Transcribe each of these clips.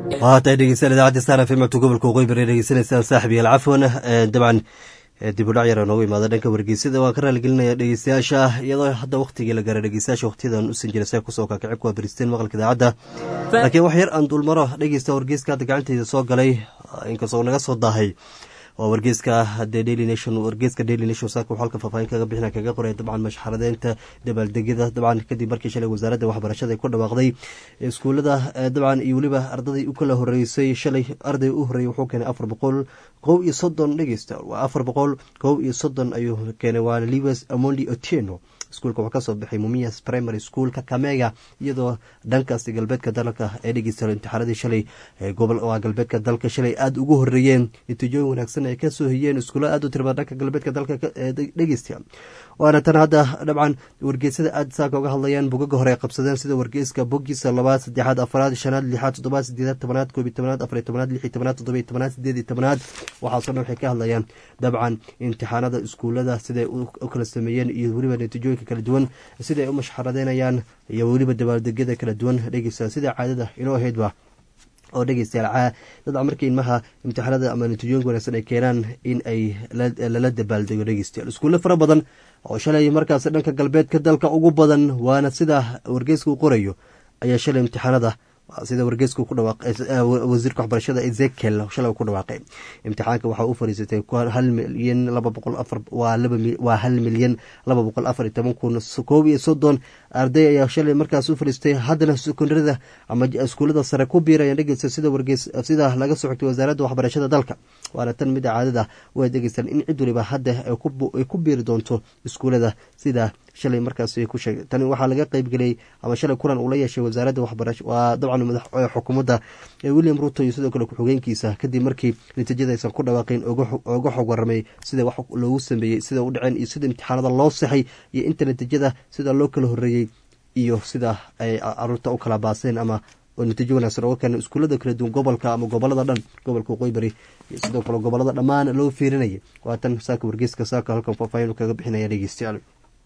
waatahay dhegeystayaal idaacadda star f m codka gobolka waqooyi bari dhegeysanaysaan saaxib yaal cafwan dabcan dib u dhac yara noogu imaada dhanka wargeysada waan ka raaligelinaya dhegeystayaasha iyadoo hadda waqtigii la gaaray dhegeystayaasha waqtiyadan usan jira see kusoo kakacib kuwa baristeen maqalka idaacadda laakiin wax yar aan dulmaro dhegeysta wargeyska hadda gacanteyda soo galay inkastoo naga soo daahay waa wargeeska the daily nation wargeeska daily nation saaka wuxuu halka faahfaahin kaga bixina kaga qoraya dabcan mashxaradeynta dabaaldegyada dabcan kadib markii shalay wasaaradda waxbarashada ay ku dhawaaqday iskuullada dabcan iyo weliba ardaday u kala horeysay shalay arday u horreeyay wuxuu keenay afar boqol kow iyo soddon dhegeysta waa afar boqol kow iyo soddon ayuu keenay waa liwes amondi otieno iskuulka wuxuu kasoo baxay mumias primary school kakamega iyadoo dhankaasi galbeedka dalka ee dhegeysta imtixaanadii shalay waa galbeedka dalka shalay aada ugu horeeyeen natiijooyin wanaagsan ay kasoo hiyeen iskuulo aad u tirba dhanka galbeedka dalka dhegeysta waana tan hadda dabcan wargeysada aad saaka uga hadlayaan bugaga hore ay qabsadeen sida wargeyska bogiisa labaad saddexaad afaraad shanaad lixaad toddobaad sideedaad tobanaad koobiy tobanaad afariy tobanaad lixi tobanaad toddobiy tobanaad sideediy tobanaad waxaasoo dhan waxay ka hadlayaan dabcan imtixaanada iskuulada siday u kala sameeyeen iyo weliba natiijooyinka kala duwan siday u mashxaradeynayaan iyo weliba dabaaldegyada kala duwan dhegeysa sida caadada inoo ahaydba oo dhegeystayaal dadca markii ilmaha imtixaanada ama natiijooyinka wanaagsan ay keenaan in ay lala dabaaldego dhegeystayaal iskuulle fara badan oo shalay markaas dhanka galbeedka dalka ugu badan waana sida wargeyska u qorayo ayaa shalay imtixaanada sida wargeysku ku dhawawasiirka waxbarashada ezekiel shalay ku dhawaaqay imtixaanka waxaa u fariisatay hal milyan laba boqol afar waa hal milyan laba boqol afar iyo toban kun koob iyo soddon arday ayaa shalay markaas u fariistay haddana sekondarada ama iskuullada sare ku biirayaan dhegeysta sida wargeys sida laga soo xigtay wasaaradda waxbarashada dalka waana tan mida caadada way dhegeystaan in cid waliba hadda ay ku biiri doonto iskuullada sida shalay markaas ku sheegay tani waxaa laga qeybgeliyey ama shalay kulan uu la yeeshay wasaaradda waxbarasho waa dabcan madax xukuumadda william ruto iyo sidoo kale ku-xigeenkiisa kadib markii natiijada aysan ku dhawaaqeen oga xog waramay sida wax loogu sameeyey sida u dhaceen iyo sida imtixaanada loo saxay iyo inta natiijada sida loo kala horeeyey iyo sida ay caruurta u kala baaseen ama natiijo wanaagsan oga keenay iskuullada kala duwan gobolka ama gobolada dhan gobolka waqooyi bari iyo sidoo kale gobolada dhammaan loo fiirinayay waa tan saaka wargeyska saaka halkan faahfaahin kaga bixinaya dhegeystayaal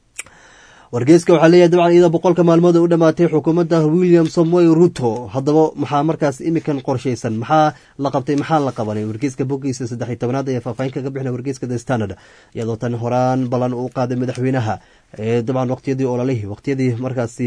wargeyska waxaa leeyahay dabcan iyadoo boqolka maalmood u dhamaatay xukuumadda william samuel ruto haddaba maxaa markaas imikan qorshaysan maxaa la qabtay maxaa la qabanay wargeyska bogiisa saddex iyo tobanaad ayaa faahfaahin kaga bixinay wargeyska the standard iyadoo tan horaan ballan uu qaaday madaxweynaha dabcan waqtiyadii ololihii waqtiyadii markaasi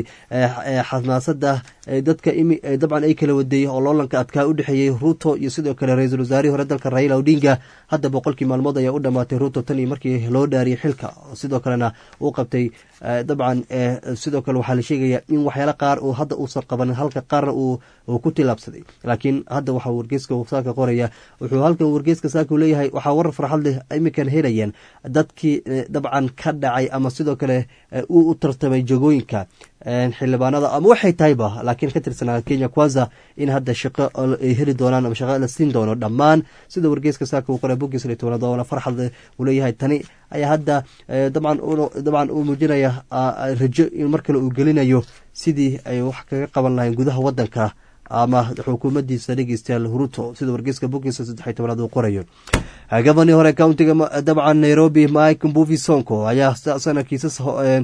xamaasada dadka dabcan ay kala wadeeyey oo loolanka adkaa u dhexeeyey ruto iyo sidoo kale ra-iisul wasaarihii hore dalka raila odinga hadda boqolkii maalmood ayaa u dhamaatay ruto tan iyo markii loo dhaariyey xilka sidoo kalena uu qabtay dabcan sidoo kale waxaa la sheegaya in waxyaala qaar uu hadda uusan qaban halka qaarna uu ku tilaabsaday laakiin hadda waxaa wargeyska saaka qoraya wuxuu halkan wargeyska saaka leeyahay waxaa warar farxad leh iminkan helayaan dadkii dabcan ka dhacay ama sidoo kale uu u tartamay jagooyinka xildhibaanada ama waxay tahayba laakiin ka tirsanaa kenya kwanza in hadda shaqo ay heli doonaan ama shaqo la siin doono dhammaan sida wargeyska saaka uu qoray bogiis iyo tobanaad oo farxad uu leeyahay tani ayaa hadda dabcan dabcan uu muujinaya rajo in mar kale uu gelinayo sidii ay wax kaga qaban lahayn gudaha wadanka ama xukuumadiisa dhegeystayaal ruto sida wargeyska bogiisa saddex iyo tobanaad uu qorayo gabanii hore countiga dabcan nairobi mike mbuvi sonko ayaa sana kiisas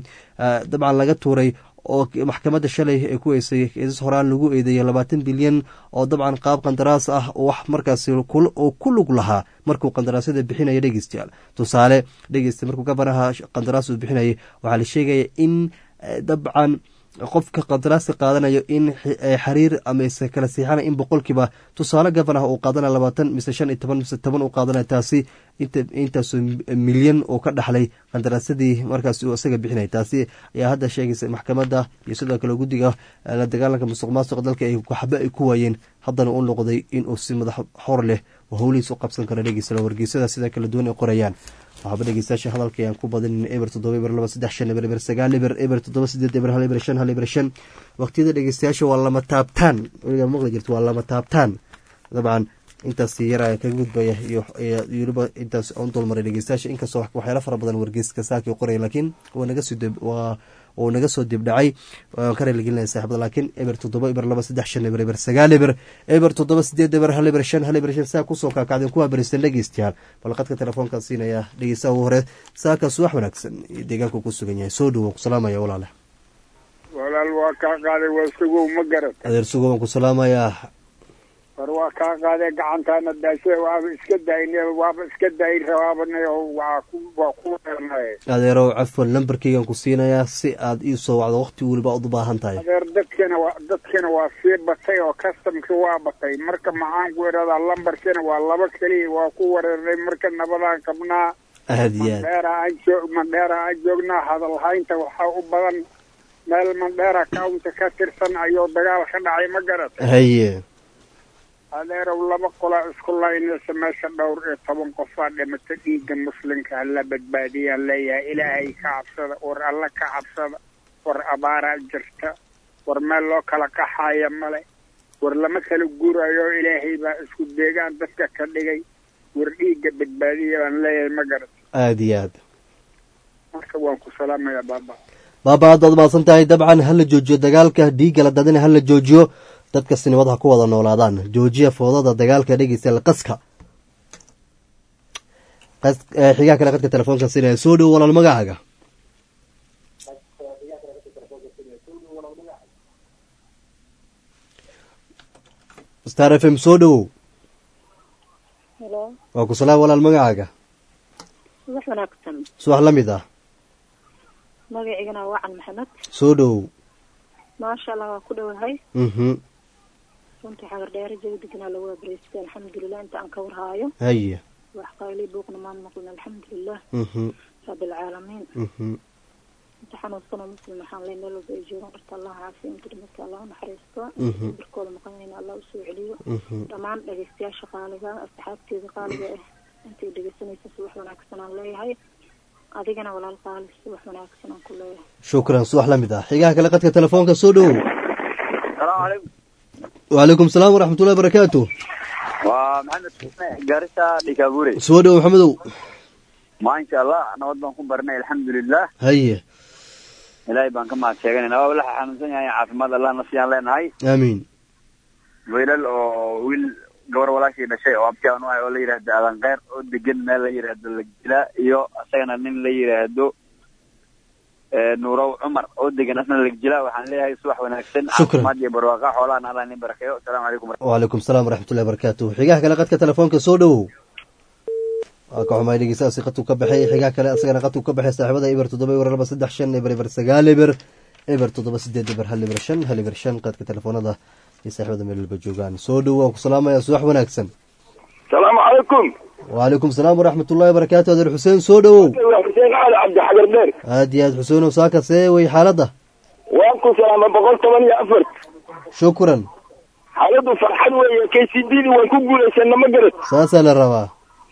dabcan laga tuuray oo maxkamadda shalay ay ku weysay kiisas horaan lagu eedeeyay labaatan bilyan oo dabcan qaab qandaraas ah oo wax markaasi oo ku lug lahaa markuu qandaraasyada bixinaya dhegeystayaal tusaale dhegeysta markuu gabanaha qandaraas uu bixinayay waxaa la sheegaya in dabcan qofka qandaraaska qaadanayo in xariir amase kala siixana in boqolkiiba tusaale gabanah uu qaadanaya labaatan mise shan iyo toban mise toban uu qaadanaya taasi intaasoo milyan oo ka dhaxlay qandaraasyadii markaas uu isaga bixinaya taasi ayaa hadda sheegaysa maxkamadda iyo sidoo kale guddiga la dagaalanka musuq maasuqa dalka ay waxba ay ku waayeen haddana u noqday inuu si madax xor leh oo howlihiis u qabsan karo dhegeysala wargeysada sida kala duwan ay qorayaan waxaaba dhegeystayaasha hadalka ayaan ku badinin eber toddoba eber laba saddex shan eber eber sagaal eber eber toddoba sideed eber hal eber shan hal eber shan waqtiyada dhegeystayaasha waa lama taabtaan weligaa maqli jirta waa lama taabtaan dabcan intaas yara kaga gudbaya iyo weliba intaas on dulmaray dhegeystayaasha inkastoo waxyaala fara badan wargeyska saakii qoraya laakiin waa naga soo waa uu naga soo dibdhacay waan ka reeligelinaya saaxibada laakiin eber toddoba eber laba saddex shan eber eber sagaal eber eber toddoba sideed eber hal eber shan hal eber shan saa kusoo kaakacdeen kuwaa beristan dhegeystayaal balqadka telefoonkaa siinaya dhegeystaha ugu hore saakaas wax wanaagsan iyo deegaanku ku sugan yahay soo dhowo ku salaamaya walaale walaal waa kaa qaaday waa sugow ma garan adeer sugo waan ku salaamayaa war waa kaa qaadee gacantaana daashe waaba iska daayne waaba iska daayi rabaabane waa ku waa ku dheernaye adeerow cafwan lambarkeygan ku siinayaa si aad ii soo wacdo waqti weliba aad u baahan tahay adeer dadkina waa dadkina waa sii batay oo customki waa batay marka maxaan ku idhahdaa lambarkina waa laba keliya waa ku wareernay marka nabadaan qabnaa aad iyo aad mandheera aan joog mandheera aan joognaa hadalhaynta waxaa u badan meel mandheera county ka tirsan ayuu dagaal ka dhacay ma garat haye adeerow laba qolaa isku laynaysa meesha dhowr iyo toban qofaa dhimata dhiigga muslimka hala badbaadiyaan leeyahay ilaahay ka cabsada war alla ka cabsada war abaaraa jirta war meel loo kala qaxaaya male war lama kala guurayo ilaahay baa isku deegaan dadka ka dhigay war dhiigga badbaadiya baan leeyahay ma garat aada iyo aad marka waan ku salaamayaa baaba baaba aad baad mahadsan tahay dabcan hala joojiyo dagaalka dhiigga la dadina hala joojiyo dadka sinimad ha ku wada noolaadaan joojiya foodada dagaalka dhegeysta qaska qas- eh, xigaa kale qadka telefoonka sinaya soo dhowo walaal magacaaga star f m soo dhowow helo waa ku salaam walaal magacaaga wax wanaagsan subax la mid ah magaciigana waa wacan maxamed soo dhowow maasha allah waa ku dhowahay mhm runtii xagar dheere jawi deganaa lagu abriystay alxamdulilah inta aan ka warhaayo haye wax qayli buuqna maan maqlin alxamdulilah mhm rabbilcaalamiin mhm inta xanuunsanoo muslim waxaan ley meel walba ay joogaan dharta allah caafiya inta dhimadka allah u naxariisto Mhm. inta birkooda maqanayna allah usoo celiyo mhm dhammaan dhegeystayaasha qaaliga asxaabteeda qaaliga ah intay dhegeysanaysa subax wanaagsan aan leeyahay adigana walaal qaali subax wanaagsan aan ku leeyahay shukran subax la mid ah xigaha kale qadka telefoonka soo dhowow salaamu calaykum wacalaykum salaam waraxmatullahi barakaatu waa maxamed garissa dhikaabure soo dhowow maxamedow maasha allah nabad baan ku barnay alxamdulilah haye ilaahay baan ka mahad sheeganayna waa walaxa xanuunsan yahay caafimaad allah nafsiyaan leenahay aamiin wiilal oo wiil gabar walaashii dhashay oo abti aan u ahay oo la yidhaahdo aadan keyr oo degan meel la yidhaahdo lagila iyo asagana nin la yidhaahdo eh, nuurow cumar oo degan asna lagjila waxaan leeyahay subax wanaagsan Shukran. caafimaad iyo barwaaqa xoolahan allah nin barakeeyo asalaamu calaykum wacalaykum salaam waraxmatullahi barakaatu xigaha kale qadka telefoonka soo dhowow waa ka xumaay dhegeystaasi qadku ka baxay xigaha kale asagana qadku ka baxay saaxiibada eber toddoba eber laba saddex shan eber eber sagaal eber eber toddoba sideed eber hal eber shan hal eber shan qadka telefoonada iyo saaxiibada meel walba joogaan soo dhowow waan ku salaamaya subax wanaagsan salaamu calaykum wacalaykum salaam waraxmatullahi barakaatu adeer xuseen soo dhowow waa xuseen cali cabdi xagar dheer aad iyo aad xuseenow saaka see wey xaaladda waan ku salaama boqol toban iyo afar shukran xaaladdu farxad weeye k c d di waan ku guulaysana ma garat saasaa la rabaa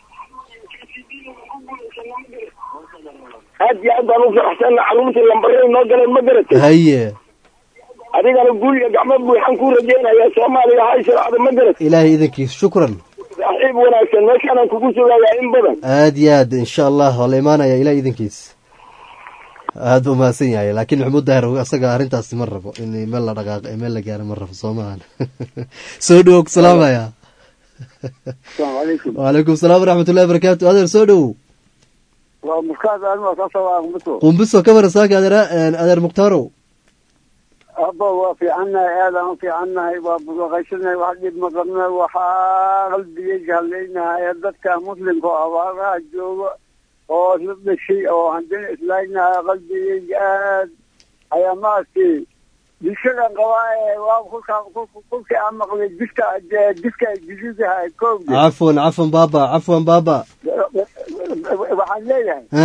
aad iyo aad baan u faraxsana caruurtii lambaray noo galeen ma garat haye adigana guuliga gacmo buuxan ku rajeynayaa soomaaliya hay sharcda ma garat ilaahay idankiis shukran saaxiib wanaagsan meeshaanaan kugu sugayaa in badan aad iyo aad insha allah waa la imaanaya ilaah idankiis aad buu mahadsan yahay laakiin maxamuud daahir asaga arrintaasi ma rabo in meel la dhaqaaqo ee meel la gaaro ma rabo soo maahan soo dhowow ku salaamaya asalaamu calaykum wacalaykum salaam waraxmatullahi barakaatu adeer soo dhowow waa muskaas anima kaasoo waa muso qumbiso ka waran saaka adeer adeer muktaarow abba waa fiicannahay aadaan u fiicannahay waa budaqaysanahay wax dhib ma qabna waxaa qalbigayga hadlaynahay dadka muslimka oo abaaraha jooga oo isla dhashay oo haddana islaagnahay qalbigayga aad ayaa maaragtay bulshadan qabaa ee waa kulka kulkii aan maqlay diska diska jididaha koogda cafwan cafwan baaba cafwan baaba waxaan leeyahay ha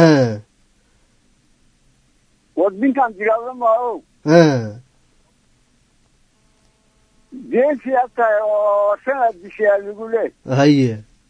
wadinkan dagaalama o ha geesi ad tahay oo sanad dishaa lagu leeh haye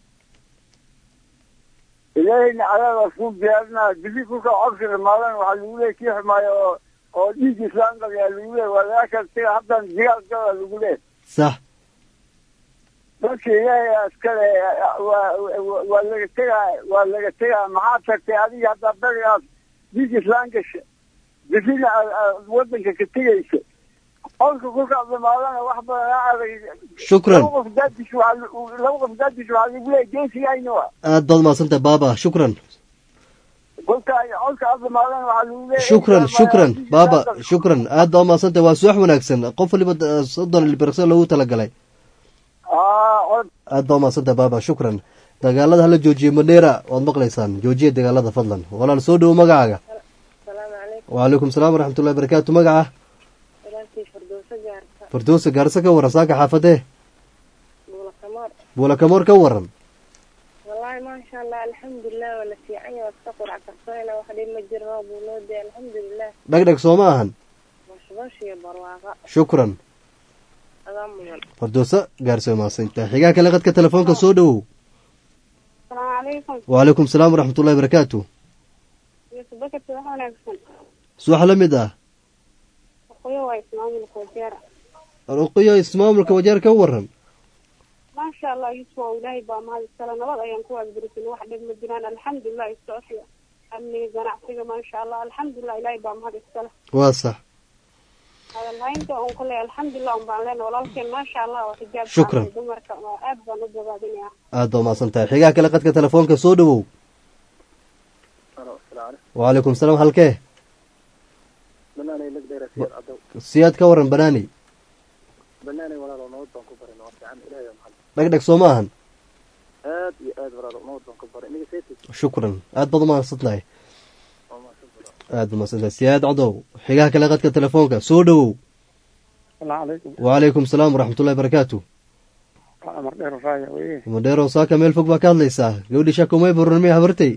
ilaahayna cadaadaas ku diyaarinaa bili kulka codka dhimaadan waxaa lagu leeyahy kii xumaayo oo oo dhiig islaan qabiyaa lagu leeyahy walaasha siga haddan digaal gala lagu leeyahy sax dadka ilaahay askale waa waa laga tegaa waa laga tegaa maxaad tagtay adiga haddaa berigaas dhiig islaan gasha bilina wadanka ka tegaysa codka kulkaad dhimaadana wax badan aa adag shukran laba qof daadish waxaa laba qof daadish waxaa lagu leeyahy geesigayna wa aad baad mahadsantahay baaba shukran kolka codka aad dhimaadana waxaa lagu leeyahy shukran shukran baaba shukran aad baa umahadsantahay waa subax wanaagsan qof waliba eh, soddon ilbirqsi loogu talagalay aa cod aad baa umaadsantaha baaba shukran dagaalada hala joojiye madheera waad maqlaysaan joojiya dagaalada fadlan walaal soo dhowo magacaaga asalaamu calaykum wacalaykum salaam waraxmatullahi barakaatu magaca walaalkii firdowso gaarta firdowsa gaarse ka waran saaka xaafadee buulakamoor buulakamoor ka waran wallaahi maasha allah alxamdulilah waa la fiican yahay waad ka qurac karsoyna wax dhib ma jiro roob buu noo dee alxamdulilah dhegdheg soo ma ahan bashbash iyo barwaaqa shukran adaa mudan firdowsa gaarse umaadsantaha xigaa kale qadka telefoonka soo dhowow asalaamu calaykum wacalaykum salaam waraxmatullahi barakaatu yusuf bakati wax wanaagsan suwax la mid ah aqoyo waa ismaamulka wajeera ruqiyo ismaamulka wajeer ka waran maasha allah yusuf waa ilaahay baa mahad iskale nabad ayaan ku waagdirisin wax dhib ma jiraan alxamdulilah istocfiya amniga ganacsiga maasha allah alxamdulilah ilaahay baa mahad iskale waa sax hadalhaynta on kule alxamdulilah un baan leena walaalkeen maasha allah oo xijaab Shukran. qaatay dumarka waa aad baan u bogaadinaya aad baa umahadsan tahay xigaa kale qadka telefoonka soo dhowow wacalaykum salaam halkee banaanay lagdheera siyad cadow siyaad ka waran banaani banaanay walaalo nabad baan ku baray waa fiican ilaahay waa maxad dhegdheg soo ma ahan aad iyo aad walaalo nabad baan ku baray iniga seeti shukran aad baad umahadsan tahay waa mahadsan walaalo aad baad umahadsan tahay siyaad cadow xigaa kale qadka telefoonka soo dhowow asalaamu calaykum wacalaykum salaam waraxmatullahi barakaatu waa amar dheer raaya weye madheerow saaka meel fog baa ka hadlaysaa gabadhii shakumay buranmay habartay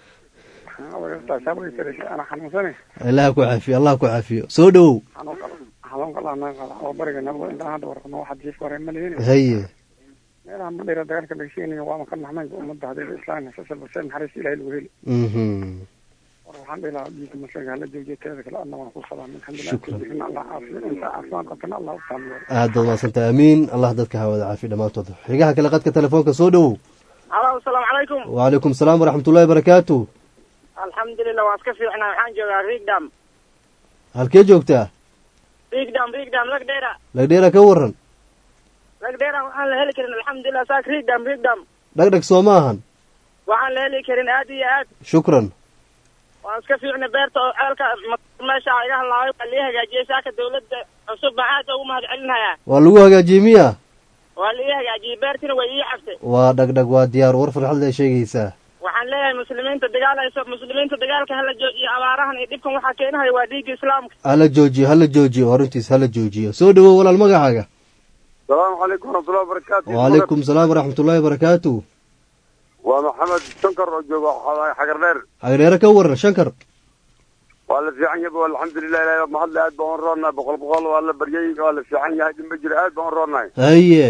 ana xanuunsane allah ku caafiyo allah ku caafiyo soo dhowow xanuunka laana qada oo bariga nabada intaan hadda warqano waxa jiif wareen ma lihin haye meelaha madheera dagaalka laga sheegayo waa maka naxmaynka ummadda hadeeda islaamka sasal basee naxariis ilaahay lagu heli mhm war waxaan dhihi lahaa diinka masaga hala joojiyo teeda kale adna waan ku salaamin Shukran. alxamdulilah allah caafiyo inta caafimaad qabtana allah u taamiyo aad baad umahadsan tahay amiin allah dadka hawada caafiyo dhammaantood xigaha kale qadka telefoonka soo dhowow alo asalaamu calaykum wacalaykum salaam waraxmatullahi barakaatu alxamdulilah waan iska fiicnaa waxaan joogaa rigdam halkee joogtaa rigdam rigdam lagdheera lagdheera ka waran lagdheera waxaan la heli karin alxamdulilah saak rigdam rigdam dhegdheg soo ma ahan waxaan la heli karin aad iyo aad shukran waan iska fiicnay beerta oo ceelka ma- meesha iga hadlaabay waa lii hagaajiyey saaka dawladda cusub baan aad ugu mahad celinayaa waa lagu hagaajiyey miya waa lii hagaajiyey beertina way ii cabtay waa dhegdheg waa diyaar war farxad lee sheegaysaa waxaan leeyahay muslimiinta dagaalayso muslimiinta dagaalka hala joojiyo abaarahan iyo dhibkan waxaa keenahaya waa dhiigga islaamka hala joojiyo hala joojiyo horintiis hala joojiyo soo dhowow walaal magacaaga salaamu calaykum waraxmatullahi wabarakaatu wacalaykum salaam waraxmatullaahi barakaatu waa maxamed shankar oo jooga xagar dheer hagdheere ka waran shankar waa la fiican yahay waa alxamdulilah ilahay baa mahadle aad baan u roonnahay boqol boqol waa la baryay waa la fiican yahay dhimba jira aad baan u roonnahay haye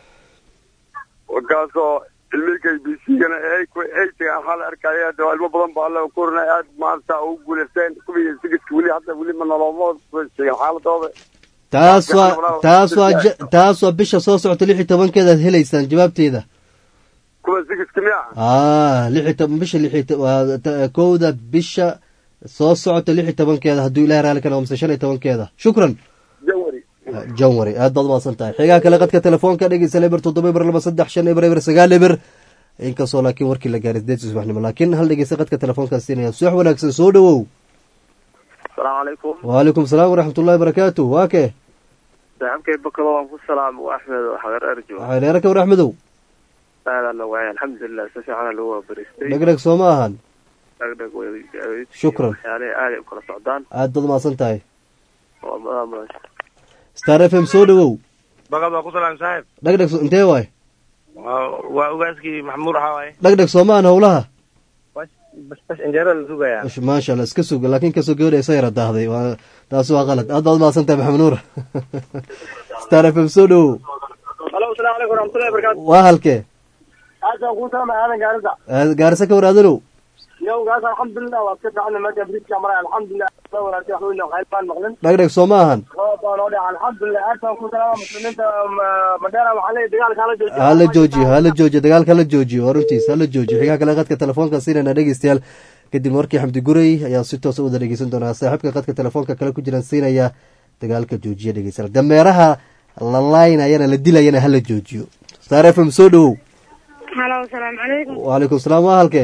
warkaasoo ilmihii b c gana eytiga waxaa la arkaya hadda waa ilmo badan baa alla kurinay aad maanta ugu guulaysteen kuwii sigidka weli hadda weli ma nolooma sheegin xaaladooda taas waa taas waa ja- taas waa bisha soo socota lix iyo tobankeeda aad helaysaan jawaabteeda kuwa sigidka miya ah lix iyo toban bisha lix iyo to- waa ta- kowda bisha soo socota lix iyo tobankeeda hadduu ilahay raali ka noqo mise shan iyo tobankeeda shukran janwari janwari aad baad umahadsan tahay xigaa kale qadka telefoonka dhegeysa eber toddoba eber laba saddex shan eber eber sagaal eber inkastoo laakiin warkii la gaaray sideed subaxnimo laakiin hal dhegeysa qadka telefoonkaa siinaya subax wanaagsan soo dhowow asalaamu calaykum wacalaykum salaam waraxmatullahi barakaatu waa kee saaxiibkay bakado waan ku salaamo waa axmed oo xagar erjo waxay dheere ka war axmedow aadaan la waayay alxamdulilah si fiicana lagu waabariistay dhegdheg soo ma ahan dhagdhag way Shukran. waxyaalaha aaday u kala socdaan aad baad umahadsan tahay waa madaa mudan star f m soo dhowow bakad waa ku salaam saaxib dhegdheg so- intee waay waa waa ogaaskii maxamuud waxaa waaye dhegdheg soo ma ahan howlaha bas bas injeera la sugayaa Mash- maasha allah iska suga laakiin kasoo gabadha isa yara daahday waa taasi waa qalad aad baad umahadsan tahay maxamed nuur star f m soo dhowow alo asalaamu calaykum waraxmatullahi wabarakaatu waa halkee aasaan kuu salaamay aadan gaarida Aad gaarisa ka war aadanow yowgaas alxamdulilah waa iska fiicana meesha bridka maray alxamdulilah soo wanaagsan wax weyn oo khayr baan maqlin dhegdheg soo ma ahan roob baa noo dhaca alxamdulilah aasaan ku salaama muslimiinta ma- madheera waxaa leeyahay dagaalka hala joojiyo hala joojiyo hala joojiyo dagaalka hala joojiyo waa runtiis hala joojiyo xigaa kale qadka telefoonka siinayna dhegeystayaal kadib markii xamdi gurey ayaa si toosa wada dhegeysan doonaa saaxiibka qadka telefoonka kale ku jiraan siinaya dagaalka joojiya dhegeystayaal dameeraha la laynayana la dilayana hala joojiyo star f m soo dhowow halo asalaamu calaykum wacalaykum salaam waa halkee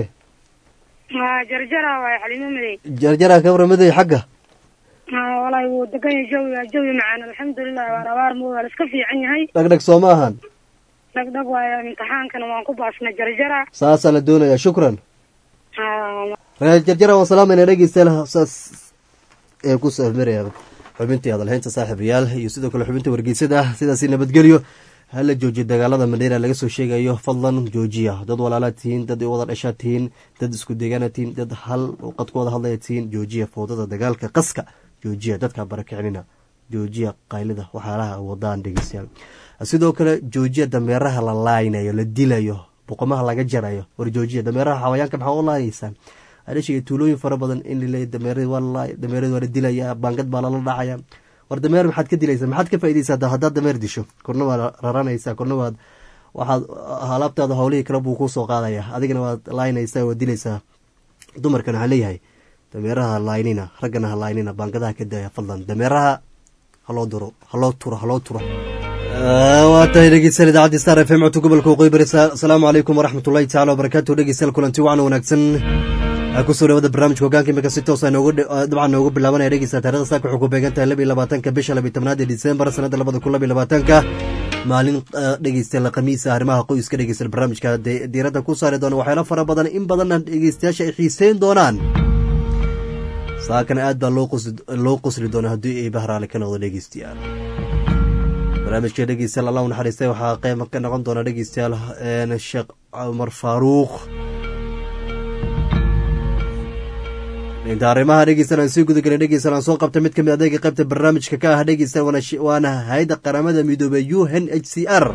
waa jarjara waay xalimo madey jarjara ka waramaday xagga haa walahi wuu degan yahay jawiga jawi macaan alxamdulilah waan abaar mo waa la iska fiican yahay dhegdheg soo ma ahan dhagdhag waayo imtixaankana waan ku baasna jarjara saasaa la doonayaa shukran Haa, reer jarjara waan salaamayna dhegeystayaal saas ee ku safmaraya xubintii hadalhaynta saaxiibayaal iyo sidoo kale xubinta wargeysada sidaasi nabadgelyo hala joojiyo dagaalada mandheera laga soo sheegayo fadlan joojiya dad walaalaad tihiin dad wada dhashaad tihiin dad isku deegaanaad tihiin dad hal qad ku wada hadlaya tihiin joojiya fowdada dagaalka qaska joojiya dadka barakicinina joojiya qaylida waxyaalaha wadaan dhegeystayaal sidoo kale joojiya dameeraha la laaynayo la dilayo boqomaha laga jarayo war joojiya dameeraha xawayaanka maxaa u laayaysaan adhashiga tuulooyin fara badan in laleeya dameeradi waa lalaay dameeradi waa la dilaya baangad baa lala dhacaya war dameer maxaad ka dilaysaa maxaad ka faaideysaa haddaad dameer disho korna waad raranaysaa korna waad waxaad alaabtaada howlihii kale buu kusoo qaadaya adigana waad laaynaysaa waad dilaysaa dumarkana waxaa leeyahay dameeraha ha laaynina raggana ha laaynina baangadaha ka daaya fadlan dameeraha haloo duro haloo turo haloo turo waa tahay dhegeystayaal idaacadii star f m codka gobolka waqooyi bari asalaamu calaykum waraxmat ullahi tacala wabarakaatu dhegeystayaal kulanti wacan wanaagsan kusoo dhawada barnaamijka hogaanka imika si toosa dabcan noogu bilaabanaya dhegeysta taarikhda saaka wuxuu ku beegan tahay laba iyo labaatanka bisha labiyo tobnaad ee disembar sanadda labada kun labiyo labaatanka maalin dhegeystayaal khamiisa arrimaha qoyska dhegeystayaal barnaamijka diiradda ku saari doona waxyaalo fara badan in badanna dhegeystayaasha ay xiiseyn doonaan saakana aad baa loo qosli doona haddii ay bahraale ka noqdo dhegeystayaal barnaamijka dhegeystayaal allah u naxariistay waxaa qeyb ka noqon doona dhegeystayaal sheekh cumar faaruuq inta arrimaha dhegeysan aan sii gudagelin dhegeysan aan soo qabta mid ka mid adeega qaybta barnaamijka ka ah dhegeysan waana hay-adda qaramada midoobey u n h c r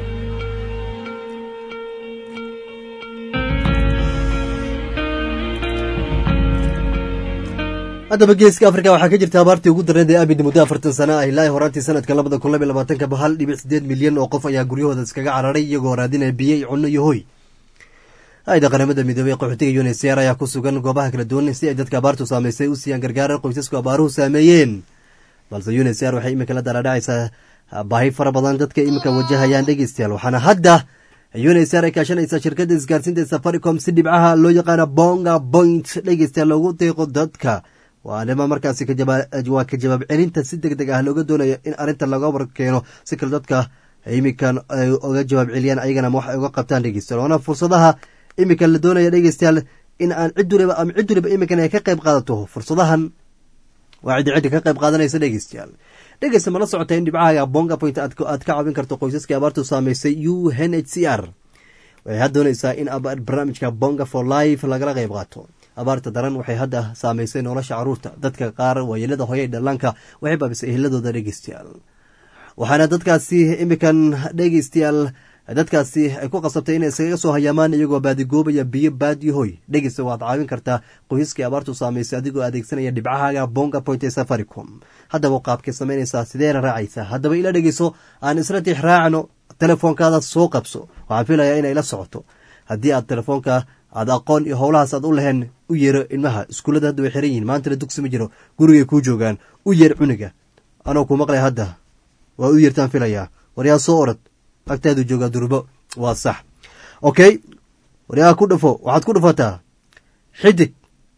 haddaba geeska afrika waxaa ka jirta abaartii ugu darneed ee abid muddo afartan sana ah ilaa horaantii sanadka labada kun labiy labaatanka hal dhibic sideed milyan oo qof ayaa guryahooda iskaga cararay iyagoo raadinaya biyo cunno iyo hoy hay-ada qaramada midoobey qaxootiga unsr ayaa ku sugan goobaha kala duwan si ay dadka abaartu saameysay u siiyaan gargaara qoysasku abaaruhu saameeyeen balse unsr waxay iminka la daraadhacaysaa baahi fara badan dadka iminka wajahayaan dhegeystayaal waxaana hadda unsr ay kaashanaysaa shirkadda isgaarsiinta safaricom si dhibcaha loo yaqaano bonga point dhegeystayaal loogu deeqo dadka waa arrima markaasi waa ka jawaab celinta si deg deg ah looga doonayo in arrinta laga warkeeno si kale dadka iminkan ay oga jawaab celiyaan ayagana wax ay uga qabtaan dhegeystayaal waana fursadaha iminka la doonaya dhegeystayaal in aan cid waliba ama cid waliba iminkan ay ka qayb qaadato fursadahan waa ciddi ciddi ka qayb qaadanaysa dhegeystayaal dhegeysta mala socota in dhibcaha bonga point aad ka caawin karto qoysaskii abaartu saameysay u n h c r waxay had doonaysaa in barnaamijka bonga for life lagala qayb qaato abaarta daran waxay hadda saameysay nolosha caruurta dadka qaar waayeelada hoyay dhallaanka waxay baabisay eheladooda dhegeystayaal waxaana dadkaasi iminkan dhegeystayaal dadkaasi ay ku qasabtay inay iskaga soo hayaamaan iyagoo baadigoobaya biyo baadiyo hoy dhegeysta waad caawin kartaa qoysaskii abaartu saameysay adigoo adeegsanaya dhibcahaaga bonga point ee safaricom haddaba qaabkay samaynaysaa sideena raacaysaa haddaba ila dhegeyso aan isla tix raacno telefoonkaada soo qabso waxaan filayaa inay la socoto haddii aad telefoonka aad aqoon iyo howlahaas aad u lahayn u yeero ilmaha iskuullada hadda way xiran yihin maantana dugsi ma jiro gurigay kuu joogaan u yeer cuniga anoo ku maqlaya hadda waa u yeertaan filayaa waryaa soo orod agtaadu joogaa durbo waa sax okay waryaa ku dhafo waxaad ku dhafataa xidig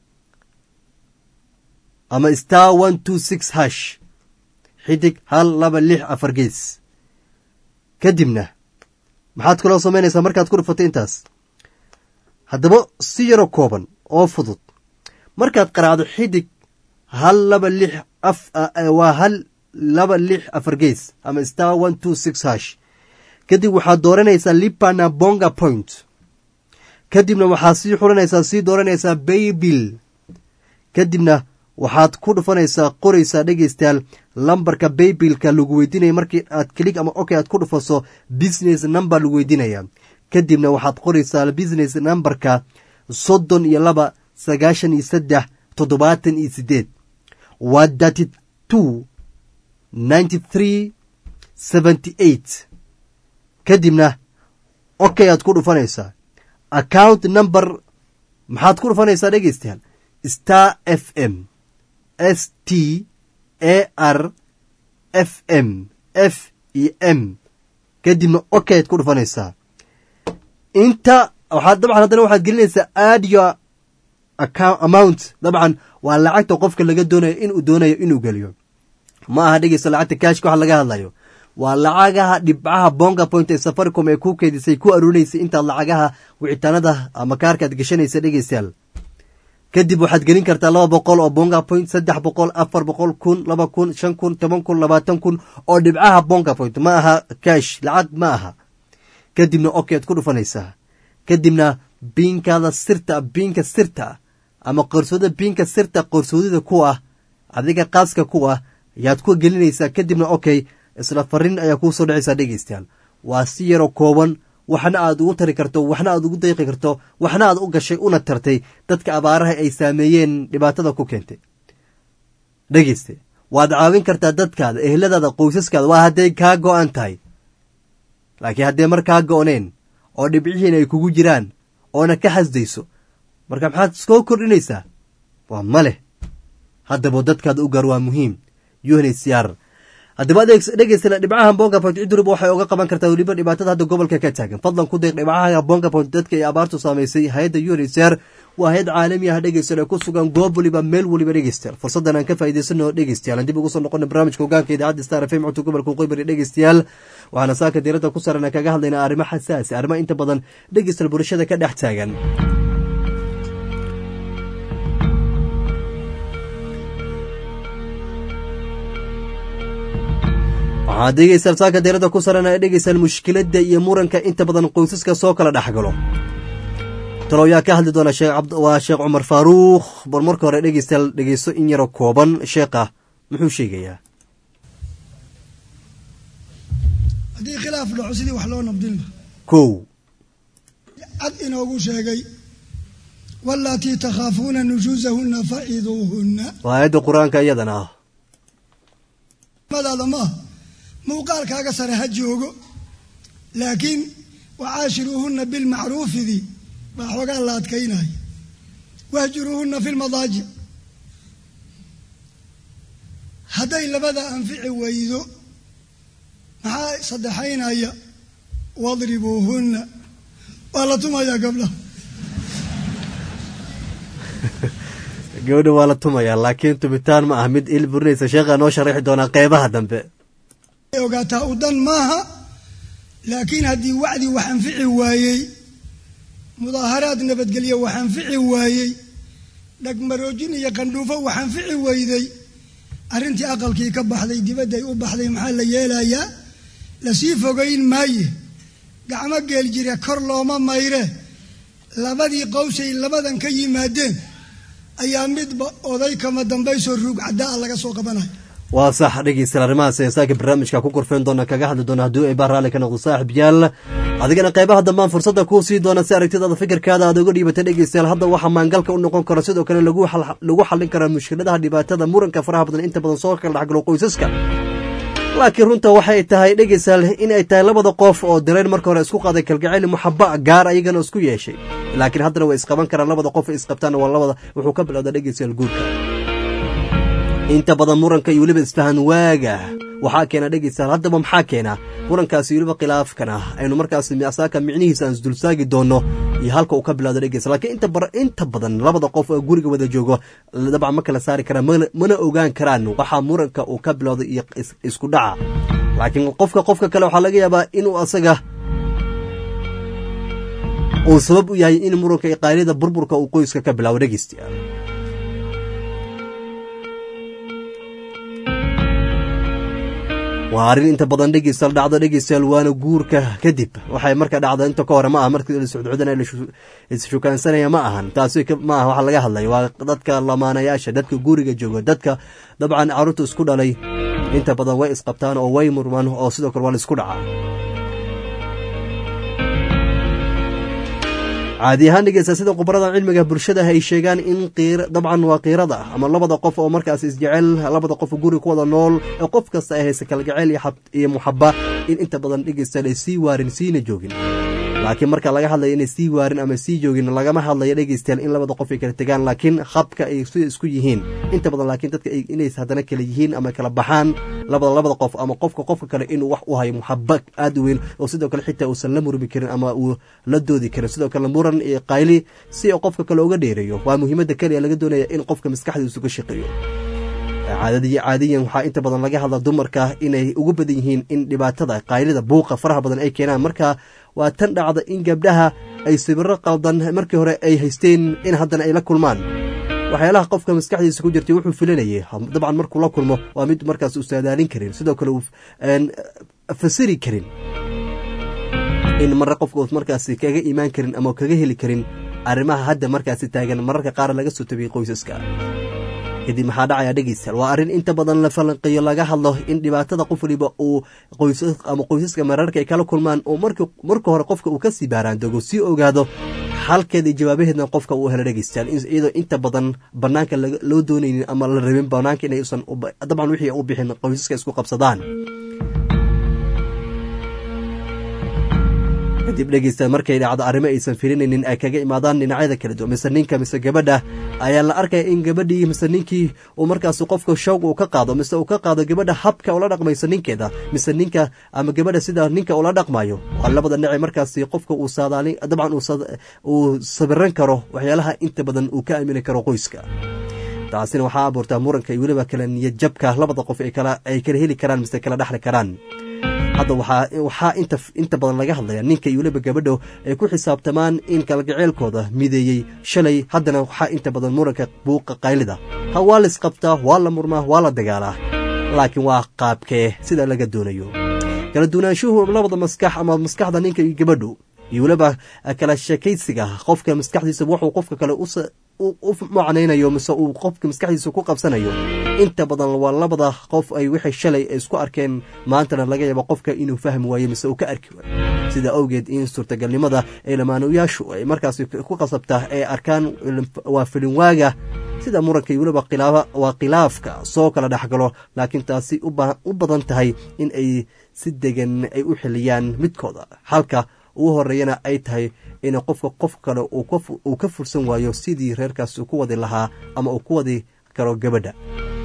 ama star one two six hash xidig hal laba lix afar gees kadibna maxaad kaloo samaynaysaa markaad ku dhafato intaas haddaba si yaro kooban oo fudud markaad qaraacdo xidig hal laba lix waa hal laba lix afar gees ama star one two six hash kadib waxaad dooranaysaa lipana bonga point kadibna waxaad sii xuranaysaa sii dooranaysaa baybil kadibna waxaad ku dhufanaysaa qoraysaa dhegeystayaal lambarka baybilka lagu weydiinaya markii aad kelig ama ok aad ku dhufaso business number lagu weydiinaya kadibna waxaad qoraysaa business numberka soddon iyo laba sagaashan iyo saddex toddobaatan iyo sideed waa thirty two ninety three seventy eight kadibna okay aad ku dhufanaysaa account number maxaad ku dhufanaysaa dhegeystayaal star f m s t a r f m f e m kadibna okay aad ku dhufanaysaa inta waxaad dabcan haddana waxaad gelinaysaa adio amount dabcan waa lacagta qofka laga doonayo inuu doonayo inuu geliyo ma aha dhegeysta lacagta kashka wax laga hadlayo waa lacagaha dhibcaha bonga point ee safaricom ee ku keedisay ku aruunaysay intaad lacagaha wicitaanada ama kaarka aad gashanaysa dhegeystayaal kadib waxaad gelin kartaa laba boqol oo bonga point saddex boqol afar boqol kun laba kun shan kun toban kun labaatan kun oo dhibcaha bonga point ma aha kash lacag ma aha kadibna oky aad ku dhufanaysaa kadibna biinkaada sirta biinka sirta ama qorsooda biinka sirta qorsoodida ku ah adiga qaaska ku ah ayaad ku gelinaysaa kadibna okay isla fariin ayaa kuu soo dhacaysaa dhegeystayaal waa si yaroo kooban waxna aad ugu tari karto waxna aad ugu dayqi karto waxna aad u gashay una tartay dadka abaaraha ay saameeyeen dhibaatada ku keentay dhegeyste waad caawin kartaa dadkaada ehladaada qoysaskaada waa hadday kaa go-an tahay laakiin haddee mar kaa go-neen oo dhibcihiin ay kugu jiraan oona ka xasdayso marka maxaad iskoo kordhinaysaa waa ma leh haddaba dadkaada u gaar waa muhiim unhcr haddaba dhegeysta dhibcaha bonga point ciduriba waxay oga qaban kartaa weliba dhibaatada hadda gobolka ka taagan fadlan ku deeq dhibcaha bonga point dadka ay abaartu saamaysay hay-adda unhcr waa hay-ad caalami ah dhegeystayaal ee ku sugan goob waliba meel waliba dhegeystayaal fursaddan aan ka faa'iidaysano dhegeystayaal aan dib ugu soo noqona barnaamijka hogaanka idaacadda star fm codka gobolka qoybari dhegeystayaal waxaana saaka diiradda ku saran kaga hadlaynaa arrimo xasaasi arrimo inta badan dhegeystayaal bulshada ka dhex taagan waxaad dhegeystaan saaka deerada ku saran ay dhegeystaan mushkiladda iyo muranka inta badan qoysaska soo kala dhexgalo talo yaa ka hadli doona waa sheekh cumar faaruukh bal marka hore dhegeystayaal dhegeysto in yaro kooban sheekha muxuu sheegayaa haddii khilaaf dhaco sidii wax loo nabdin laha kow cad inoogu sheegay walatii takhaafuuna nushuusahunna faciduuhunna waa aayadda qur-aanka iyadana ah madaada maaha muuqaalkaaga sare ha joogo laakiin wacaashiruuhunna bilmacruufidii baa xoogaa la adkaynaya wahjuruuhunna fi lmadaajic hadday labada anfici weydo maxaa saddexaynaya wadribuuhunna waa la tumayaa gabdhaha gabadha waa la tumayaa laakiin tumitaan ma ah mid il burinaysa sheekhaa noo sharaxi doonaa qeybaha dambe ogaataa u dan maaha laakiin haddii wacdi wax anfici waayey mudaaharaad nabadgelyo wax anfici waayey dhagmaroojin iyo qandhuufo wax anfici weyday arrintii aqalkii ka baxday dibadday u baxday maxaa la yeelayaa lasii fogayn maaye gacmo geel jire kor looma mayre labadii qowsay labadan ka yimaadeen ayaa midba oday kama dambaysoo ruug caddaa laga soo qabanaya waa sax dhegeystayaal arrimahaas ee saaka barnaamijka ku korfeen doona kaga hadli doona haddii ay baa raalli ka noqdo saaxib yaal adigana qeybaha dambaan fursadda kuu sii doona si aragtidaada fikirkaada aad uga dhiibatay dhegeystayaal hadda waxaa maangalka u noqon karo sidoo kale lagu xallin karaa mushkiladaha dhibaatada muranka faraha badan inta badan soo kala dhexgalo qoysaska laakiin runta waxay tahay dhegeystayaal in ay tahay labada qof oo dareen marka hore isku qaaday kalgacayl muxaba gaar ayagana isku yeeshay laakiin haddana way isqaban karaan labada qof ay isqabtaan waa labada wuxuu ka bilowda dhegeystayaal guurka inta badan muranka iyo weliba isfahan waaga waxaa keena dhegeystayaal haddaba maxaa keena murankaasi weliba khilaafkana aynu markaas asaaka micnihiisa aan isdulsaagi doono iyo halka uu ka bilowda dhegeysta lakiin inta badan labada qof oo guriga wada joogo dabcan ma kala saari karaan mana ogaan karaan waxaa muranka uu ka bilowday iyo isku dhaca laakiin qofka qofka kale waxaa laga yaabaa inuu asaga uu sabab u yahay in muranka iyo qaylida burburka uu qoyska ka bilaabo dhegeystayaal waa arrin inta badan dhegeystayaal dhacdo dhegeystayaal waana guurka kadib waxay marka dhacda inta ka hore ma aha markii la socdcudana isshukaansanaya ma ahan taasi ma aha waxa laga hadlay waa dadka lamaanayaasha dadka guriga jooga dadka dabcan carruurta isku dhalay inta badan way isqabtaan oo way murmaan oo sidoo kale waa la isku dhacaa caadi ahaan dhegeysta sida khubarada cilmiga bulshada ay sheegaan in dabcan waa kiirada ama labada qof oo markaas isjecel labada qof guri ku wada nool ee qof kasta ay haysa kalgaceyl iyo muxaba in inta badan dhegeystayaal ay sii waarin siina joogin laakiin marka laga hadlayo inay sii waarin ama sii joogin lagama hadlayo dhegeystayaal in labada qof ay kala tegaan laakiin habka ay sida isku yihiin inta badan laakiin dadka inay haddana kala yihiin ama kala baxaan labada labada qof ama qofka qofka kale inuu wax u hayo muxaba aada u weyn oo sidoo kale xitaa uusan la murmi karin ama uu la doodi karin sidoo kale muran iyo qayli si qofka kale uga dheereeyo waa muhiimadda keliya laga doonaya in qofka maskaxdiisu ka shaqeeyo caadadii caadiyan waxaa inta badan laga hadla dumarka inay ugu badan yihiin in dhibaatada qaylida buuqa faraha badan ay keenaan marka waa tan dhacda in gabdhaha ay sawiro qaldan markii hore ay haysteen in haddana ay la kulmaan waxyaalaha qofka maskaxdiisa ku jirtay wuxuu filanayay dabcan markuu la kulmo waa mid markaas uu saadaalin karin sidoo kale uu fasiri karin in marre qofka uus markaasi kaga imaan karin ama kaga heli karin arrimaha hadda markaasi taagan mararka qaar laga soo tabiyey qoysaska kadib maxaa dhacaya dhegeystayaal waa arrin inta badan la falanqeeyo laga hadlo in dhibaatada qof waliba uu qoysas ama qoysaska mararka ay kala kulmaan oo marka hore qofka uu kasii baaraandogo sii ogaado xalkeeda iyo jawaabaheedna qofka uu helo dhegeystayaal iyadoo inta badan banaanka loo doonaynin ama la rabin banaanka inay usan dabcan wixii u bixin qoysaska isku qabsadaan kadib dhegeysta markay dhacdo arrimo aysan filinaynin ay kaga imaadaan dhinacyada kala duwan mise ninka mise gabadha ayaa la arkaya in gabadhii mise ninkii uu markaas qofka shoog uu ka qaado mise uu ka qaado gabadha habka ula dhaqmayso ninkeeda mise ninka ama gabadha sida ninka ula dhaqmayo waa labada dhinac markaasi qofka uu saadaalin dabcan uu sabiran karo waxyaalaha inta badan uu ka aamini karo qoyska taasina waxaa abuurtaa muranka iyo weliba kala niyad jabka labada qof ay kala heli karaan mise kala dhexli karaan hadda waxaa inta badan laga hadlaya ninka iyo weliba gabadho ay ku xisaabtamaan in kalgaceelkooda mideeyey shalay haddana waxaa inta badan muranka buuqa qaylida ha waa la isqabtaa waa la murmaa waa la dagaalaa laakiin waa qaabkee sida laga doonayo kala duwanaanshuhu labada maskax ama maskaxda ninka iyo gabadhu iyo weliba kala sheekaysiga qofka maskaxdiisa wuxuu qofka kale u macnaynayo mise uu qofka maskaxdiisa ku qabsanayo inta badan waa labada qof ay wixii shalay isku arkeen maantana laga yaabo qofka inuu fahmi waayo mise uu ka arki waayo sida awgeed in suurtagalnimada ee lamaanayaashu ay markaas ku qasabtaa ay arkaan waa filinwaaga sida muranka iyo weliba waa khilaafka soo kala dhexgalo laakiin taasi u badan tahay in ay si degan ay u xiliyaan midkooda halka ugu horeeyana ay tahay in qofka qof kale uu ka fursan waayo sidii reerkaas uu ku wadi lahaa ama uu ku wadi karo gabadha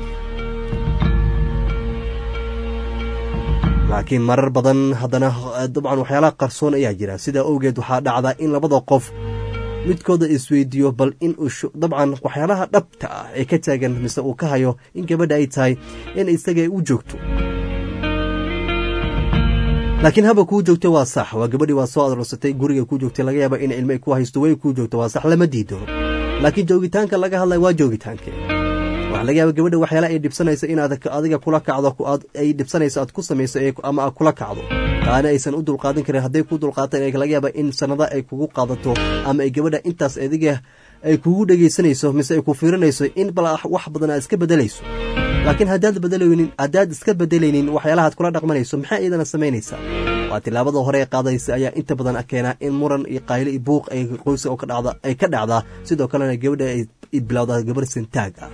laakiin marar badan haddana dabcan waxyaalaha qarsoon ayaa jira sidaa awgeed waxaa dhacda in labada qof midkooda isweydiiyo bal in uu dabcan waxyaalaha dhabta ah ee ka taagan mise uu ka hayo in gabadha ay tahay in isaga u joogto laakiin haba kuu joogto waa sax waa gabadhii waa soo aroosatay guriga kuu joogtay laga yaaba in cilmo ay ku haysto way kuu joogto waa sax lama diido laakiin joogitaanka laga hadlaya waa joogitaanke waxaa laga yaaba gabadha waxyaala ay dhibsanayso inaad adiga kula kacdo ay dhibsanayso aad ku samayso ama aad kula kacdo taana aysan u dulqaadan karin hadday ku dulqaataan laga yaaba in sanada ay kugu qaadato ama ay gabadha intaas adiga ay kugu dhegaysanayso mise ay ku fiirinayso in bal wax badan aad iska bedelayso laakiin haddaad bedelaynin haddaad iska bedelaynin waxyaalahaad kula dhaqmanayso maxaa iyadana samaynaysaa waa tilaabada hore ee qaadaysa ayaa inta badan keenaa in muran iyo qaylo iyo buuq ay qoyska ay ka dhacdaa sidoo kalena gabadha ay bilowdaa gabar santaag ah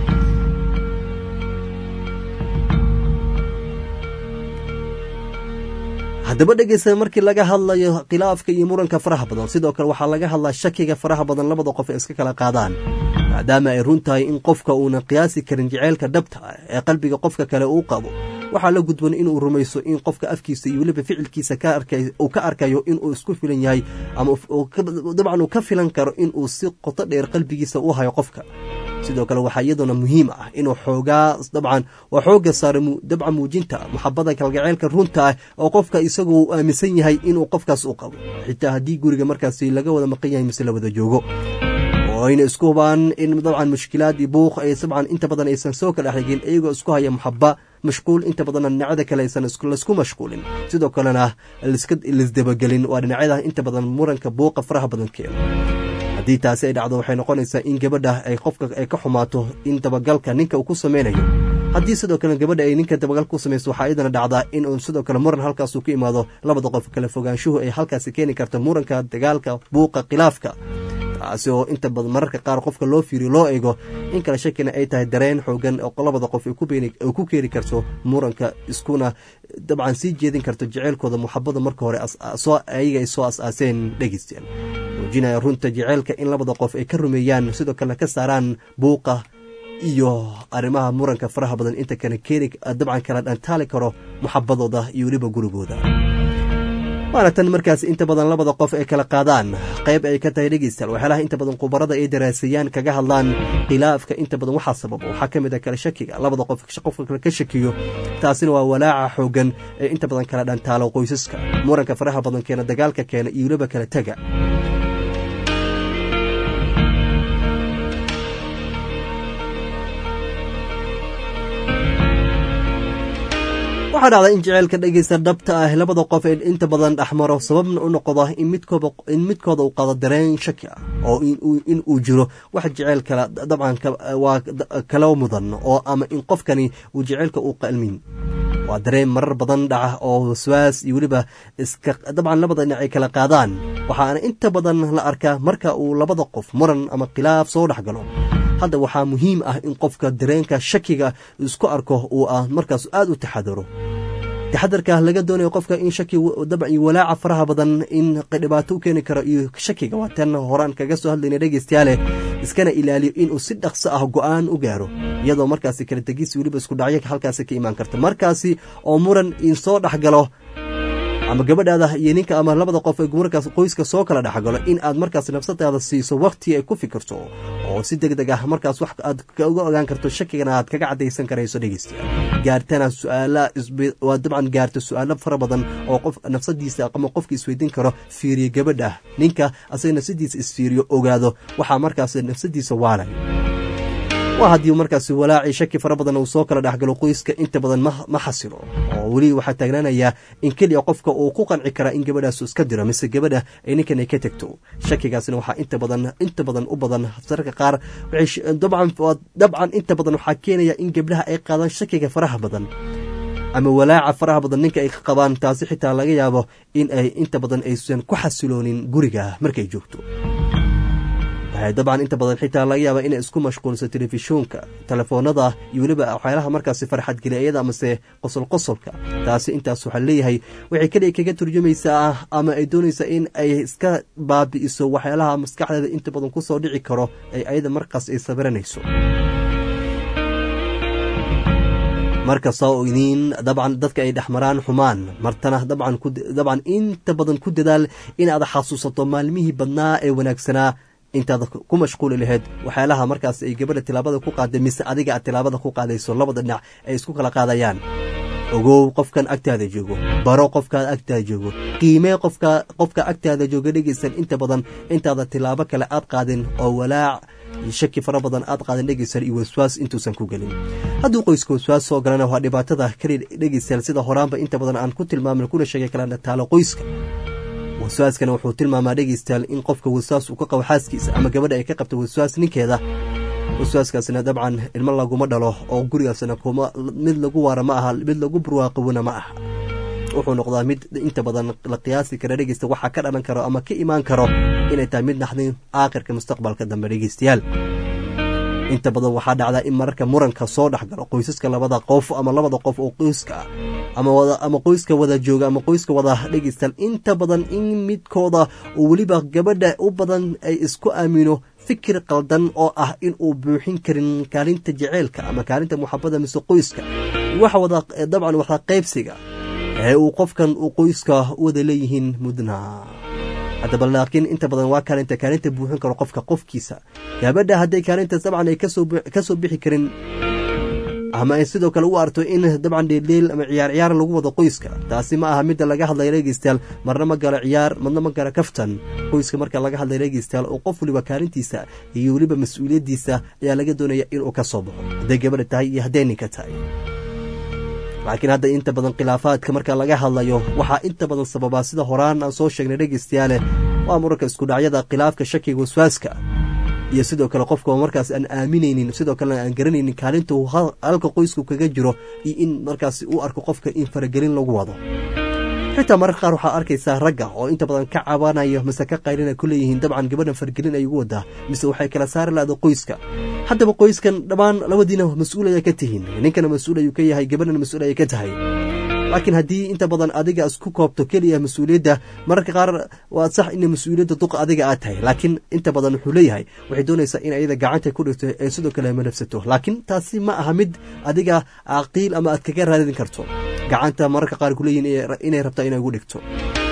haddaba dhegeysta markii laga hadlayo khilaafka iyo muranka faraha badan sidoo kale waxaa laga hadlaa shakiga faraha badan labada qof ay iska kala qaadaan maadaama ay run tahay in qofka uunan qiyaasi karin jaceylka dhabta ah ee qalbiga qofka kale uu qabo waxaa la gudban inuu rumayso in qofka afkiisa iyo weliba ficilkiisa uu ka arkayo inuu isku filan yahay ama dabcan uu ka filan karo inuu si qoto dheer qalbigiisa u hayo qofka sidoo kale waxaa iyaduna muhiim ah inuu xoogaa dabcan waa xooga saara dabca muujinta maxabada kalgaceylka runta ah oo qofka isagu uu aaminsan yahay inuu qofkaas u qabo xitaa haddii guriga markaasi laga wada maqan yahay mise la wada joogo oo ayna isku hubaan in dabcan mushkilaad iyo buuq ay dabcan inta badan aysan soo kala xigin iyagoo isku haya maxaba mashquul inta badanna dhinacyada kale aysan laisku mashquulin sidoo kalena laisdabagelin waa dhinacyada inta badan muranka buuqa faraha badan keeno haddii taasi ay dhacdo waxay noqonaysaa in gabadha ay qofka ay ka xumaato in dabagalka ninka uu ku samaynayo haddii sidoo kale gabadha ay ninka dabagal ku samayso waxaa iyadana dhacdaa in uu sidoo kale muran halkaasuu ka imaado labada qof kala fogaanshuhu ay halkaasi keeni karto muranka dagaalka buuqa khilaafka taasi oo inta badan mararka qaar qofka loo fiiriyo loo eego in kale shakina ay tahay dareen xoogan oo labada qof ay ku keeni karto muranka iskuna dabcan sii jeedin karto jeceylkooda muxabada marka hore ayaga ay soo as-aaseen dhegeystayaal muujinaya runta jeceylka in labada qof ay ka rumeeyaan sidoo kalena ka saaraan buuqa iyo arrimaha muranka faraha badan inta kale keeni dabcan kala dhantaali karo muxabadooda iyo weliba gurigooda waana tan markaas inta badan labada qof ay kala qaadaan qayb ay ka tahay dhegeystayaal waxyaalaha inta badan khubarada ay daraaseeyaan kaga hadlaan khilaafka inta badan waxaa sababa waxaa ka mid ah kala shakiga labada qof qofka kale ka shakiyo taasina waa walaaca xoogan ee inta badan kala dhantaalo qoysaska muranka faraha badan keena dagaalka keena iyo weliba kala tega waxaa dhacda in jeceylka dhegeysta dhabta ah labada qof ee inta badan dhexmaro sababna u noqdo in midkooda uu qado dareen shaki ah oo in uu jiro wax jeceyl kala dabcan waa kala mudan oo ama in qofkani uu jeceylka uu qalmin waa dareen marar badan dhaca oo waswaas iyo weliba iska dabcan labada dhinac ay kala qaadaan waxaana inta badan la arkaa marka uu labada qof muran ama khilaaf soo dhex galo hadda waxaa muhiim ah in qofka dareenka shakiga isku arko uu ah markaas aad u taxadaro taxadarka laga doonayo qofka in shaki dabcan iyo walaaca faraha badan in dhibaato u keeni karo iyo shakiga waa tan horaan kaga soo hadlayna dhegeystayaale iskana ilaaliyo inuu si dhaqso ah go-aan u gaaro iyadoo markaasi kala tegis weliba isku dhacyo halkaasi ka imaan karta markaasi oo muran in soo dhex galo ama gabadhaada iyo ninka ama labada qof ee markaas qoyska soo kala dhexgalo in aad markaas nafsadaada siiso wakti ay ku fikirto oo si deg deg ah markaas wax aad uga ogaan karto shakigana aad kaga cadaysan karayso dhegeystayaal gaartana su-aala waa dabcan gaarta su-aalo fara badan oo qof nafsadiisa ama qofka isweydiin karo fiiriyo gabadha ninka asaga nafsadiisa isfiiriyo ogaado waxaa markaas nafsadiisa waalay waa haddii markaas walaacii shaki fara badan uu soo kala dhexgalo qoyska inta badan ma xasilo oo weli waxaa taagnaanayaa in keliya qofka uu ku qanci karaa in gabadhaasu iska diro mise gabadha ay ninkan ay ka tegto shakigaasna waxaa inta badan inta badan u badan sararka qaar dabcan inta badan waxaa keenaya in gabdhaha ay qaadaan shakiga faraha badan ama walaaca faraha badan ninka ay ka qabaan taasi xitaa laga yaabo in ay inta badan aysan ku xasiloonin guriga markay joogto waxay dabcan inta badan xitaa laga yaaba inay isku mashquulso telefishoonka telefoonada iyo weliba waxyaalaha markaasi farxadgeliyada amase qosol qosolka taasi intaas waxaa leeyahay waxay keliya kaga turjumaysaa ama ay doonaysaa in ay iska baabi'iso waxyaalaha maskaxdeeda inta badan kusoo dhici karo ay ayada markaas ay sabiranayso markasta oo idiin dabcan dadka ay dhexmaraan xumaan martana dabcan dabcan inta badan ku dadaal inaad xasuusato maalmihii badnaa ee wanaagsanaa intaad ku mashquuli lahayd waxyaalaha markaas ay gabadha tilaabada ku qaaday mise adiga aad tilaabada ku qaadayso labada dhinac ay isku kala qaadayaan ogow qofkan agtaada joogo baro qofkaad agtaada joogo qiimee qofka qofka agtaada jooga dhegeysan inta badan intaada tilaabo kale aad qaadin oo walaac shaki fara badan aad qaadan dhegeysan iyo waswaas intuusan ku gelin hadduu qoyska waswaas soo galana waa dhibaatada kali dhegeysan sida horaanba inta badan aan ku tilmaamin kuna sheegay kala taalo qoyska waswaaskana wuxuu tilmaamaa dhegeystayaal in qofka waswaas uu ka qabo xaaskiisa ama gabadha ay ka qabto waswaas ninkeeda waswaaskaasna dabcan ilmo laguma dhalo oo gurigaasna kuma mid lagu waara ma aha mid lagu burwaaqowona ma aha wuxuu noqdaa mid inta badan la qiyaasi kara dhegeysta waxaa ka dhalan karo ama ka imaan karo inay tahay mid naxdin aakhirka mustaqbalka dambe dhegeystayaal inta badan waxaa dhacdaa in mararka muranka soo dhex galo qoysaska labada qof ama labada qof oo qoyska ama ama qoyska wada jooga ama qoyska wada dhegeystaan inta badan in midkooda oo weliba gabadha u badan ay isku aamino fikir qaldan oo ah in uu buuxin karin kaalinta jeceylka ama kaalinta muxabada mise qoyska waxa wada dabcan waxaa qaybsiga ee uu qofkan uu qoyska wada leeyihiin mudna haddaba laakiin inta badan waa kaalinta kaalinta buuxin karo qofka qofkiisa gabadha hadday kaalintaas dabcan ay kasoo bixi karin ama ay sidoo kale u arto in dabcan dheeldheel ama ciyaar ciyaar lagu wado qoyska taasi ma aha midda laga hadlaya dhegeystayaal marna ma galo ciyaar marna ma galo kaftan qoyska marka laga hadlaya dhegeystayaal oo qof waliba kaalintiisa iyo weliba mas-uuliyaddiisa ayaa laga doonaya inuu ka soo baxo hadday gabadha tahay iyo hadday ninka tahay laakiin hadda inta badan khilaafaadka marka laga hadlayo waxaa inta badan sababaa sida horaan aan soo sheegnay dhegeystayaale waa muranka iskudhacyada khilaafka shakiga waswaaska iyo sidoo kale qofka markaas aan aaminaynin sidoo kalena aan garanaynin kaalinta uu halka qoysku kaga jiro iyo in markaas uu arko qofka in faragelin lagu wado xitaa mararka qaar waxaa arkaysaa ragga oo inta badan ka cabanayo mise ka qaylina ku leeyihiin dabcan gabadhan fargelin ay ugu wadaa mise waxay kala saari lahda qoyska haddaba qoyskan dhammaan labadiina mas-uul ayaa ka tihiin ninkana mas-uul ayuu ka yahay gabadhana mas-uul ayay ka tahay laakiin haddii inta badan adiga isku koobto keliya mas-uuliyadda mararka qaar waa sax ina mas-uuliyadda duqa adiga aad tahay laakiin inta badan wuxuu leeyahay waxay doonaysaa in ayada gacanta ku dhigto ee sidoo kale manafsato laakiin taasi ma aha mid adiga caqiil ama aad kaga raadin karto gacanta mararka qaar kuleeyihin inay rabtaa inay ugu dhigto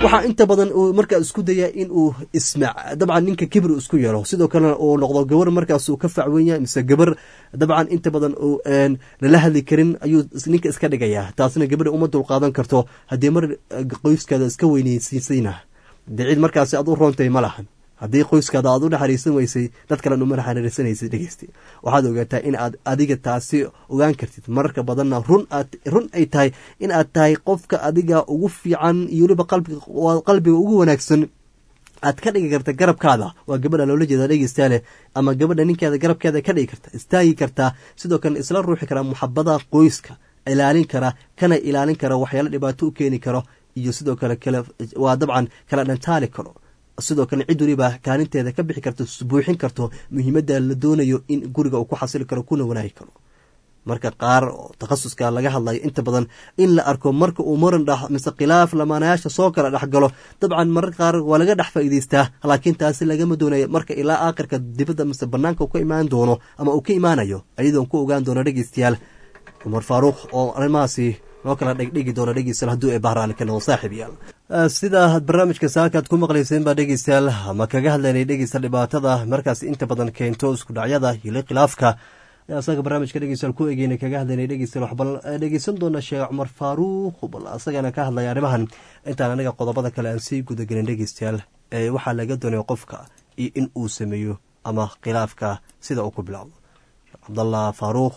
waxaa inta badan uu markaa isku dayaa in uu isma dabcan ninka kibir isku yeelo sidoo kalena uu noqdo gabar markaas uu ka facwen yahay mise gabar dabcan inta badan uu lala hadli karin ayuu ninka iska dhigayaa taasna gabadha uma dulqaadan karto haddii mar qoyskaada iska weyneysiisayna dee cid markaasi aad u roontay ma lahan haddii qoyskaada aad u naxariisan weysay dad kalen uma naxariisanaysid dhegeysta waxaad ogaataa in aad adiga taasi ogaan kartid mararka badanna run aad run ay tahay in aad tahay qofka adiga ugu fiican iyo weliba qalbiga ugu wanaagsan aad ka dhigi karta garabkaada waa gabadha loola jeeda dhegeystaale ama gabadha ninkeeda garabkeeda ka dhigi karta istaagi kartaa sidoo kale isla ruuxi karaa muxabada qoyska ilaalin kara kana ilaalin kara waxyaalo dhibaato u keeni karo iyo sidoo kale waa dabcan kala dhantaali karo sidoo kale cid waliba kaalinteeda ka bixi karto buuxin karto muhiimadda la doonayo in guriga uu ku xasili karo kuna wanaagi karo marka qaar takhasuska laga hadlayo inta badan in la arko marka uu maran dh mise khilaaf lamaanayaasha soo kala dhexgalo dabcan mararka qaar waa laga dhex faa'iideystaa laakiin taasi lagama doonayo marka ilaa aakhirka dibadda mise banaanka ka imaan doono ama uu ka imaanayo ayadoon ku ogaan doono dhegeystayaal cumar faaruuq oo arrimahaasi noo kala dhegdhigi doona dhegeystayaal hadduu ee bahraali ka noqdo saaxiib yaal sida barnaamijka saakaad ku maqlayseen baa dhegeystayaal ama kaga hadlaynay dhegeysta dhibaatada markaas inta badan keento isku dhacyada iyo khilaafka asaga barnaamijka dhegeystayaal ku egeyna kaga hadlaynay dhegeystayaal waxbal dhegeysan doona sheekh cumar faaruuq bal asagana ka hadlaya arrimahan intaan anaga qodobada kale aan sii gudagelin dhegeystayaal ee waxaa laga doonaya qofka iyo in uu sameeyo ama khilaafka sida uu ku bilowdo cabdallah faaruuq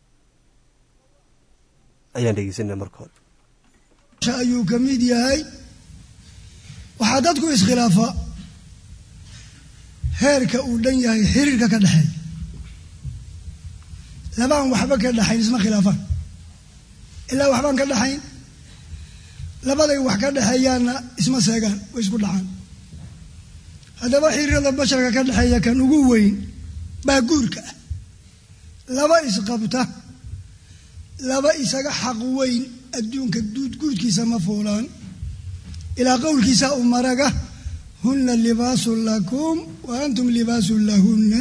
ayaan dhegeysanay marka hore ayuu ka mid yahay waxaa dadku iskhilaafa heerka uu dhan yahay xiriirka ka dhexeeya labaan waxba ka dhexayn isma khilaafaan ilaa waxbaan ka dhexayn labaday wax ka dhexeeyaanna isma seegaan way isku dhacaan haddaba xiriirada basharka ka dhexeeya kan ugu weyn baa guurka ah laba isqabta laba isaga xaq weyn adduunka guudkiisa ma fuulaan ilaa qowlkiisa u maraga hunna libaasun lakum wa antum libaasun lahunna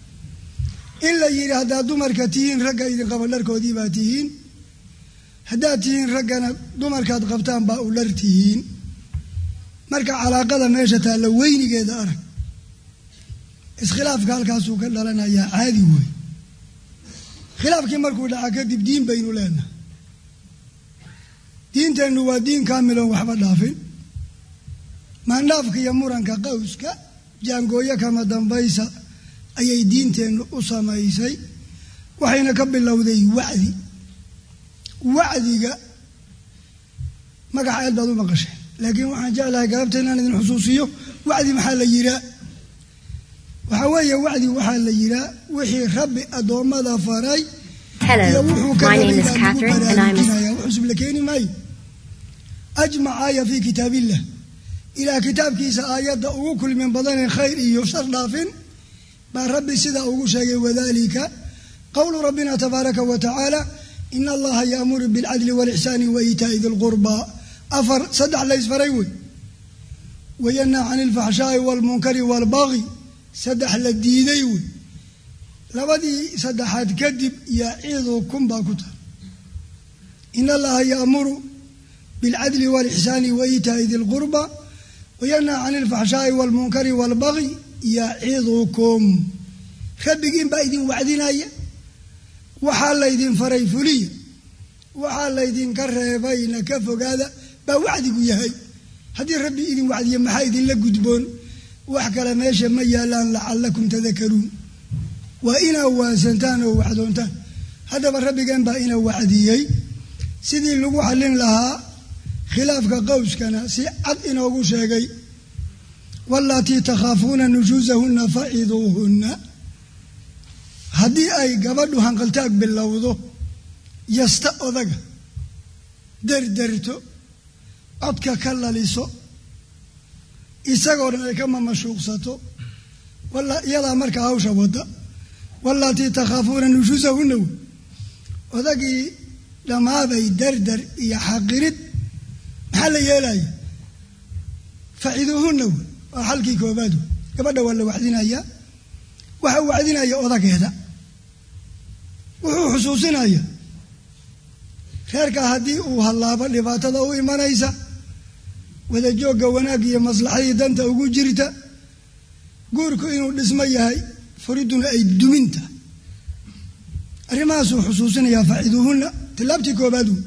in la yidhi haddaad dumarka tihiin ragga idin qaba dharkoodii baa tihiin haddaad tihiin raggana dumarkaad qabtaan baa u dhar tihiin marka calaaqada meesha taalla weynigeeda arag iskhilaafka halkaasuu ka dhalanayaa caadi wey khilaafkii markuu dhaca kadib diin baynu leenahay diinteennu waa diin kaamiloon waxba dhaafin maandhaafka iyo muranka qawska jaangooyo kama dambaysa ayay diinteennu u samaysay waxayna ka bilowday wacdi wacdiga magaca aad baad u maqasheen laakiin waxaan jeclahay galabta inaan idin xusuusiyo wacdi maxaa la yihaa waxaa weeye wacdi waxaa la yihaa wixii rabbi addoommada faray iyo wuxuu ka baraarujinaya cusub la keeni maayo ajmac aaya fii kitaabillah ilaa kitaabkiisa aayadda ugu kulmin badanee khayr iyo shar dhaafin baa rabbi sidaa ugu sheegay wadalika qowlu rabbina tabaaraka wa tacaala ina allaha yaamuru bilcadli walixsaani wa iitaa'i di lqurbaa afar saddex laysfaray wey wayanhaa cani ilfaxshaai waalmunkari waalbaqi saddex la diiday wey labadii saddexaad kadib yacidukum baa ku tahay ina allaha yaamuru bilcadli walixsaani wa iitaa'i di lqurba wayanhaa cani ilfaxshaai waalmunkari waalbaqi yacidukum rabbigiin baa idin wacdinaya waxaa laydin faray fuliya waxaa laydinka reebayna ka fogaada baa wacdigu yahay haddii rabbi idin wacdiya maxaa idinla gudboon wax kale meesha ma yaalaan lacalakum tadakaruun waa inaa waasantaan oo waxdoontaan haddaba rabbigeen baa ina wacdiyey sidii lagu xallin lahaa khilaafka qowskana si cad inoogu sheegay walatii takhaafuuna nushuusahunna faciduuhunna haddii ay gabadhu hanqaltaag bilowdo yasta odaga derderto codka ka laliso isagoo dhan ay ka mamashuuqsato iyadaa markaa hawsha wadda walatii takhaafuuna nushuusahunna wey odagii dhammaaday derder iyo xaqirid maxaa la yeelaya faciduuhunna wey waa xalkii koobaad wey gabadha waa la wacdinayaa waxa wacdinaya odageeda wuxuu xusuusinaya reerka haddii uu hallaabo dhibaatada u imanaysa wadajoogga wanaag iyo maslaxadii danta ugu jirta guurku inuu dhismo yahay furiduna ay duminta arrimahaasuu xusuusinayaa faciduuhunna tilaabtii koobaad wey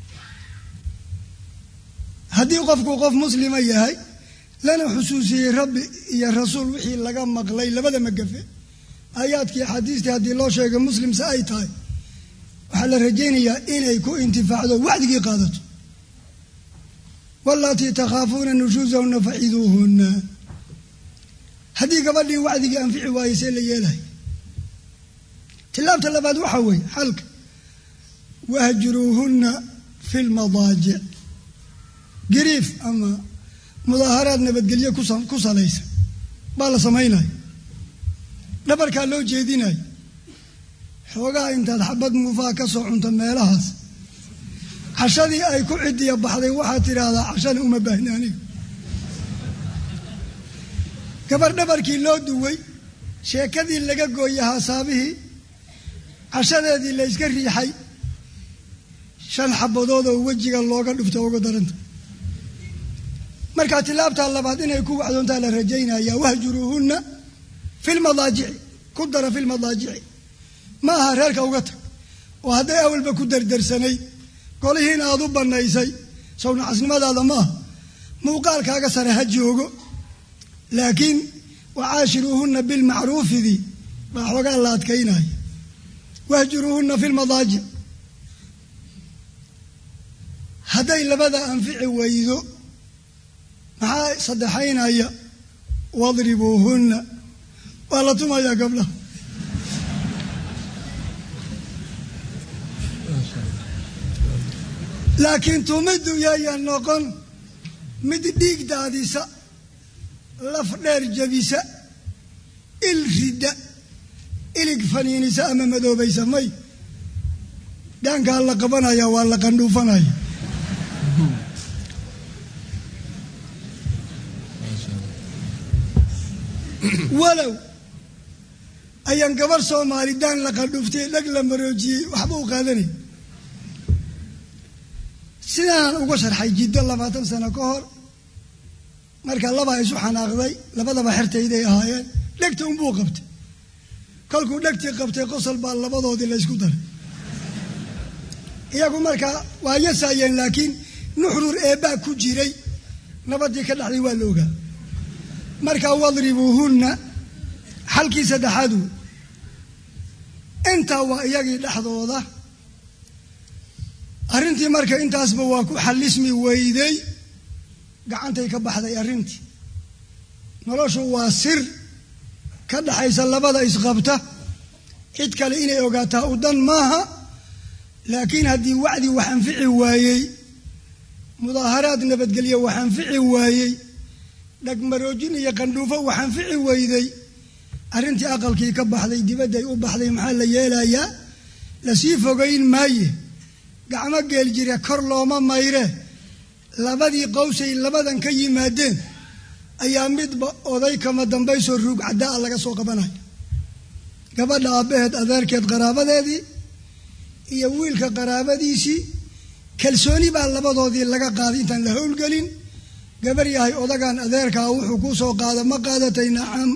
haddii qofku qof muslima yahay lana xusuusiyey rabbi iyo rasuul wixii laga maqlay labada magafe aayaadkii axaadiistii haddii loo sheegay muslimse ay tahay waxaa la rajaynayaa inay ku intifaacdo wacdigii qaadato walatii takhaafuuna nushuusahunna faciduuhunna haddii gabadhii wacdigii anfici waaye see la yeelahay tilaabta labaad waxaa weeye xalka wahjuruuhunna fi lmadaajic gariif ama mudaaharaad nabadgelyo ku salaysa baa la samaynaya dhabarkaa loo jeedinayo xoogaha intaad xabad muufaa ka soo cunto meelahaas cashadii ay ku cidiya baxday waxaad tidhaahdaa cashada uma baahni aniga gabar dhabarkii loo duway sheekadii laga gooyey haasaabihii cashadeedii la yska riixay shan xabadood oo wejiga looga dhufto uga daranta markaa tilaabtaa labaad inay ku wacdoontaa la rajaynaya wahjuruuhunna fi lmadaajici ku dara fi lmadaajici ma aha reerka uga tag oo hadday awalba ku dardarsanay golihiina aad u bannaysay sawnacasnimadaada ma aha muuqaalkaaga sare ha joogo laakiin wacaashiruuhunna bilmacruufidii baa xoogaa la adkaynaya wahjuruuhunna fi lmadaajic hadday labada anfici weydo maxaa saddexaynaya wadribuuhunna waa la tumayaa gabdhaha laakiin tumiddu yaya noqon mid dhiig daadisa laf dheer jabisa il ridda ilig faniinisa ama madoobaysa may dhaankaa la qabanaya waa la qandhuufanaya walow ayaan gabar soomaali daan la qandhuuftay dhag la maroojiyey waxba u qaadanay sidaan uga sharxay jiddo labaatan sano ka hor marka labaa isu xanaaqday labadaba xertayday ahaayeen dhegta unbuu qabtay kolkuu dhegtii qabtay qosol baa labadoodii laysku daray iyagu markaa waa yasaayeen laakiin nuxrur eebbaa ku jiray nabadii ka dhexday waa la ogaa markaa wadribuuhunna xalkii saddexaad wey intaa waa iyagii dhexdooda arrintii marka intaasba waa ku xallismi weyday gacantay ka baxday arrintii noloshu waa sir ka dhaxaysa labada isqabta cid kale inay ogaataa u dan maaha laakiin haddii wacdi wax anfici waayey mudaaharaad nabadgelyo wax anfici waayey dhagmaroojin iyo qandhuufo wax anfici weyday arrintii aqalkii ka baxday dibadday u baxday maxaa la yeelayaa lasii fogayn maaye gacmo geel jira kor looma mayre labadii qowsay labadan ka yimaadeen ayaa midba oday kama dambaysoo ruug caddaa laga soo qabanaya gabadha aabbaheed adeerkeed qaraabadeedii iyo wiilka qaraabadiisii kalsooni baa labadoodii laga qaaday intaan la howlgelin gabar yahay odagan adeerkaa wuxuu kuu soo qaada ma qaadatay nacam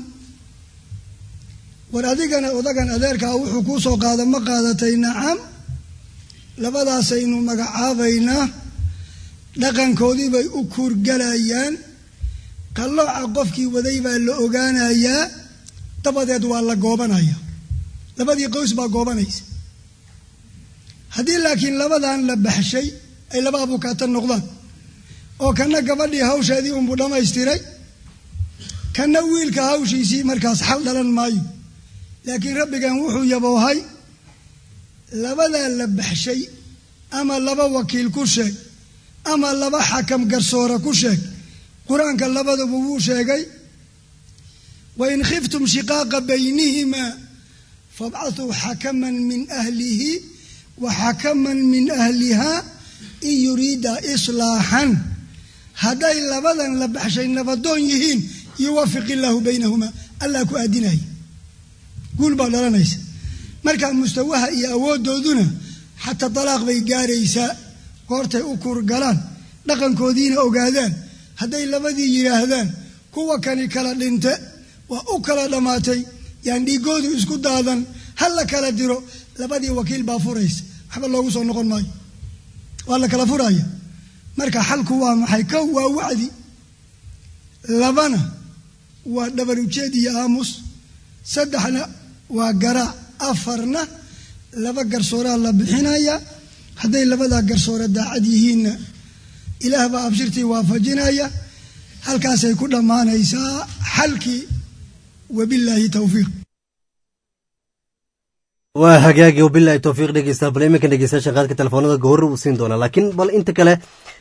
war adigana odagan adeerkaa wuxuu kuu soo qaada ma qaadatay nacam labadaasaynu magacaabaynaa dhaqankoodii bay u kuurgalayaan qallooca qofkii waday baa la ogaanayaa dabadeed waa la goobanaya labadii qoys baa goobanaysa haddii laakiin labadan la baxshay ay laba abukaata noqdaan oo kana gabadhii hawsheedii unbuu dhammaystiray kana wiilka hawshiisii markaas xal dhalan maayo laakiin rabbigan wuxuu yaboohay labadaa la baxshay ama laba wakiil ku sheeg ama laba xakam garsoora ku sheeg qur-aanka labadaba wuu sheegay wain khiftum shiqaaqa baynihimaa fabcathuu xakaman min ahlihi wa xakaman min ahliha in yuriida islaaxan hadday labadan la baxshay nabadoon yihiin yuwafiq illaahu baynahumaa allah ku aadinaya guul baa dhalanaysa marka mustawaha iyo awooddooduna xataa dalaaq bay gaaraysaa goortay u kurgalaan dhaqankoodiina ogaadaan hadday labadii yidhaahdaan kuwa kani kala dhinte waa u kala dhammaatay yaan dhiigoodu isku daadan ha la kala diro labadii wakiil baa furaysa waxba loogu soo noqon maayo waa la kala furaya marka xalku waa maxay kow waa wacdi labana waa dhabar ujeed iyo aamus saddexna waa garaac afarna laba garsooraa la bixinaya hadday labadaa garsoore daacad yihiinna ilaah baa abshirtii waafajinaya halkaasay ku dhammaanaysaa xalkii wabilaahi towfiiq waa hagaagi wabilahi towfiiq dhegeysta bal iminkan dhegeystayaasha qaadka telefoonada goorri uu siin doonaa laakiin bal inta kale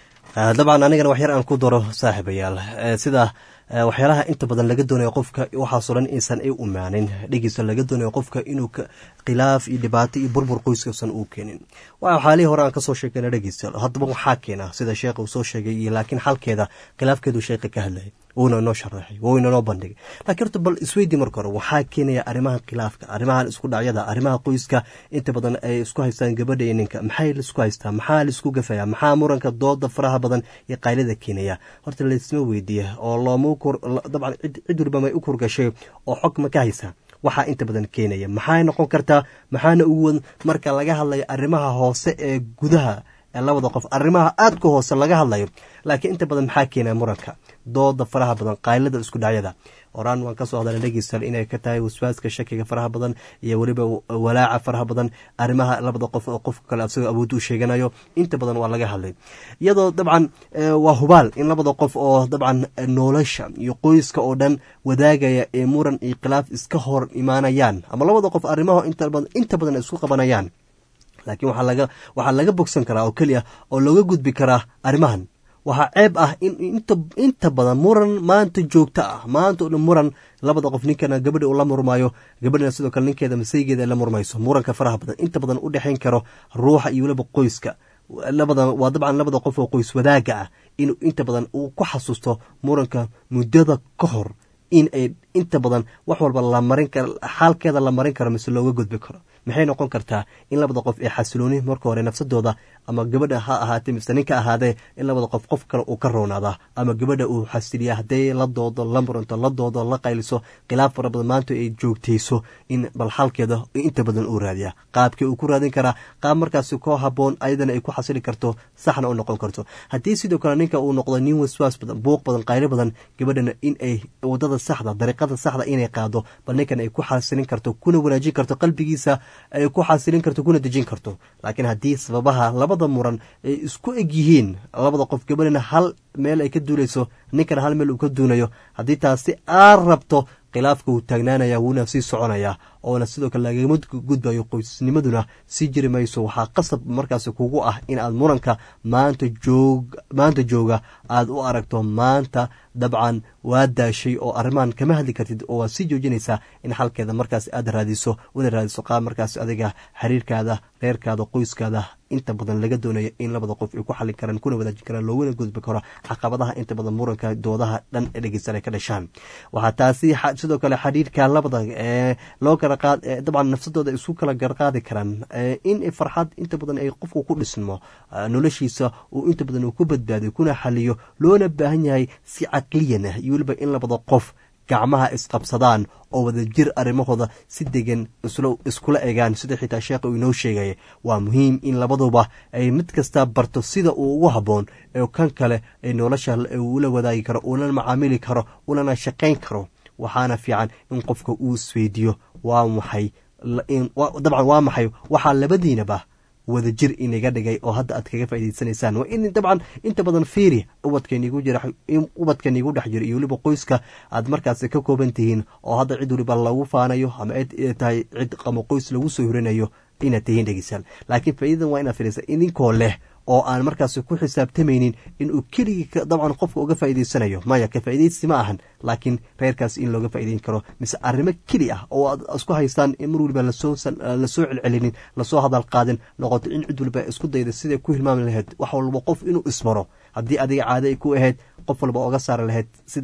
dabcan anigana wax yar aan ku daro saaxiibayaal sida waxyaalaha inta badan laga doonayo qofka waxaasoo dhan insan ay umaanin dhegeysa laga doonayo qofka inuu khilaaf iyo dhibaato iyo burbur qoyskausan uu keenin waa xaalihii hore aan kasoo sheegana dhegeysta haddaba waxaa keena sida sheekha uu soo sheegay iyo laakiin xalkeeda khilaafkeedu sheekha ka hadlayay wuuna noo sharaxay wuuna noo bandhigay laakiin horta bal isweydii marka hore waxaa keenaya arrimaha khilaafka arrimahan isku dhacyada arrimaha qoyska inta badan ay isku haystaan gabadha iyo ninka maxay laisku haystaa maxaa laisku gafaya maxaa muranka dooda faraha badan iyo qaylada keenaya horta laisma weydiiya oo looma dabcan cid waliba may u kurgashay oo xog ma ka haysaa waxaa inta badan keenaya maxay noqon kartaa maxaana ugu marka laga hadlayo arrimaha hoose ee gudaha ee labada qof arrimaha aadka hoose laga hadlayo laakiin inta badan maxaa keenaya muranka dooda faraha badan qaylada isku dhacyada horaan waan kasoo hadalna dhegeystal inay ka tahay waswaaska shakiga faraha badan iyo weliba walaaca faraha badan arrimaha labada qof oo qofka kale asagoo awood u sheeganayo inta badan waa laga hadlay iyadoo dabcan waa hubaal in labada qof oo dabcan nolosha iyo qoyska oo dhan wadaagaya ee muran iyo khilaaf iska hor imaanayaan ama labada qof arrimaha inta badan isku qabanayaan laakiin waxaa laga bogsan karaa oo keliya oo looga gudbi karaa arrimahan waxaa ceeb ah in inta badan muran maanta joogto ah maanta o dhan muran labada qof ninkana gabadha uu la murmaayo gabadhana sidoo kale ninkeeda masaygeeda la murmayso muranka faraha badan inta badan u dhexayn karo ruuxa iyo weliba qoyska labada waa dabcan labada qof oo qoys wadaaga ah in inta badan uu ku xasuusto muranka muddada ka hor in ay inta badan wax walba la marin karo xaalkeeda la marin karo mise looga gudbi karo maxay noqon kartaa in labada qof ee xasilooni marka hore nafsadooda ama gabadha ha ahaatee mise ninka ahaadee in labada qof qof kale uu ka roonaadaa ama gabadha uu xasiliya hadday la doodo la muranto la doodo la qayliso khilaaf fara badan maanta ay joogtayso in bal xalkeeda inta badan uu raadiyaa qaabkii uu ku raadin karaa qaab markaasi koo haboon ayadana ay ku xasili karto saxna u noqon karto haddii sidoo kale ninka uu noqdo nin waswaas badan buuq badan qaylo badan gabadhana in ay wadada saxda dariiqada saxda inay qaado bal ninkan ay ku xasilin karto kuna wanaajin karto qalbigiisa ay ku xasilin karto kuna dejin karto laakiin haddii sababaha labada muran ay isku eg yihiin labada qof gabadhana hal meel ay ka duulayso ninkana hal meel uu ka duunayo haddii taasi aad rabto khilaafka wuu taagnaanaya wuuna sii soconaya oona sidoo kale lagama gudbayo qoysnimaduna sii jiri mayso waxaa qasab markaas kugu ah in aad muranka maanta joog maanta jooga aad u aragto maanta dabcan waa daashay oo arrimahan kama hadli kartid oo waad sii joojinaysaa in xalkeeda markaas aad raadiso una raadiso qaab markaas adiga xiriirkaada reerkaada qoyskaada inta badan laga doonayo in labada qof ay ku xallin karaan kuna wadaajin karaan looguna gudbi karo caqabadaha inta badan muranka doodaha dhan ee dhegeysan ay ka dhashaan waxaa taasi sidoo kale xiriirka labada ee loo kala qaad dabcan nafsadooda isku kala garqaadi karaan in farxad inta badan ay qofku ku dhismo noloshiisa uu inta badan uu ku badbaadiyo kuna xaliyo loona baahan yahay si caqliyan ah iyo weliba in labada qof gacmaha isqabsadaan oo wada jir arrimahooda si degan iskula egaan sida xitaa sheekha uu inoo sheegaya waa muhiim in labaduba ay mid kasta barto sida uu ugu habboon ee kan kale ay nolosha ula wadaagi karo ulana macaamili karo ulana shaqayn karo waxaana fiican in qofka uu isweydiiyo waa maxay dabcan waa maxay waxaa labadiinaba wada jir inaga dhigay oo hadda aad kaga faa'idaysanaysaan waa in dabcan inta badan fiiri ubadkanigu jira ubadkanigu dhex jiro iyo weliba qoyska aad markaasi ka kooban tihiin oo hadda cid waliba lagu faanayo ama cid tahay cid ama qoys lagu soo horinayo inaad tihiin dhegeysaan laakiin faa'idadan waa inaad fiirisa idinkoo leh oo aan markaasi ku xisaabtamaynin inuu keligii dabcan qofka uga faa'idaysanayo maya ka faa'iidaysi ma ahan laakiin reerkaas in looga faa'idayn karo mise arrimo keli ah oo aad isku haystaan in mar waliba lasoo lasoo celcelinin lasoo hadal qaadin noqoto in cid waliba isku dayda siday ku hilmaami lahayd wax walba qof inuu ismaro haddii adiga caado ay ku ahayd qof walba oga saari lahayd sida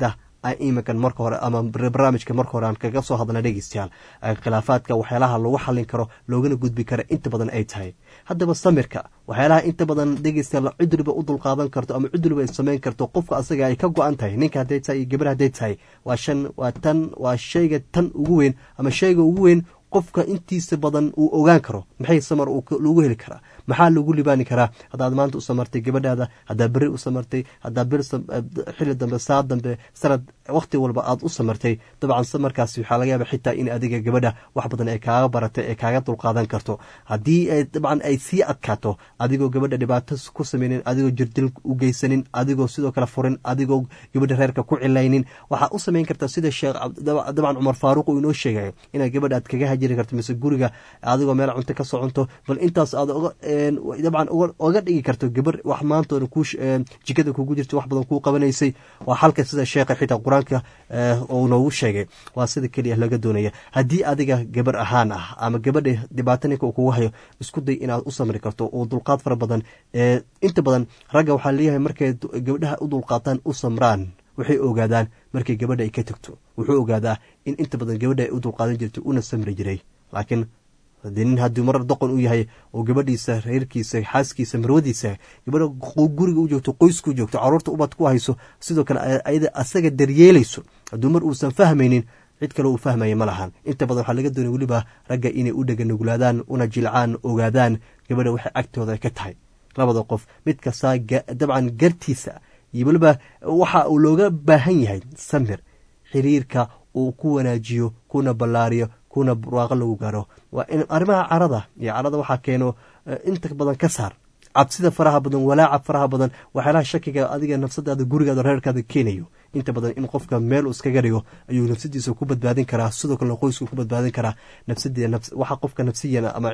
iminkan marka hore ama barnaamijka marka hore aan kaga soo hadlna dhegeystayaal khilaafaadka waxyaalaha lagu xallin karo loogana gudbi karo inta badan ay tahay haddaba samirka waxyaalaha inta badan dhegeystayaal cuduriba u dulqaadan karto ama cuduriba ay samayn karto qofka asaga ay ka go-an tahay ninka hadday tahay iyo gabar hadday tahay waa shan waa tan waa shayga tan ugu weyn ama shayga ugu weyn qofka intiisa badan uu ogaan karo maxay samar lagu heli karaa maxaa lagu libaani karaa haddaad maanta u samartay gabadhaada haddaad beri u samartay haddaad bir xilli dambe saa dambe sanad wakhti walba aad u samartay dabcan samarkaasi waxaa laga yaaba xitaa in adiga gabadha wax badan ay kaaga baratay ee kaaga dulqaadan karto haddii dabcan ay sii adkaato adigoo gabadha dhibaato ku sameynin adigoo jirdil u geysanin adigoo sidoo kale furin adigoo gabadha reerka ku cilaynin waxaa u samayn kartaa sida sheekh dabcan cumar faaruq uu inoo sheegayo inaad gabadha aad kaga hajiri karto mise guriga adigoo meel cunto ka soo cunto bal intaas aad dabcan oga dhigi karto gabar wax maantoona ku jikada kugu jirta wax badan kuu qabanaysay waa xalka sida sheekha xitaa qur-aanka uu noogu sheegay waa sida keliya laga doonaya haddii adiga gabar ahaan ah ama gabadha dhibaato ninka uu kugu hayo isku day inaad u samri karto oo dulqaad fara badan inta badan ragga waxaa leeyahay markay gabdhaha u dulqaataan u samraan waxay ogaadaan markay gabadha ay ka tagto wuxuu ogaadaa in inta badan gabadha ay u dulqaadan jirtay una samri jiray laakiin hadii nin haddii marar doqon u yahay oo gabadhiisa reerkiisa xaaskiisa marwadiisa gabadha guriga u joogto qoyska u joogto caruurta ubad ku hayso sidoo kale ayada asaga daryeelayso hadduu mar uusan fahmaynin cid kale uu fahmaya ma lahan inta badan waxaa laga doonay weliba ragga inay u dheganuglaadaan una jilcaan ogaadaan gabadha waxay agtooda ka tahay labada qof mid kastaa dabcan gartiisa iyo weliba waxa uu looga baahan yahay samir xiriirka uu ku wanaajiyo kuna ballaariyo kuna barwaaqo lagu gaaro waa in arrimaha carada iyo carada waxaa keeno inta badan ka saar cabsida faraha badan walaaca faraha badan waxyaalaha shakiga adiga nafsadaada gurigaada reerkaada keenayo inta badan in qofka meel iskaga dhigo ayuu nafsadiisa ku badbaadin karaa sidoo kalena qoysku ku badbaadin karaa nafsawaxa qofka nafsiyan ama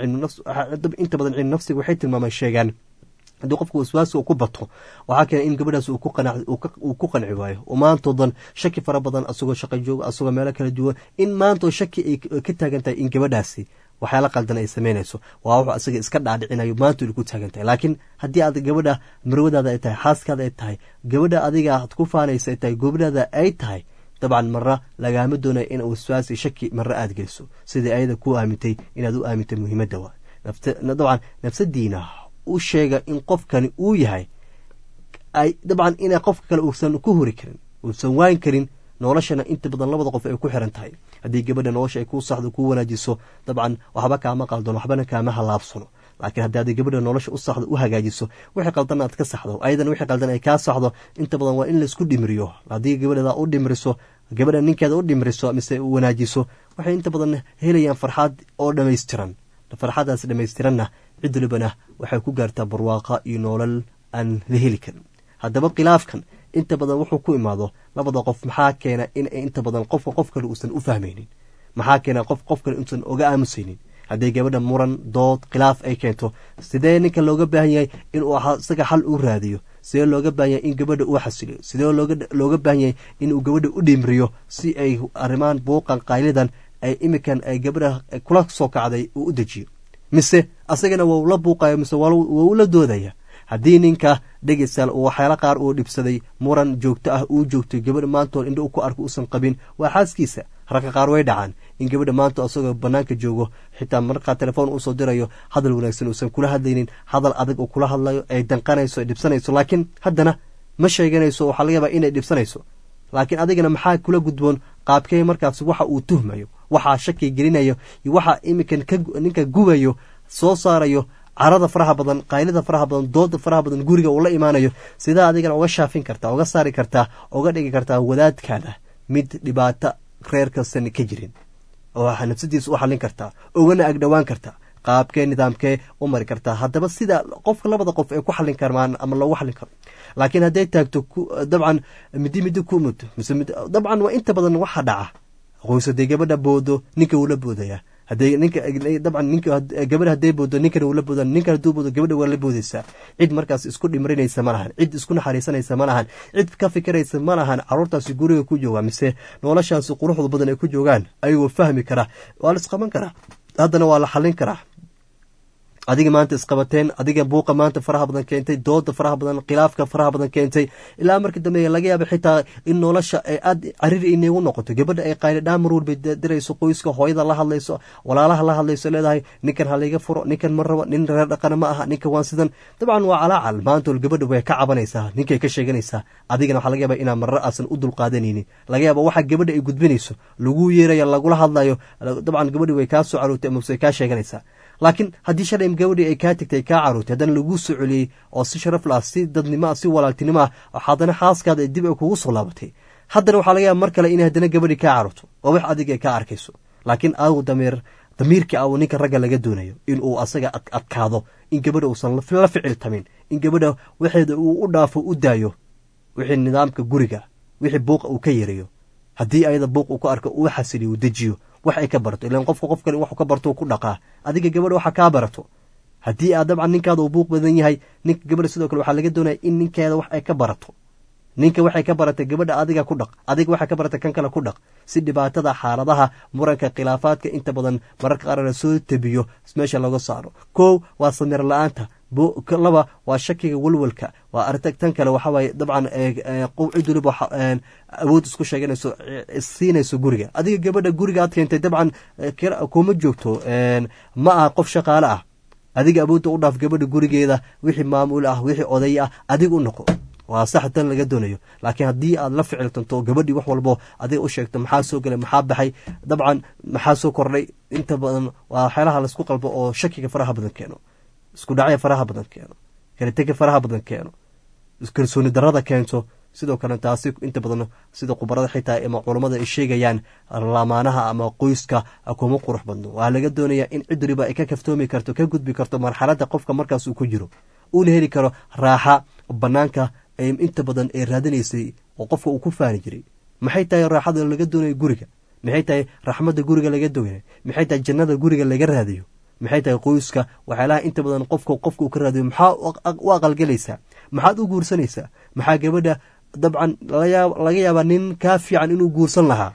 inta badan cilmu nafsiga waxay tilmaamaan sheegaan haddii qofka waswaasi uu ku bato waxaa keena in gabadhaas uu ku qanci waayo oo maantoodan shaki fara badan asagoo shaqa jooga asagoo meelo kala duwan in maantoo shaki ay ka taagan tahay in gabadhaasi waxyaala qaldan ay samaynayso waa wuxuu asaga iska dhaadhicinayo maanta ku taagan tahay laakiin haddii aad gabadha marwadaada ay tahay xaaskaada ay tahay gabadha adiga aad ku faanaysa ay tahay gobadhaada ay tahay dabcan marra lagaama doonaya in waswaasi shaki marra aad geliso sidai ayada ku aamintay inaad u aamintay muhiimadda waa dabcan nafsadiina u sheega in qofkani uu yahay ay dabcan ina qofka kale uusan ku hori karin uusan waan karin noloshana inta badan labada qof ay ku xiran tahay haddii gabadha nolosha ay kuu saxdo kuu wanaajiso dabcan waxba kaama qaldono waxbana kaama halaabsano laakiin haddii aad gabadha nolosha u saxdo u hagaajiso wixii qaldan aad ka saxdo ayadana wixii qaldan ay kaa saxdo inta badan waa in laisku dhimriyo haddii gabadhada u dhimriso gabadha ninkeeda u dhimriso mise wanaajiso waxay inta badan helayaan farxaad oo dhammaystiran farxadaas dhammaystiranna cid walibana waxay ku gaartaa barwaaqa iyo noolal aan la heli karin haddaba khilaafkan inta badan wuxuu ku imaado labada qof maxaa keena in inta badan qofka qof kale uusan u fahmaynin maxaa keena qof qof kale uusan oga aamusaynin hadday gabadha muran dood khilaaf ay keento sidee ninka looga baahan yahay inuu isaga xal u raadiyo sidee looga baahan yahay in gabadha uu xasiliyo sidee looga baahan yahay inuu gabadha u dhimriyo si ay arrimaan buuqan qaylidan ay imikan ay gabadha kula soo kacday uu u dejiyo mise asagana waa ula buuqaya mise waa ula doodaya haddii ninka dhegeystaal uu waxyaala qaar uu dhibsaday muran joogto ah uu joogtay gabadha maantood indho ku arko uusan qabin waa xaaskiisa ragga qaar way dhacaan in gabadha maanta asagoo banaanka joogo xitaa markaa telefoon uusoo dirayo hadal wanaagsan uusan kula hadlaynin hadal adag uu kula hadlayo ay danqanayso ay dhibsanayso laakiin haddana ma sheeganayso waxaa laga yaabaa inay dhibsanayso laakiin adigana maxaa kula gudboon qaabkee markaas waxa uu tuhmayo waxaa shaki gelinayo iyo waxa iminkan ninka gubayo soo saarayo carada faraha badan qaylida faraha badan dooda faraha badan guriga uu la imaanayo sidaa adigana uga shaafin kartaa uga saari kartaa uga dhigi kartaa wadaadkaada mid dhibaato reerkasan ka jirin oo nafsadiisa u xallin kartaa ugana agdhowaan kartaa qaabkee nidaamkee u mari kartaa haddaba sida qofka labada qof ay ku xallin karmaan ama loogu xallin karo laakiin hadday taagto dabcan midi midi ku muddo mise dabcan waa inta badan waxa dhaca qoys haday gabadha boodo ninka wuu la boodaya haday ninka dabcan ninka gabadha hadday boodo ninkana wuu la booda ninkan hadduu boodo gabadha waa la boodaysaa cid markaas isku dhimrinaysa ma lahan cid isku naxariisanaysa ma lahan cid ka fikiraysa ma lahan caruurtaasi guriga ku jooga mise noloshaasi quruxda badan ay ku joogaan ayagoo fahmi karaa waa la isqaban karaa haddana waa la xallin karaa adiga maanta isqabateen adiga buuqa maanta faraha badan keentay dooda faraha badan khilaafka faraha badan keentay ilaa markii dambe laga yaaba xitaa in nolosha ay aad cariri inagu noqoto gabadha ay qaylidhaan mar walba dirayso qoyska hooyada la hadlayso walaalaha la hadlayso leedahay ninkan halayga furo ninkan ma rabo nin reer dhaqana ma aha ninkan waan sidan dabcan waa calaacal maanta gabadha way ka cabanaysaa ninkay ka sheeganaysaa adigana waxaa laga yaaba inaa marar aasan u dulqaadanaynin laga yaaba waxa gabadha ay gudbinayso lagu yeerayo lagula hadlayo dabcan gabadhi way kaa soo carootay amase kaa sheeganaysaa laakiin haddii shalay gabadhii ay kaa tegtay kaa caruurtay haddana laguu soo celiyey oo si sharaf lah si dadnimo ah si walaaltinimo ah haddana xaaskaada dib ay kugu soo laabatay haddana waxaa laga yaaba mar kale inay haddana gabadhii kaa caruurto oo wax adiga ay kaa arkayso laakiin agu damiir damiirkii aw ninka ragga laga doonayo inuu asaga adkaado in gabadha uusan la ficiltamin in gabadha waxeeda uu u dhaafo u daayo wixii nidaamka guriga wixii buuqa uu ka yareeyo haddii ayada buuq uu ku arko uu xasiliyo uu dejiyo wax ay ka barato ilan qofka qof kale waxu ka barto ku dhaqaa adiga gabadha waxa kaa barato haddii aad dabcan ninkaada uu buuq badan yahay ninka gabadha sidoo kale waxaa laga doonaya in ninkeeda wax ay ka barato ninka waxay ka baratay gabadha adiga ku dhaq adiga waxay ka baratay kan kale ku dhaq si dhibaatada xaaladaha muranka khilaafaadka inta badan mararka qaar la soo tebiyo meesha laga saaro kow waa samir la-aanta laba waa shakiga walwalka waa arintag tan kale waxawaaye dabcan cid waliba awood isku sheeganayso siinayso guriga adiga gabadha guriga aad keentay dabcan kuma joogto ma aha qof shaqaale ah adiga awoodda u dhaaf gabadha gurigeeda wixii maamul ah wixii oday ah adiga u noqo waa sax tan laga doonayo laakiin haddii aad la ficiltanto gabadhii wax walbo adiga u sheegto maxaa soo gelay maxaa baxay dabcan maxaa soo kordhay inta badan waa waxyaalaha laisku qalbo oo shakiga faraha badan keeno isku dhacya faraha badan keeno kalitega faraha badan keeno kalsooni darada keento sidoo kale taasi inta badan sida khubarada xitaa ama culammada ay sheegayaan lamaanaha ama qoyska kuma qurux badno waxaa laga doonayaa in cid waliba ay ka kaftoomi karto ka gudbi karto marxaladda qofka markaas uu ku jiro uuna heli karo raaxa banaanka inta badan ay raadinaysay oo qofka uu ku faani jiray maxay tahay raaxada laga doonayo guriga maxay tahay raxmadda guriga laga doonay maxay tahay jannada guriga laga raadiyo maxay tahay qoyska waxyaalaha inta badan qofka qofka uu ka raadiyo maxaa u aqalgelaysaa maxaad u guursanaysaa maxaa gabadha dabcan laga yaabaa nin kaa fiican inuu guursan lahaa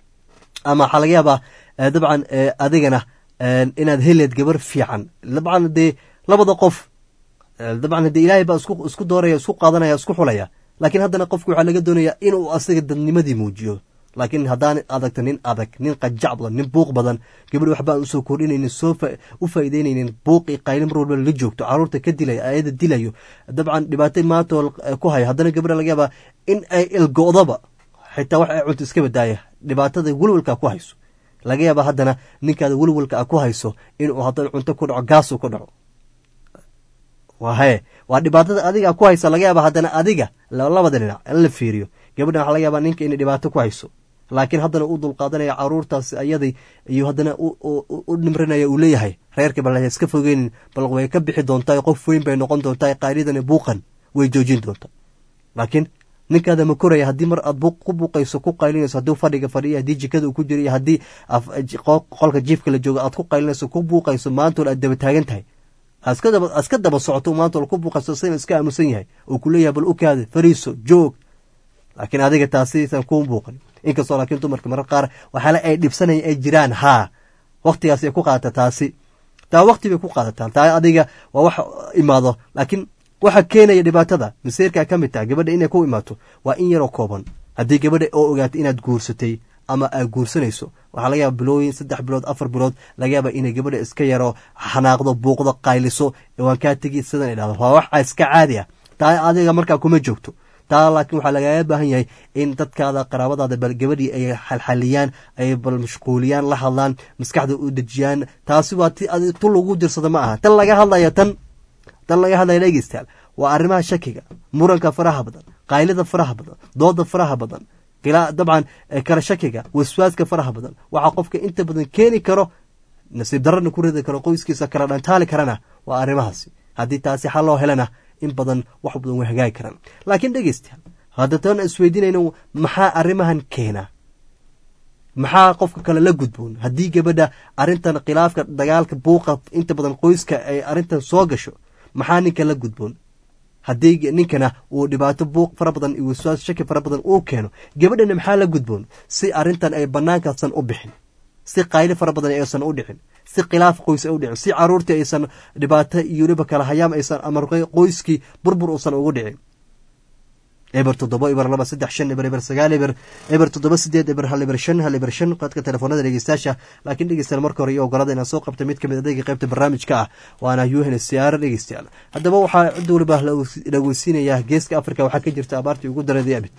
ama waxaa laga yaabaa dabcan adigana inaad heleed gabar fiican dabcan dee labada qof dabcan haddee ilaahay baa isku dooraya isku qaadanaya isku xulaya laakiin haddana qofku waxaa laga doonaya inuu asaga dadnimadii muujiyo laakiin haddaan adagto nin adag nin qajac badan nin buuq badan gabadhi waxba aan usoo kordhinaynin soo u faa'iideynaynin buuqii qayli mar walba la joogto caruurta ka dilaya ayada dilayo dabcan dhibaato maantoo ku hayo haddana gabadha laga yaabaa in ay ilgo'daba xitaa wax ay cunto iska badaaya dhibaatada welwalka ku hayso laga yaaba haddana ninkaada welwalka a ku hayso inuu haddana cunto ku dhaco gaasuu ku dhaco wahe waa dhibaatada adiga ku haysa laga yaaba haddana adiga labada dhinac in la fiiriyo gabadhan waxa laga yaaba ninka inay dhibaato ku hayso laakiin haddana u dulqaadanaya caruurtaas ayadii iyo haddana u dhimrinaya uu leeyahay reerka bal iska fogeynin bal way ka bixi doontaa qof weyn bay noqon doontaa qaylidani buuqan way joojin doontaa laakiin ninkaada ma koraya haddii mar aad ku buuqayso ku qaylinayso haddii fadhiga fadhiya haddii jikada uu ku jiro iyo haddii qolka jiifka la joogo aad ku qaylinayso ku buuqayso maantool aad daba taagan tahay iska daba socoto maantool ku buuqayso sina iska aamusan yahay uu ku leeyahay bal u kaada fariiso joog laakiin adiga taasiisan kuu buuqan inkastoo laakiin dumarka marar qaar waxaale ay dhibsanaya ay jiraan haa waktigaas ay ku qaadata taasi taa wakti bay ku qaadataa taa adiga waa wax imaado laakiin waxa keenaya dhibaatada maseerkaa ka mid taha gabadha inay ku imaato waa in yaroo kooban haddii gabadha oo ogaato inaad guursatay ama aad guursanayso waxaa laga yaaba bilooyin saddex bilood afar bilood laga yaaba inay gabadha iska yaro xanaaqdo buuqdo qayliso waan kaa tegi sidan ay dhahdo waa wax iska caadi ah taa adiga markaa kuma joogto taa laakiin waxaa lagaaga baahan yahay in dadkaada qaraabadaada bal gabadhii ay xalxaliyaan ay bal mashquuliyaan la hadlaan maskaxda u dejiyaan taasi waa tu lagu dirsada ma aha tan laga hadlaya tan tan laga hadlaya dhegeystayaal waa arrimaha shakiga muranka faraha badan qaylida faraha badan dooda faraha badan dabcan kala shakiga waswaaska faraha badan waxaa qofka inta badan keeni karo nasiib darana ku ridi karo qoyskiisa kala dhantaali karana waa arrimahaasi haddii taasi xal loo helana in badan wax badan way hagaagi karaan laakiin dhegeystayaal hadda tan isweydiinayno maxaa arrimahan keena maxaa qofka kale la gudboon haddii gabadha arrintan khilaafka dagaalka buuqa inta badan qoyska ay arrintan soo gasho maxaa ninka la gudboon haddii ninkana uu dhibaato buuq fara badan iyo waswaas shaki fara badan uu keeno gabadhana maxaa la gudboon si arrintan ay bannaankaasan u bixin si qayli fara badan aysan u dhicin si khilaaf qoys u dhicin si caruurtii aysan dhibaato iyo weliba kala hayaam aysan ama qoyskii burbur uusan ugu dhicin eber toddoba eber laba saddex shan eber eber sagaal eber eber toddoba sideed eber hal eber shan hal eber shan qadka telefoonada dhegeystayaasha laakiin dhegeystayaal marka hore iyo ogolada inaan soo qabta mid kamid adeega qaybta barnaamijka ah waana un siyaaro dhegeystayaal haddaba waxaa cid waliba la weysiinayaa geeska africa waxaa ka jirta abaartii ugu dareeday abid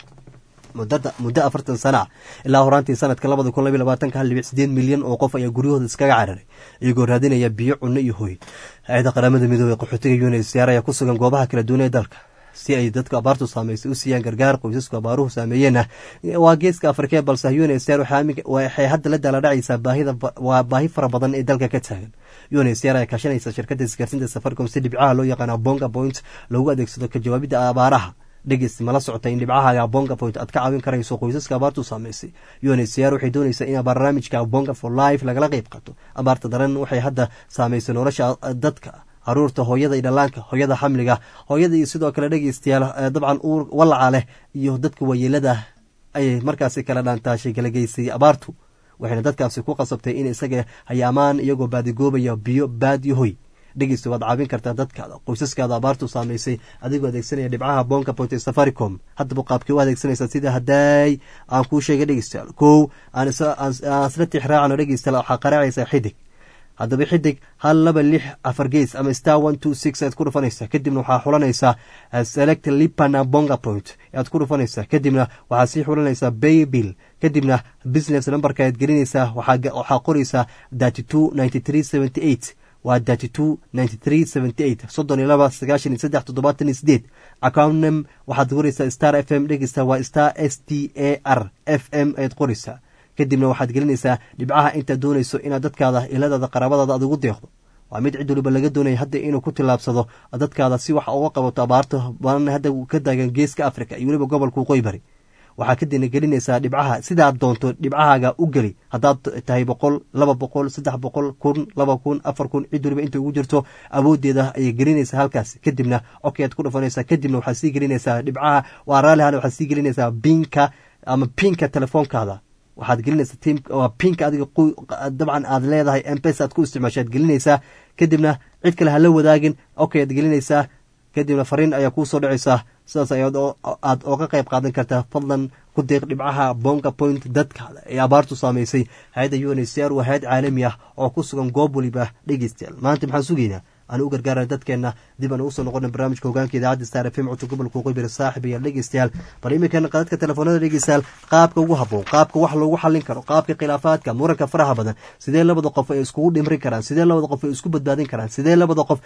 muddo afartan sana ah ilaa horaantii sanadka labada kun labiy labaatanka hal dhibic sideed milyan oo qof ayaa guryahooda iskaga cararay iyagoo raadinaya biyo cunno iyo hoy hay-ada qaramada midoobey qaxootiga unhcr ayaa ku sugan goobaha kala duwan ee dalka si ay dadka abaartu saameysay u siiyaan gargaar qoysasku abaaruhu saameeyeenna waa geeska afrikee balse unhcr waxay hadda la daaladhacaysaa waa baahi fara badan ee dalka ka taagan unhcr ayaa kaashanaysa shirkadda isgaarsiinta safaricom si dhibcaha loo yaqaana bonga point loogu adeegsado ka jawaabidda abaaraha dhegeyst mala socota in dhibcahaaga bonga point aad ka caawin karayso qoysaska abaartu saameysay unhcr waxay doonaysaa in barnaamijka bonga for life lagala qeyb qato abaarta daran waxay hadda saameysay nolosha dadka caruurta hooyada iyo dhallaanka hooyada xamliga hooyada iyo sidoo kale dhegeystayaal dabcan uur walaca leh iyo dadka waayeelada ayay markaasi kala dhaantaashay kala geysay abaartu waxayna dadkaasi ku qasabtay in isaga hayaamaan iyagoo baadigoobaya biyo baadiyo hoy dhegeysta waad caawin kartaa dadkaada qoysaskaada abaartu saameysay adigoo adeegsanaya dhibcaha bonka point ee safaricom haddaba qaabkii u adeegsanaysaa sida haddaay aan kuu sheegay dhegeystayaal kow aan isla tixraacano dhegeystayaal waxaa qaraacaysaa xidig haddaba xidig hal laba lix afar gees ama star one two six aad ku dhufanaysaa kadibna waxaa xulanaysaa select lipana bonga point aad ku dhufanaysaa kadibna waxaa sii xulanaysaa bay bill kadibna business numberka aad gelinaysaa waxaa qoraysaa thirty two ninety three seventy eight waa thirty two ninety three seventy eight soddon iyo laba sagaashan iyo saddex toddobaatan iyo sideed accounnem waxaad qoraysaa star f m dhegeysta waa star s t a r f m ayaad qoraysaa kadibna waxaad gelinaysaa dhibcaha intaad doonayso inaad dadkaada iladaada qaraabadaada aad ugu deeqdo waa mid cid waliba laga doonaya hadda inuu ku tillaabsado dadkaada si wax uga qabato abaarta badan hadda ka taagan geeska africa iyo weliba gobolka waqooyi bari waxaa kadina gelinaysaa dhibcaha sidaad doonto dhibcahaaga u geli haddaad tahay boqol laba boqol saddex boqol kun laba kun afar kun cid waliba inta ugu jirto awoodeeda ayay gelinaysaa halkaas kadibna okaad ku dhufanaysaa kadibna waxaad sii gelinaysaa dhibcaha waa raalihan waxaad sii gelinaysaa binka ama pinka telefoonkaada waxaad gelinaysaa tim waa pinka adiga dabcan aad leedahay mpesa aad ku isticmaasha ad gelinaysaa kadibna cid kale hala wadaagin okay aad gelinaysaa kadibna fariin ayaa kuu soo dhacaysaa sidaas aad ooga qayb qaadan kartaa fadlan ku deeq dhibcaha bonga point dadkaada ee abaartu saamaysay hay-adda unhcr waa hay-ad caalami ah oo ku sugan goob waliba dhegeystayaal maanta maxaan sugaynaa aan u gargaarana dadkeenna dib aan usoo noqona barnaamijka hogaanka idaacadda star fm codka gobolka waqooyi saaxib iyo dhegeystayaal bal iminkan qadadka telefoonada dhegeystayaal qaabka ugu habboon qaabka wax loogu xallin karo qaabka khilaafaadka muranka faraha badan sidee labada qof ay iskugu dhimrin karaan sidee labada qof ay isku badbaadin karaan sidee labada qof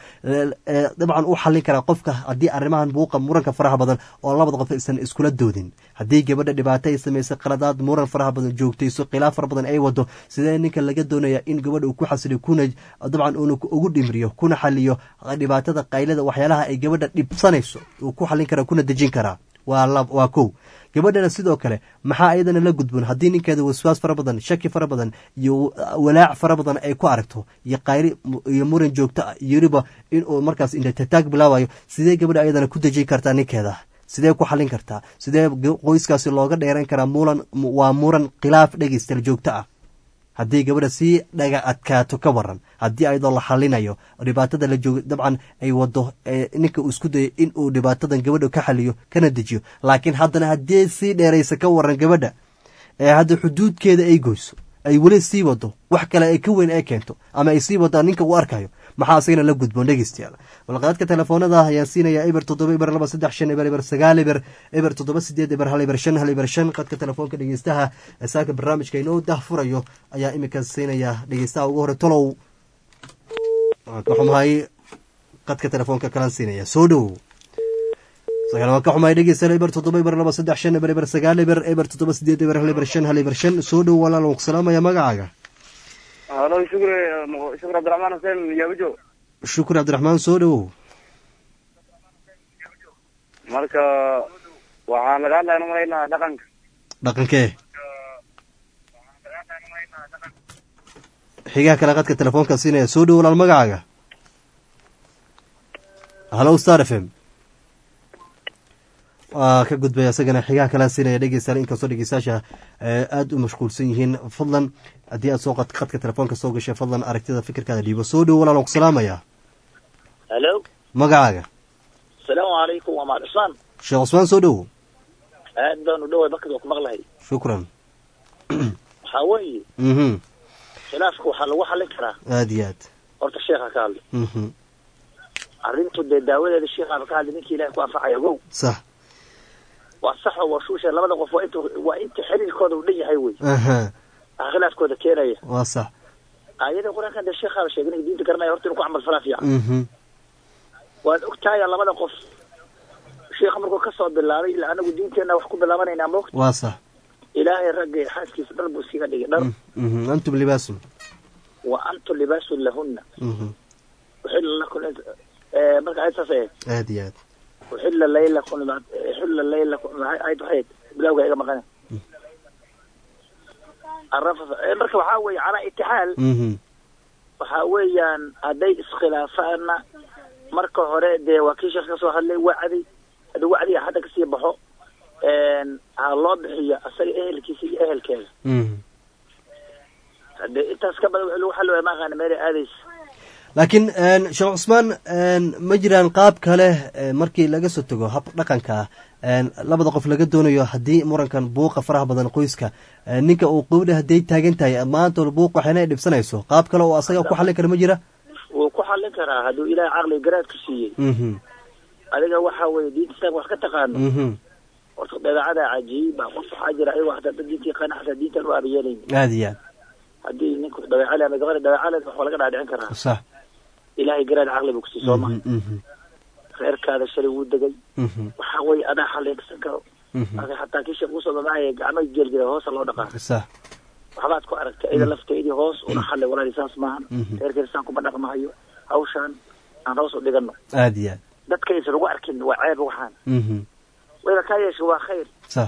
dabcan u xallin karaa qofka haddii arrimahan buuqa muranka faraha badan oo labada qof aysan iskula doodin haddii gabadha dhibaato ay samaysay qaladaad muran faraha badan joogtayso khilaaf fara badan ay wado sidee ninka laga doonaya in gabadha uu ku xasiliyo kuna dabcan uuna ugu dhimriyo kuna xaliyo dhibaatada qaylada waxyaalaha ay gabadha dhibsanayso uu ku xallin karaa kuna dejin karaa waa kow gabadhana sidoo kale maxaa iyadana la gudboon haddii ninkeeda waswaas fara badan shaki fara badan iyo walaac fara badan ay ku aragto iyo qayli iyo muran joogto ah iyo weliba inuu markaas intataag bilaabayo sidee gabadha ayadana ku dejin kartaa ninkeeda sidee ku xallin kartaa sidee qoyskaasi looga dheeran karaa mulan waa muran khilaaf dhegeystaal joogto ah haddii gabadha sii dhaga adkaato ka waran haddii ayadoo la xalinayo dhibaatada la joogo dabcan ay wado ninka uu isku dayo in uu dhibaatadan gabadha ka xaliyo kana dejiyo laakiin haddana haddii sii dheeraysa ka waran gabadha ee hadda xuduudkeeda ay goyso ay weli sii wado wax kale ay ka weyn ay keento ama ay sii wadaan ninka uu arkayo maxaa asagana la gudboon dhegeystayaal balqaadka telefoonada ayaan siinayaa eber toddoba eber laba saddex shan eber eber sagaal eber eber toddoba sideed eber hal eber shan hal eber shan qadka telefoonka dhegeystaha saaka barnaamijka inoo dahfurayo ayaa iminka siinayaa dhegeystaha ugu hore tolow waan ka xumahay qadka telefoonka kalaan siinaya soo dhowow waan ka xumahay dhegeystayaal eber toddoba eber laba saddex shan eber eber sagaal eber eber toddoba sideed eber hal eber shan hal eber shan soo dhow walaal waan ku salaamaya magacaaga halo shukri shukri cabdiraxmaan xuseen yaabujo shukri cabdiraxmaan soo dhowow marka waxaan laga hadlaya umalaynaa dhaqanka dhaqankee xigaha kale qadka telefoonka siinaya soo dhow walaal magacaaga halo star f m waa ka gudbaya isagana xigaha kala siinaya dhegeystayaal inkastoo dhegeystayaasha eh, aada u mashquulsan yihiin fadlan haddii aad soo qad qadka telefoonka soo gashay fadlan aragtida fikirkaada dhiibo soo dhowo walaalan ku salaamaya halo magacaaga asalaamu calaykum waa maal cusmaan sheekh cusmaan soo dhowo aad baan u dhoway bakad waa ku maqlahay shukran waxaa weeye mhm khilaafka waxaa lagu xallin karaa aada iyo aad horta sheekha ka hadlay mhm arrintu dee daawadeeda sheekhaaba ka hadlay ninkii ilahay ku anfacaya ogow sax waa sax oo waa shuusha labada qof waa inta waa inta xiriirkooda u dhan yahay wey aha waxaa khilaafkooda keenaya waa sax aayada qur-aankan dee sheekhaaba sheegay ninka diinta garanaya horta inuu ku camal falaa fiican mhm waad ogtahay labada qof sheekha markuu kasoo bilaabay ilaa anagu diinteenna wax ku bilaabanaynaa moogta waa sax ilaahay ragga iyo xaaskiisa dhar buu iskaga dhigay dhar mhm antum libaasun wa antum libaasun lahunna mhm uxilla lakum eh, marka ayad saas ahayd aada iyo aad uxilla laylakum uxilla laylakum ayad waxayd bilawga iga maqana arafas eh, marka waxaa weeye calaa itixaal mhm waxaa weeyaan hadday iskhilaafaana marka hore dee waa kii sheekh ka soo hadlay wacdi haddii wacdiga hadda kasii baxo ha loo bixiyo asaga ehelkiisa iyo ehelkeeda mhm hadee intaas ka badan wixii lagu xalli waaya ma aqaana meelay aadaysa laakiin een, sheekh cusmaan een, ma jiraan qaab kale ee, markii laga soo tago hab dhaqanka ah een, labada qof laga doonayo haddii murankan buuqa faraha badan qoyska ee, ninka uu qowdha hadday taagan tahay maanta buuq waxayna ay dhibsanayso qaab kale oo asaga ku xallin kara ma jira wuu ku xallin karaa hadduu ilaahay caqliga garaadku siiyey mhm adiga waxa weeye diinta islaamka wax ka taqaano mhm horta dabeecada cajiiba qof waxaa jira ayagoo hataa dad diintii qana hataa diintan u aabayeelayni aada iyo haddii ninku dabeecale ama gabadha dabeecaleed wax waa laga dhaadhicin karaa aad sax ilaahay garaad caqli buu kusiiy sooma Mhm, mhm, reerkaada shalay wuu degay mhm, waxa weeye adaa xallinsan karo mhm. marka hataa kii sheekh usoo mamahaya gacmo geelgela hoosa loo dhaqaa sax waxbaad ku aragtay ida lafteedii hoos una xallay walaali saas maahan Mhm. reerkeeda kuma dhaqmahayo hawshaan aan hoos u dhigano aada iyo aad dadkaysa lagu arkin waa ceeb waxaan mhm wayba kaa yeesha waa khayr sax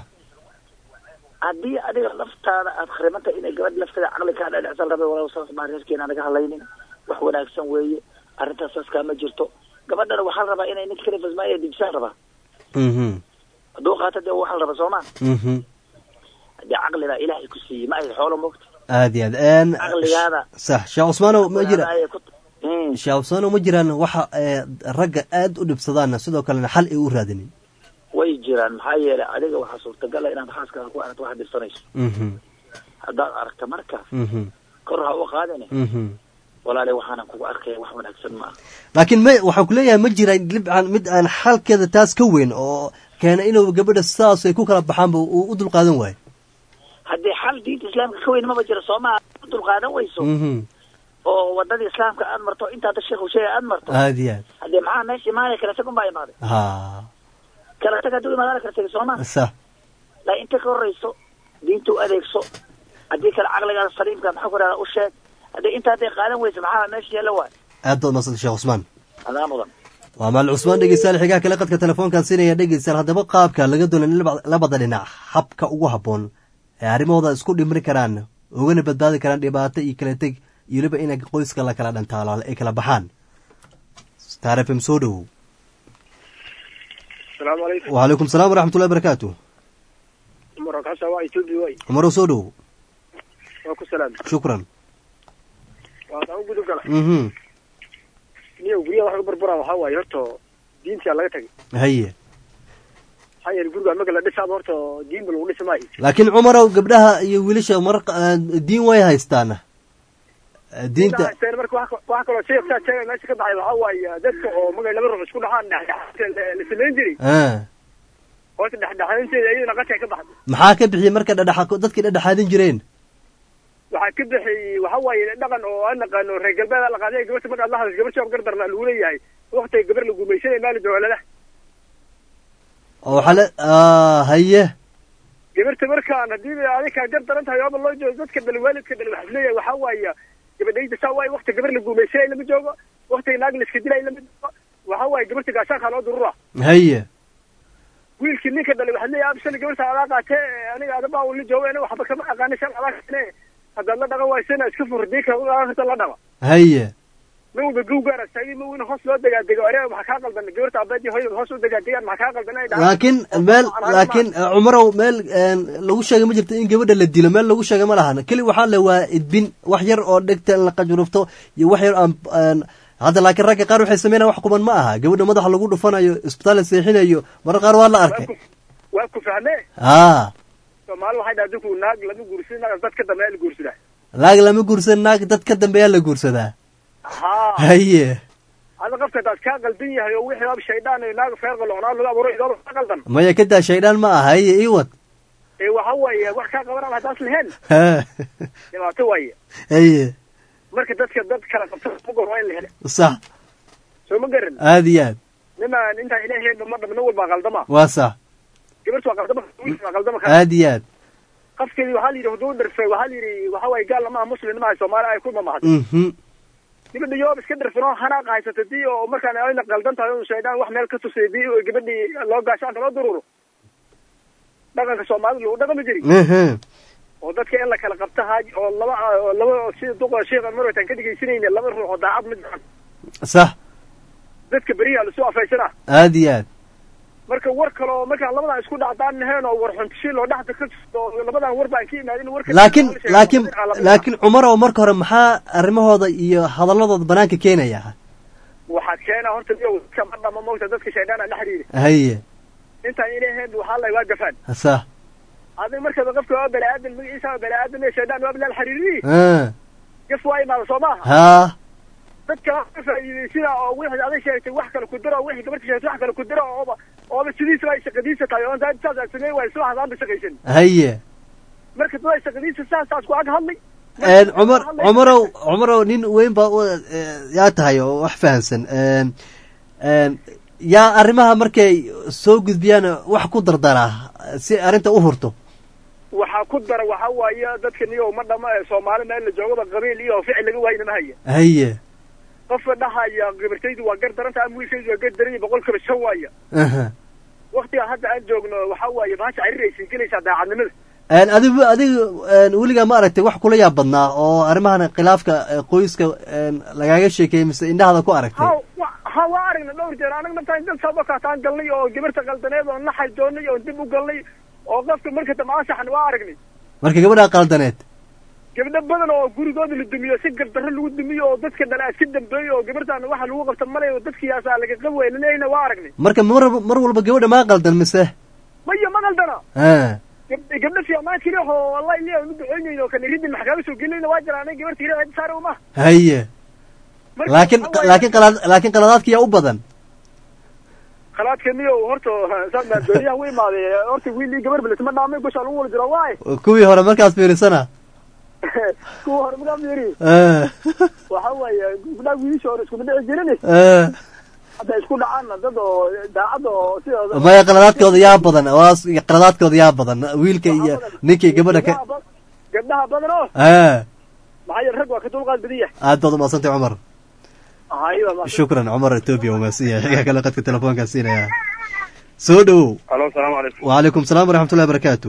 haddii adiga laftaada aad khrimanta inay gabadh lafteeda caqli kaa dhadhecsan rabay walaal saas baa reerkeena naga hadlaynin wax wanaagsan weeye arrintaas saas kaama jirto gabadhana waxaa la rabaa inay ninka kale fasmaaya dibsaan rabaa mhm hadduu qaato dee waxaa la rabaa sooma mhm haddii caqligaa ilaahay ku siiyey ma ahayd xoolo moogta aada iyo aad een, caqligaada sax sheekh cusmaanow ma jira ayay ku Mm. sheekh cusmaanow ma jiraan waxa ee, ragga aada u dhibsadaan sidoo kalena xal ay u raadinin way jiraan maxaa yeelay adiga waxaa suurtagala inaad xaaskaaga ku aragto wax dhibsanayso mhm haddaad aragta marka mhm kor ha u qaadine mhm walaale waxaanan kugu arkaya wax wanaagsan ma aha laakiin ma waxaan ku leeyahay ma jiraan libcan mid aan xalkeeda taas ka weyn oo keena inuu gabadha sidaas ay ku kala baxaanba uu u dulqaadan waayo haddii xal diinta islaamka ka weyn maba jiro sooma u dulqaadan weyso mhm oo wadadii islaamka aad marto intaada sheekhu sheegay aad marto aada iyo aad haddii maxaa meesha imaanaya kala tag unbaa imaaday ha kala tag hadduu imaadana kala tegi sooma sax laakiin inta ka horreyso diinta u adeegso haddii kale caqligaada saliimka maxaa ku dhahda u sheeg haddii inta hadday qaadan weyso maxaa meesha yeela waay aad baad madsanta sheekh cusmaan adaa mudan waa maal cusmaan dhegeystayaal xigaha kale qadka telefoonkan siinaya dhegeystayaal haddaba qaabka laga doona in laba- labada dhinac habka ugu habboon ee arrimahooda isku dhimri karaan ugana badbaadi karaan dhibaato iyo kala teg iyo weliba inay qoyska la kala dhantaalo ay kala baxaan star f m soo dhowow asalaamu calaykum wacalaykum salaam waraxmatullahi barakaatu umar kasa waa etoobiya way cumarow soo dhowow waa ku salaam shukran waa taan u gudub gala mhm niyo guryaha wax uga barbaraan waxaa waaye horta diintaa laga tagay haye maxaa yeele guriga marka la dhisaaba horta diinba lagu dhisi maayo laakiin cumarow gabdhaha iyo wiilasha mar diin way haystaan Eh, diinta Diinta marka wax wax kaloo sheektaa sheegay meesha ka baxay waxaa waaye dadka oo magay laba ruux isku dhaxaan dhexdhexaadka la samayn jiray ah horta dhexdhexaadinteeda iyadana qadka ka baxday maxaa ka bixiyey marka dhadhaxa dadkii dhadhaxaadin jireen waxaa ka bixiyey waxaa waaye dhaqan oo aan naqaano reer galbeed la qaaday gabarta markaad la hadasho gabar shaab gardarna lagu leeyahay waqtiga gabar la gumaysanay maali dowlada oo waxaa le ah haye gabarta markaan haddii adinkaa gar daran tahay ooba loo joogo dadka dal waalidka dal waxaa leeyahay waxaa waaye gabadhayda saa waaye waqti gabar la gumaysanay lama joogo waqtiga naag la iska dilay lama joogo waxaa waaye gabarta gaashaankaa loo durura haye wiilkii ninka dhalay waxaa leeyahay abshan gabarta adaa qaatee aniga adabaa ula joogo aniga waxba kama aqaana shan adaa kane haddaad la dhaqan waysana iska fur diinka u dhaqan karta la dhaqa haye ma walba gow gaara taagi ma in hoos loo degaadego areega maxaa kaa qaldan gabarta abeed iyo hooyada hoos u degaadegaan maxaa kaa qaldan inay dhahaan laakiin meel laakiin cumarow meel een, lagu sheegay ma jirto in gabadha la dilo meel lagu sheegay ma lahan keli waxaa le waa idbin wax yar oo dhegta in la qajurufto iyo wax yar aan aan hadda laakiin ragga qaar waxay sameynayaan wax kuban ma aha gabadha madaxa lagu dhufanayo isbitaal la seexinayo marar qaar waa la arkay waa ku fahmee haa soomaali waxay dhaha dinku naag lama guursan naag dad ka dambeeya la guursadaa laag lama guursan naag dad ka dambeeyaa la guursadaa haa haye hada qofka hadaad kaa qaldan yahay oo wixii aba shaydaan iyo naag feer qalocnaa lagu abuuro idooba ka qaldan maya kadaa shaydaan ma aha haye ii wad ee waxa waaye wax kaa qabanaba haddaas lahayn Ha. dhibaato waaye haye marka dadka dad kala qabta ma gor waa in la hele sax soo ma garan aad iyo aad nimaan intaan ilaahay ma dhab nin walbaa qaldama waa sax gabartu waa qaldama wiilku waa qaldama aad iyo aad qofkeedii waxaa la yidhi huduu dharfay waxaa la yidhi waxa waaye gaal lamaha muslim maaha soomaali ay ku mamahad mhm gabadha yoob iska dharfin oo hanaaqa haysata dii oo markaan ayna qaldan tahay oo shaydaan wax meel ka tusay dii oo gabadhii loo gaashaanka loo dururo dhaqanka soomaalida lagu dhaqmi jiri mhm oo dadka in la kala qabta haaj oo laba oo laba sida duqa sheekhan mar waytaan ka dhegaysanayna laba ruux oo daacad ma jiran sax dadka beriyaa lasoo afaysanaa aad iyo aad marka war kale oo markaan labadan isku dhacdaan naheen oo war xuntishiil oo dhexda ka jirto oo labadan war baan ka imaadin warka laakiin laakiin laakiin cumarow marka hore maxaa arrimahooda iyo hadalladooda banaanka keenaya waxaad keenaa horta iyo dadka ma dhama moogta dadka shaydaan la xiriiri haye intaan ilaaheen waxaa la waa gafaan sax adiga markaba qofka waa bani aadan magaciisa waa bani aadan iyo shaydaan waa bilal xiriiri Ah. gaf waa imaada soo maaha haa dadka waa ka faa'iiday sida oo wixii aday sheegtay wax kale ku diro oo wixii gabarta sheegtay wax kale ku diro ooba ooba sidiisa ay shaqadiisa tahay oo intaa saas aad sameey waay soo hadaan shaqaysan haye marka dad ay shaqadiisa saas saas ku ag hadlay een cumar cumarow cumarow nin weyn baa u- eh, yaa tahay oo wax fahansan een een yaa arrimaha markay soo gudbiyaan wax ku dardaraa si arrinta u hurto waxaa ku dara waxaa waaye dadka niyo ma dhama ee soomaali meel la joogaba qabiil iyo ficil laga waayna ma haya haye qofka dhahaya gabartaydu waa gar daranta ama wiilkaydu waa gar daran boqol kiiba shan waaya aha waktiga hadda aan joogno waxaa waaye bahasha cariiraysay gelaysaa daacadnimada een adigu adigu een weligaa ma aragtay wax kula yaab badnaa oo arrimahan khilaafka eh, qoyska een lagaaga sheekeeyey mise indhahada ku aragtay ha wa- ha waa aragna dhowr jeer anaga naftaan dad sabakaataan galnay oo gabarta qaldaneed oo naxay doonay oo dib u galnay oo qofka marka dambe ansaxan waa aragnay marka gabadha qaldaneed gabdho badan oo gurigooda la dumiyo si gardarro lagu dumiyo oo dadka dhala iska dambeeyo oo gabartaan waxa lagu qabta malay oo dadkiyaasaa laga qab weynanayna waa aragnay marka mar mar walba gabadha maa qaldan mise maya ma qaldana ha gab- gabdho fiimaan keli oo wallahi liya u duceynayno kan ridin maxkaama soo gelinayna waa jiraan aniga gabarta ila cid saare uma haye Marka laakiin waxaa waaye- laakiin qalad laakiin qaladaadka yaa u badan khalaadka niyo horta saan baa dooniyaha u imaaday horta wiil iyo gabar bilisma dhaamay goshaa lagu wada jiro waay kuwii hore markaas fiirisana kuwa hore magaa fiiri Ah. waxa waaye gabdhaha wiilisha hore iskuma dhici jirin Ah. hadda isku dhacaanna dad oo daacad oo sidooda maya qaladaadkooda yaa badan waa s- qaladaadkooda yaa badan wiilka iyo ninka iyo gabadha ka Gabdhaha ba- gabdhaha badan oo ah maxaa yeele rag waa ka dulqaad badan yahay aad baad umadsantay cumar aywa ma shukran cumar etoobiya umaadsan yahay xigaa kale qadka telefoonkaa siinaya soo dhowow alo salaamu calaykum wacalaykum salaam waraxmatullahi barakaatu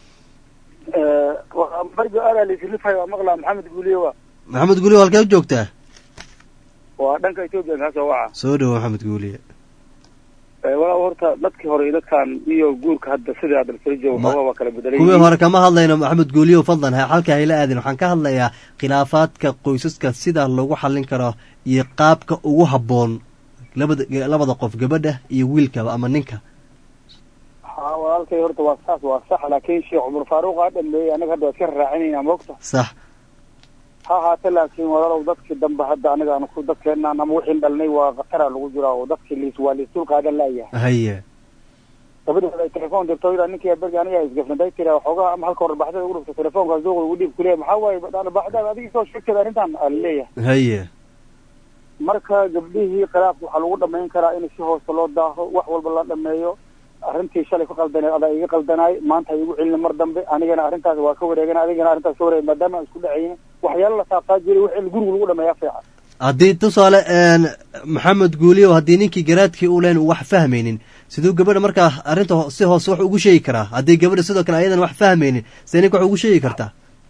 barjo adaa laisrifayo waa maqlaa maxamed guuliye waa maxamed guuliyo halkee u joogtaa waa dhanka etoobiya kaa soo waca soo dhowow maxamed guuliye walaa horta dadkii hore iyo dadkan iyo guurka hadda sidai adalfarijo waxooga waa kala bedelay kuwii hore kama hadlayno maxamed guuliyo fadlan ha halka hayla aadin waxaan ka hadlayaa khilaafaadka qoysaska sida lagu xallin karo iyo qaabka ugu habboon labada labada qof gabadha iyo wiilkaba ama ninka ha walaalkay horta waa saas waa sax laakiin sheekh cumar faaruq aa dhameeyey anaga hadda waa iska raacinayna mogta sax ha haate laakiin walaalow dadkii dambe hadda aniga aan ku dadkeenaan ama wixiin dhalnay waa khatara lagu jiraa oo dadkii liis waa liisdul qaadan laayahay haye gabadha ay telefoon dirto ila ninkii bergi aniga isgafnaday tira waxoogaa ama halka hore baxdada ugu dhufta telefoonka zuuqa ugu dhiib kuleeya maxaa waaye baxdaada adiga soo sheegteeda arrintan aa laleeyahay haye marka gabdhihii khilaafka waxaa lagu dhamayn karaa in si hoose loo daaho wax walba la dhameeyo arrintii shalay ku qaldaneed adaa iga qaldanaay maanta igu celin mar dambe anigana arrintaas waa ka wareegan adigana arrintaas ka wareeg maadaama aan isku dhacayn waxyaalo la saabtaa jiray wix in guriga lagu dhameeyaa fiican haddii tusaale een, maxamed guuliyo haddii ninkii garaadkii u leen wax fahmaynin siduu gabadha markaa arrinta ho- si hoose wax ugu sheegi karaa haddii gabadha sidoo kale ayadan wax fahmaynin see ninka wax ugu sheegi kartaa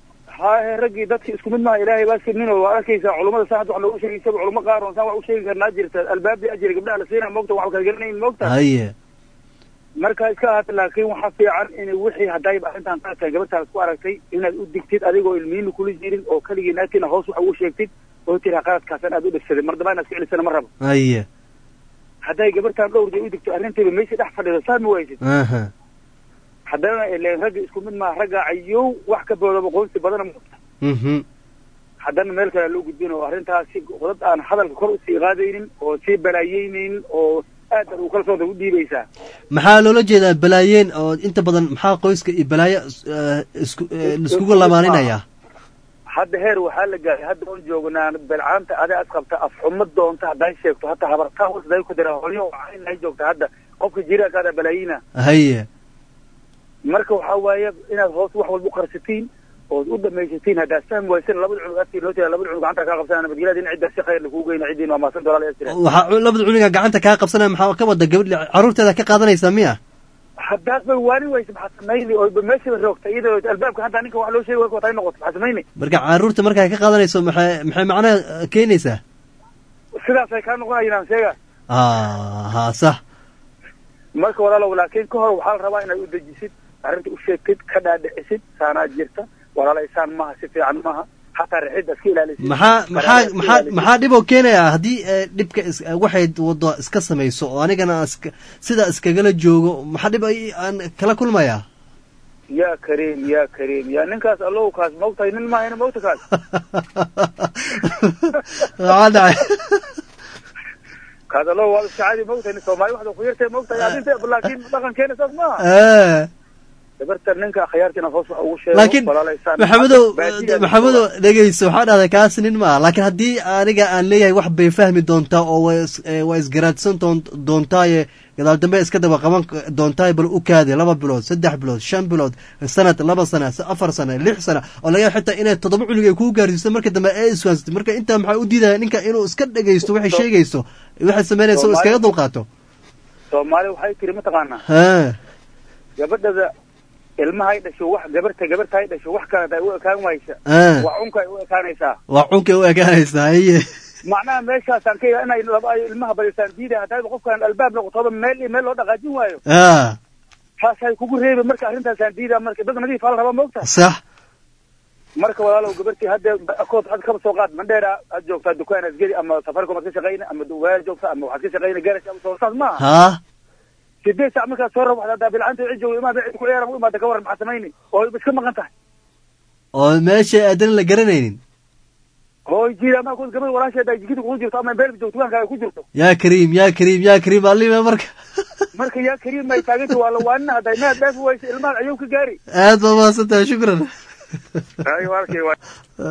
haahe raggii dadki isku mid maha ilaahay baa sirnin oo waa arkaysaa culummada saan hadda wax loogu sheegay isaga culummo qaar oo saan wax u sheegi karnaa jirta albaabdii ajiri gabdhaha la siinaa moogta wax kala garanayn moogta haye marka iska ahaata laakiin waxaa fiican in wixii haddayba arrintan qaadka gabartaas ku aragtay inaad u digtid adigoo ilmihiina kula jirin oo keligii naagtiina hoos wax ugu sheegtid oo tiraa qaladkaasan aad u dhegsaday mar dambaa inaad iska celisana ma rabo haye hadday gabartaan dhowr jay u digto arrintiiba meeshii dhex fadhido saad ma waysid aha haddana ileen ragga isku mid maaha ragga ayow wax ka boodaba qoonsi badana ma mhm haddana meel kale loo gudbin oo arrintaas si dad aan hadalka kor usii qaadaynin oo sii balaayeynaynin oo aad aad u kalsoonta u dhiibaysaa maxaa loola jeedaa balaayeen oo inta badan maxaa qoyska iyo balaayo eh, isku eh, laiskugu lamaaninaya hadda heer waxaa la gaaray hadda oon joognaa belcaanta adaa as qabta afxumo doonta hadday sheegto hataa habartaa hoos haday ku dira holyo ay joogta hadda qofka jiraankaada balaayina haye marka waxaa waaye inaad hoos wax walba u qarsatiin ood u dhamaysatiin haddaad fahmi waysan labada cunug afkiin loo tira labada cunug gacanta kaa qabsanaa nabadgelyada in cidda si khayr lakuu geyna ciddiin waa maasan dolaal ee tira waxaa cu- labada cuniga gacanta kaa qabsanaya maxaa ka wada gabadh caruurteeda ka qaadanaysaa miya haddaad ba waani waysa maxaa samayni oo ba meeshaba roogta iyadoo albaabka hadda ninka wax loo sheegi way watay noqoto maxaa samayni marka caruurta markaa ka qaadanayso maxay maxay macnaha eh, keenaysaa sidaasay kaa noqonayaan sheega ah ha sax marka walaalow laakiin ka hor waxaa la rabaa inaad u dejisid arrinta u sheegtid ka dhaadhicisid saanaa jirta walaalay saan maaha si fiican maaha xataa rixidda iska ilaalisid maxaa maxaa Qaraabada iska maxaa ilaalisid. maxaa dhib oo keenaya haddii eh, dhibka is- eh, waxay wado iska samayso oo anigana aan iska sidaa iskagala joogo maxaa dhib ay- aan kala kulmaya yaa kariim yaa kariim yaa ninkaas allow kaas maogtahay nin maahayna maogta kaas maxaa dhacay kaas allow waa iska caadi maogtahay nin soomaali waxda ku yartay maogtahay adinta laakiin dhaqankeena saas maaha Eh, gabarta ninka akhyaarta inaad hoos wax ugu sheego laakiin walaalay saan maxamedow baadiyaa maxamedow dhegeyso waxaa dhahday kaas nin maa laakiin haddii aniga aan leeyahay wax bay fahmi doontaa oo waa is- eh, waa isgaraadsan doon- doontaaye gadaal dambe iska daba qaban doontaaye bal u kaadi laba bilood saddex bilood shan bilood sanad laba sana s- afar sana lix sana oo laga yaaba xitaa inay toddoba cunug ay kuu gaarsiiso marka dambe ee iswaansatay marka intaa maxaa u diidaya ninka inuu iska dhegeysto waxay sheegayso waxay samaynaysa oo iskaga dulqaato soomaali waxay tiri mataqaanaa ha gabadhada ilmahay dhasho wax gabarta gabartahay dhasho wax kale haday u ekaan waysa Ah. waa cunka ay u ekaanaysaa waa cunkay u ekaanaysaa haye macnaha meeshaasaan ka yahay inay laba ay ilmaha barisaan diidaya haddayba qofkaan albaab noqotoba meel iyo meel loo dhaqaajin waayo ah taasay kugu reebi marka arrintaasaan diidaa marka dad nadiif hala rabaa maogta sax marka walaalow gabartii hadda akood had kaba soo qaad mandheera aad joogtaa dukaan asgeri ama safaricom aad ka shaqayna ama duwaal joogta ama waxaad ka shaqayna garash ama soo saas maaha ha sideed sac markaad soo rabaxda haddaa bilcanta cid joogo imaada cid ku ciyaara u imaada ka waran maxaa samayni oo iska maqan tahay oo meesha aadan la garanaynin hooy jiida ama ku gabadh walaasheeda ay jikada kugu jirto ama beelka joogto dukaanka ay ku jirto yaa kariim yaa kariim yaa kariim alima marka marka yaa kariim ay taaganta waa la waanina hadday mead dhaafi waysa ilmaha ayuu ka gaari aad baa mahadsantahay shukran ay walkii waa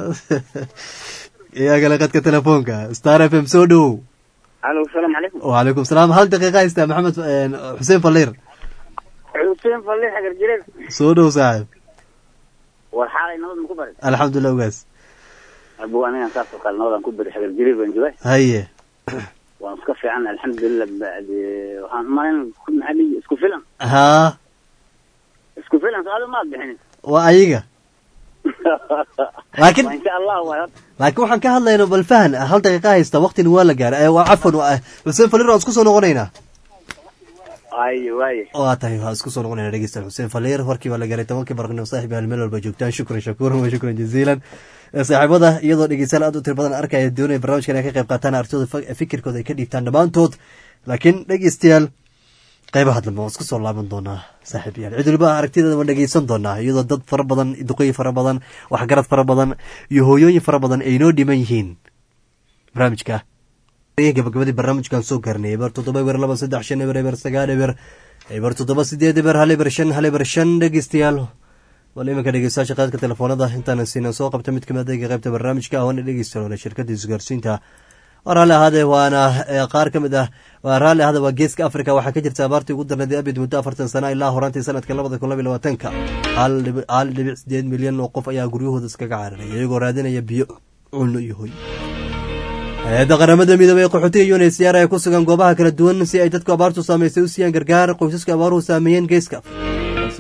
iyaa kale qadka telefoonka star f m soo dhowow alo asalaamu calaykum wacalaykum salaam hal daqiiqa haystaa maxamed eh, xuseen falliir xuseen falle xagar jireed soo dhow saaxib war xaalay nabad ma ku barin alxamdulilah ogaas abu anigan saas oo kale nabadaan ku bari xagar jireed baan jooga haye waan iska fiican alxamdulilah bacdi waxaan umalayn maxaa dhihi isku filan haa isku filan so adi maad bixinin waa ayaga laakiin Waa insha allah waay horta laakiin waxaan ka hadlaynaa bal fahan hal daqiiqa haystaa waqtina waa la gaaray Eh, waa cafan waa xuseen falliir waan isku soo noqonaynaa ay waaye waa tahay waa isku soo noqonayna dhegeystayaal xuseen falliir warkii baa la gaaray tobankii barqnimo saaxiib yaal meel walba joogtaan shukran shakuuran wa shukran jaziilan Eh, saaxiibada iyadoo dhegeystayaal aad u tiro badan arkaya doonaya barnaamijkan ay ka qayb qaataan artooda fa- fikirkooda ay ka dhiibtaan dhammaantood laakiin dhegeystayaal qaybaha dambe waan isku soo laaban doonaa saaxiib yaal cid waliba aragtideeda waan dhegeysan doonaa iyadoo dad fara badan duqooyin fara badan waxgarad fara badan iyo hooyooyin fara badan ay noo dhiman yihiin barnaamijka gabagabadii barnaamijkan soo gaarnay eber toddoba eber laba saddex shan eber eber sagaal eber eber toddoba sideed eber hal eber shan hal eber shan dhegeystayaal wal iminka dhegeystayaasha qaadka telefoonada intaana siina soo qabta mid kamid adega qaybta barnaamijka waana dhegeystayaal shirkada isgaarsiinta waa raalli ahaadee waana eh, qaar ka mid ah waa raalli ahaade waa geeska africa waxaa ka jirta abaartii ugu darneed abid muddo afartan sana ilaa horaantii sanadka labada kun laba iyo labaatanka hal dhibic- hal dhibic sideed milyan oo qof ayaa guryahooda iskaga cararay iyagoo raadinaya biyo cunno iyo hoy hay-adda qaramada midoobey ee qaxootiga unhcr ee ku sugan goobaha kala duwan si ay dadku abaartu saameysay u siiyaan gargaar qoysaska abaaruhu saameeyeen geeska balse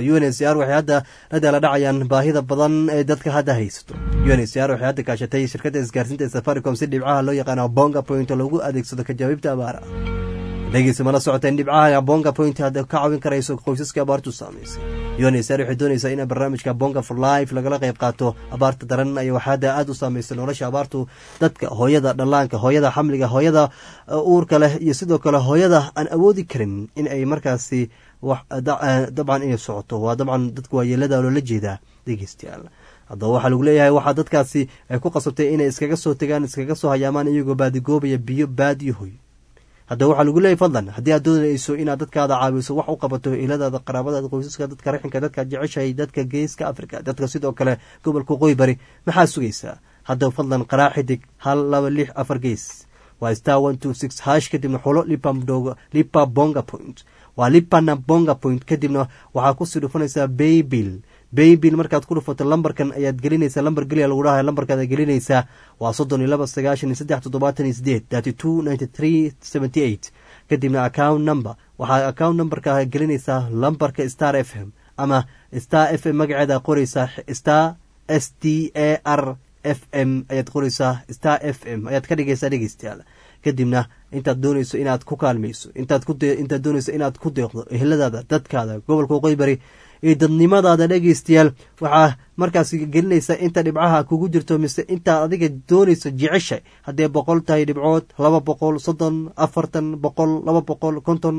samayso u n h c r waxay hadda la daala dhacayaan baahida badan ee dadka hadda haysato u n h c r waxay hadda kaashatay shirkadda isgaarsiinta ee safaricom si dhibcaha loo yaqaano bonga point lagu adeegsado ka jawaabta abaara dhegeysa mala socoteen dhibcaha bonga point hadda ka caawin karayso qoysaska abaartu saamaysay unsr waxay doonaysaa in barnaamijka bonga for life lagala qayb qaato abaarta daran ay waxaada aada u saameysay nolosha abaartu dadka hooyada dhallaanka hooyada xamliga hooyada uurka leh iyo sidoo kale hooyada aan awoodi karin in ay markaasi dabcan inay socoto waa dabcan dadka waayeelada loola jeedaa dhegeystayaal haddaba waxaa lagu leeyahay waxaa dadkaasi ay ku qasabtay inay iskaga soo tegaan iskaga soo hayaamaan iyagoo baadigoobaya biyo baadiyo hoy haddaba waxaa lagu leeyahy fadlan haddii aad doonayso inaad dadkaada caawiso wax u qabato iladaada qaraabadaada qoysaska dadka raxinka dadka jeceshahay dadka geeska africa dadka sidoo kale gobolka qoy bari maxaa sugaysaa haddaba fadlan qaraa xidig hal laba lix afar gees waa star one two six hash kadibna xulo lipa bonga point waa lipana bonga point kadibna waxaa kusii dhufanaysaa baybill baybill markaad ku dhufato lambarkan ayaad gelinaysaa lambar geliya lagu dhahay lambarkaad gelinaysaa waa soddon iyo laba sagaashan iyo saddex toddobaatan iyo sideed thirty two ninety three seventy eight kadibna account number waxaa account numberka gelinaysaa lambarka star f m ama star f m magaceeda qoraysaa star s t a r f m ayaad qoraysaa star f m ayaad ka dhigaysaa dhegeystayaal kadibna intaad doonayso inaad ku kaalmayso intaad intaad doonayso inaad ku deeqdo eheladaada dadkaada gobolka waqooyi bari iyo dadnimadaada dhegeystayaal waxaa markaas gelinaysa inta dhibcaha kugu jirto mise intaad adiga doonayso jecesha haddee boqol tahay dhibcood laba boqol soddon afartan boqol laba boqol konton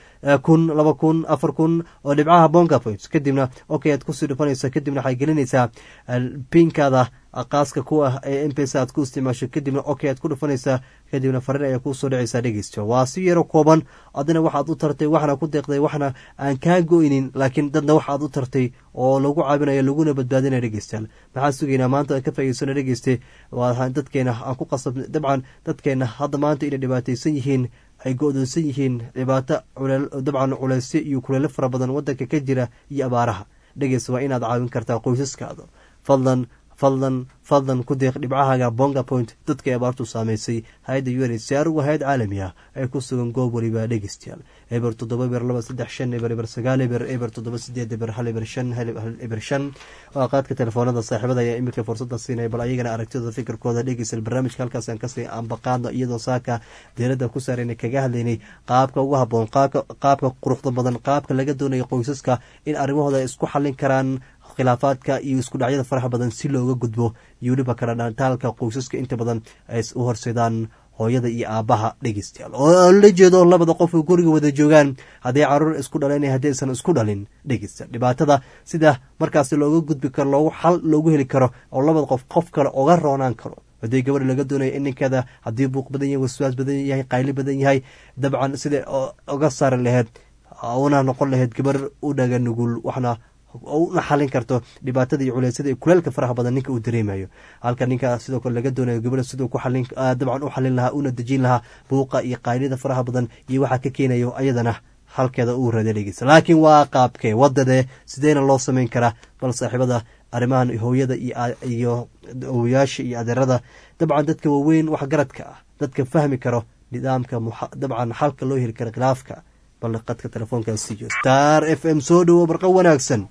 kun laba kun afar kun oo dhibcaha bonga points kadibna okay aad kusii dhufanaysa kadibna waxay gelinaysaa pinkaada qaaska ku ah ee mpesa aad ku isticmaasho kadibna okay aad ku dhufanaysaa kadibna fariin ayaa kuusoo dhacaysaa dhegeysta waa si yaro kooban adina waxaad u tartay waxna ku deeqday waxna aan kaa go-ynin laakiin dadna waxaad u tartay oo lagu caabinayo laguna badbaadinaya dhegeystayaal maxaa sugaynaa maanta ka faa'iidsano dhegeyste waa dadkeena aan ku qasab dabcan dadkeena hadda maanta inay dhibaataysan yihiin ay go-doonsan yihiin dhibaato dabcan culeysyo iyo kuleelo fara badan wadanka ka jira iyo abaaraha dhegeysta waa inaad caawin kartaa qoysaskaada fadlan fadlan fadlan ku deeq dhibcahaaga bonga point dadkay abaartu saamaysay hay-adda u n h c r waa hay-ad caalami ah ee ku sugan goob waliba dhegeystayaal eber toddoba eber laba saddex shan eber eber sagaal eber eber toddoba sideed eber hal eber shan hal eber shan waa qaadka telefoonada saaxiibada ayaa iminka fursada siinaya bal ayagana aragtidooda fikirkooda dhegeysal barnaamijka halkaas aan kasii aanbaqaadno iyadoo saaka diiradda ku saarayna kaga hadlaynay qaabka ugu haboon qaabka quruxda badan qaabka laga doonayo qoysaska in arrimahooda ay isku xallin karaan khilaafaadka iyo isku dhacyada faraha badan si looga gudbo iyo weliba kala dhantaalka qoysaska inta badan ay u horseedaan hooyada iyo aabbaha dhegeystayaal oo la jeedo labada qof oo guriga wada joogaan hadday caruur isku dhaleen haddaysan isku dhalin dhegeysta dhibaatada sida markaasi looga gudbi karo loogu xal loogu heli karo oo labada qof qof kale oga roonaan karo haddii gabadha laga doonayo in ninkeeda haddii buuq badan yahay waswaas badan yahay qayli badan yahay dabcan sida oga saari laheyd una noqon laheyd gabar u dhaga nugul waxna una xalin karto dhibaatada iyo culeysyada iyo kuleelka faraha badan ninka uu dareemayo halka ninka sidoo kale laga doonayo gabadha siduu ku xalin dabcan u xalin lahaa una dejin lahaa buuqa iyo qaylida faraha badan iyo waxaa ka keenayo ayadana halkeeda uu rada dhegeysa laakiin waa qaabkee wadadee sideena loo samayn karaa bal saaxiibada arrimahan hooyada iyo owayaasha iyo adeerada dabcan dadka waaweyn waxgaradka ah dadka fahmi karo nidaamka dabcan xalka loo heli karo khilaafka bal qadka telefoonkaa siiyo star f m soo dhowo barqa wanaagsan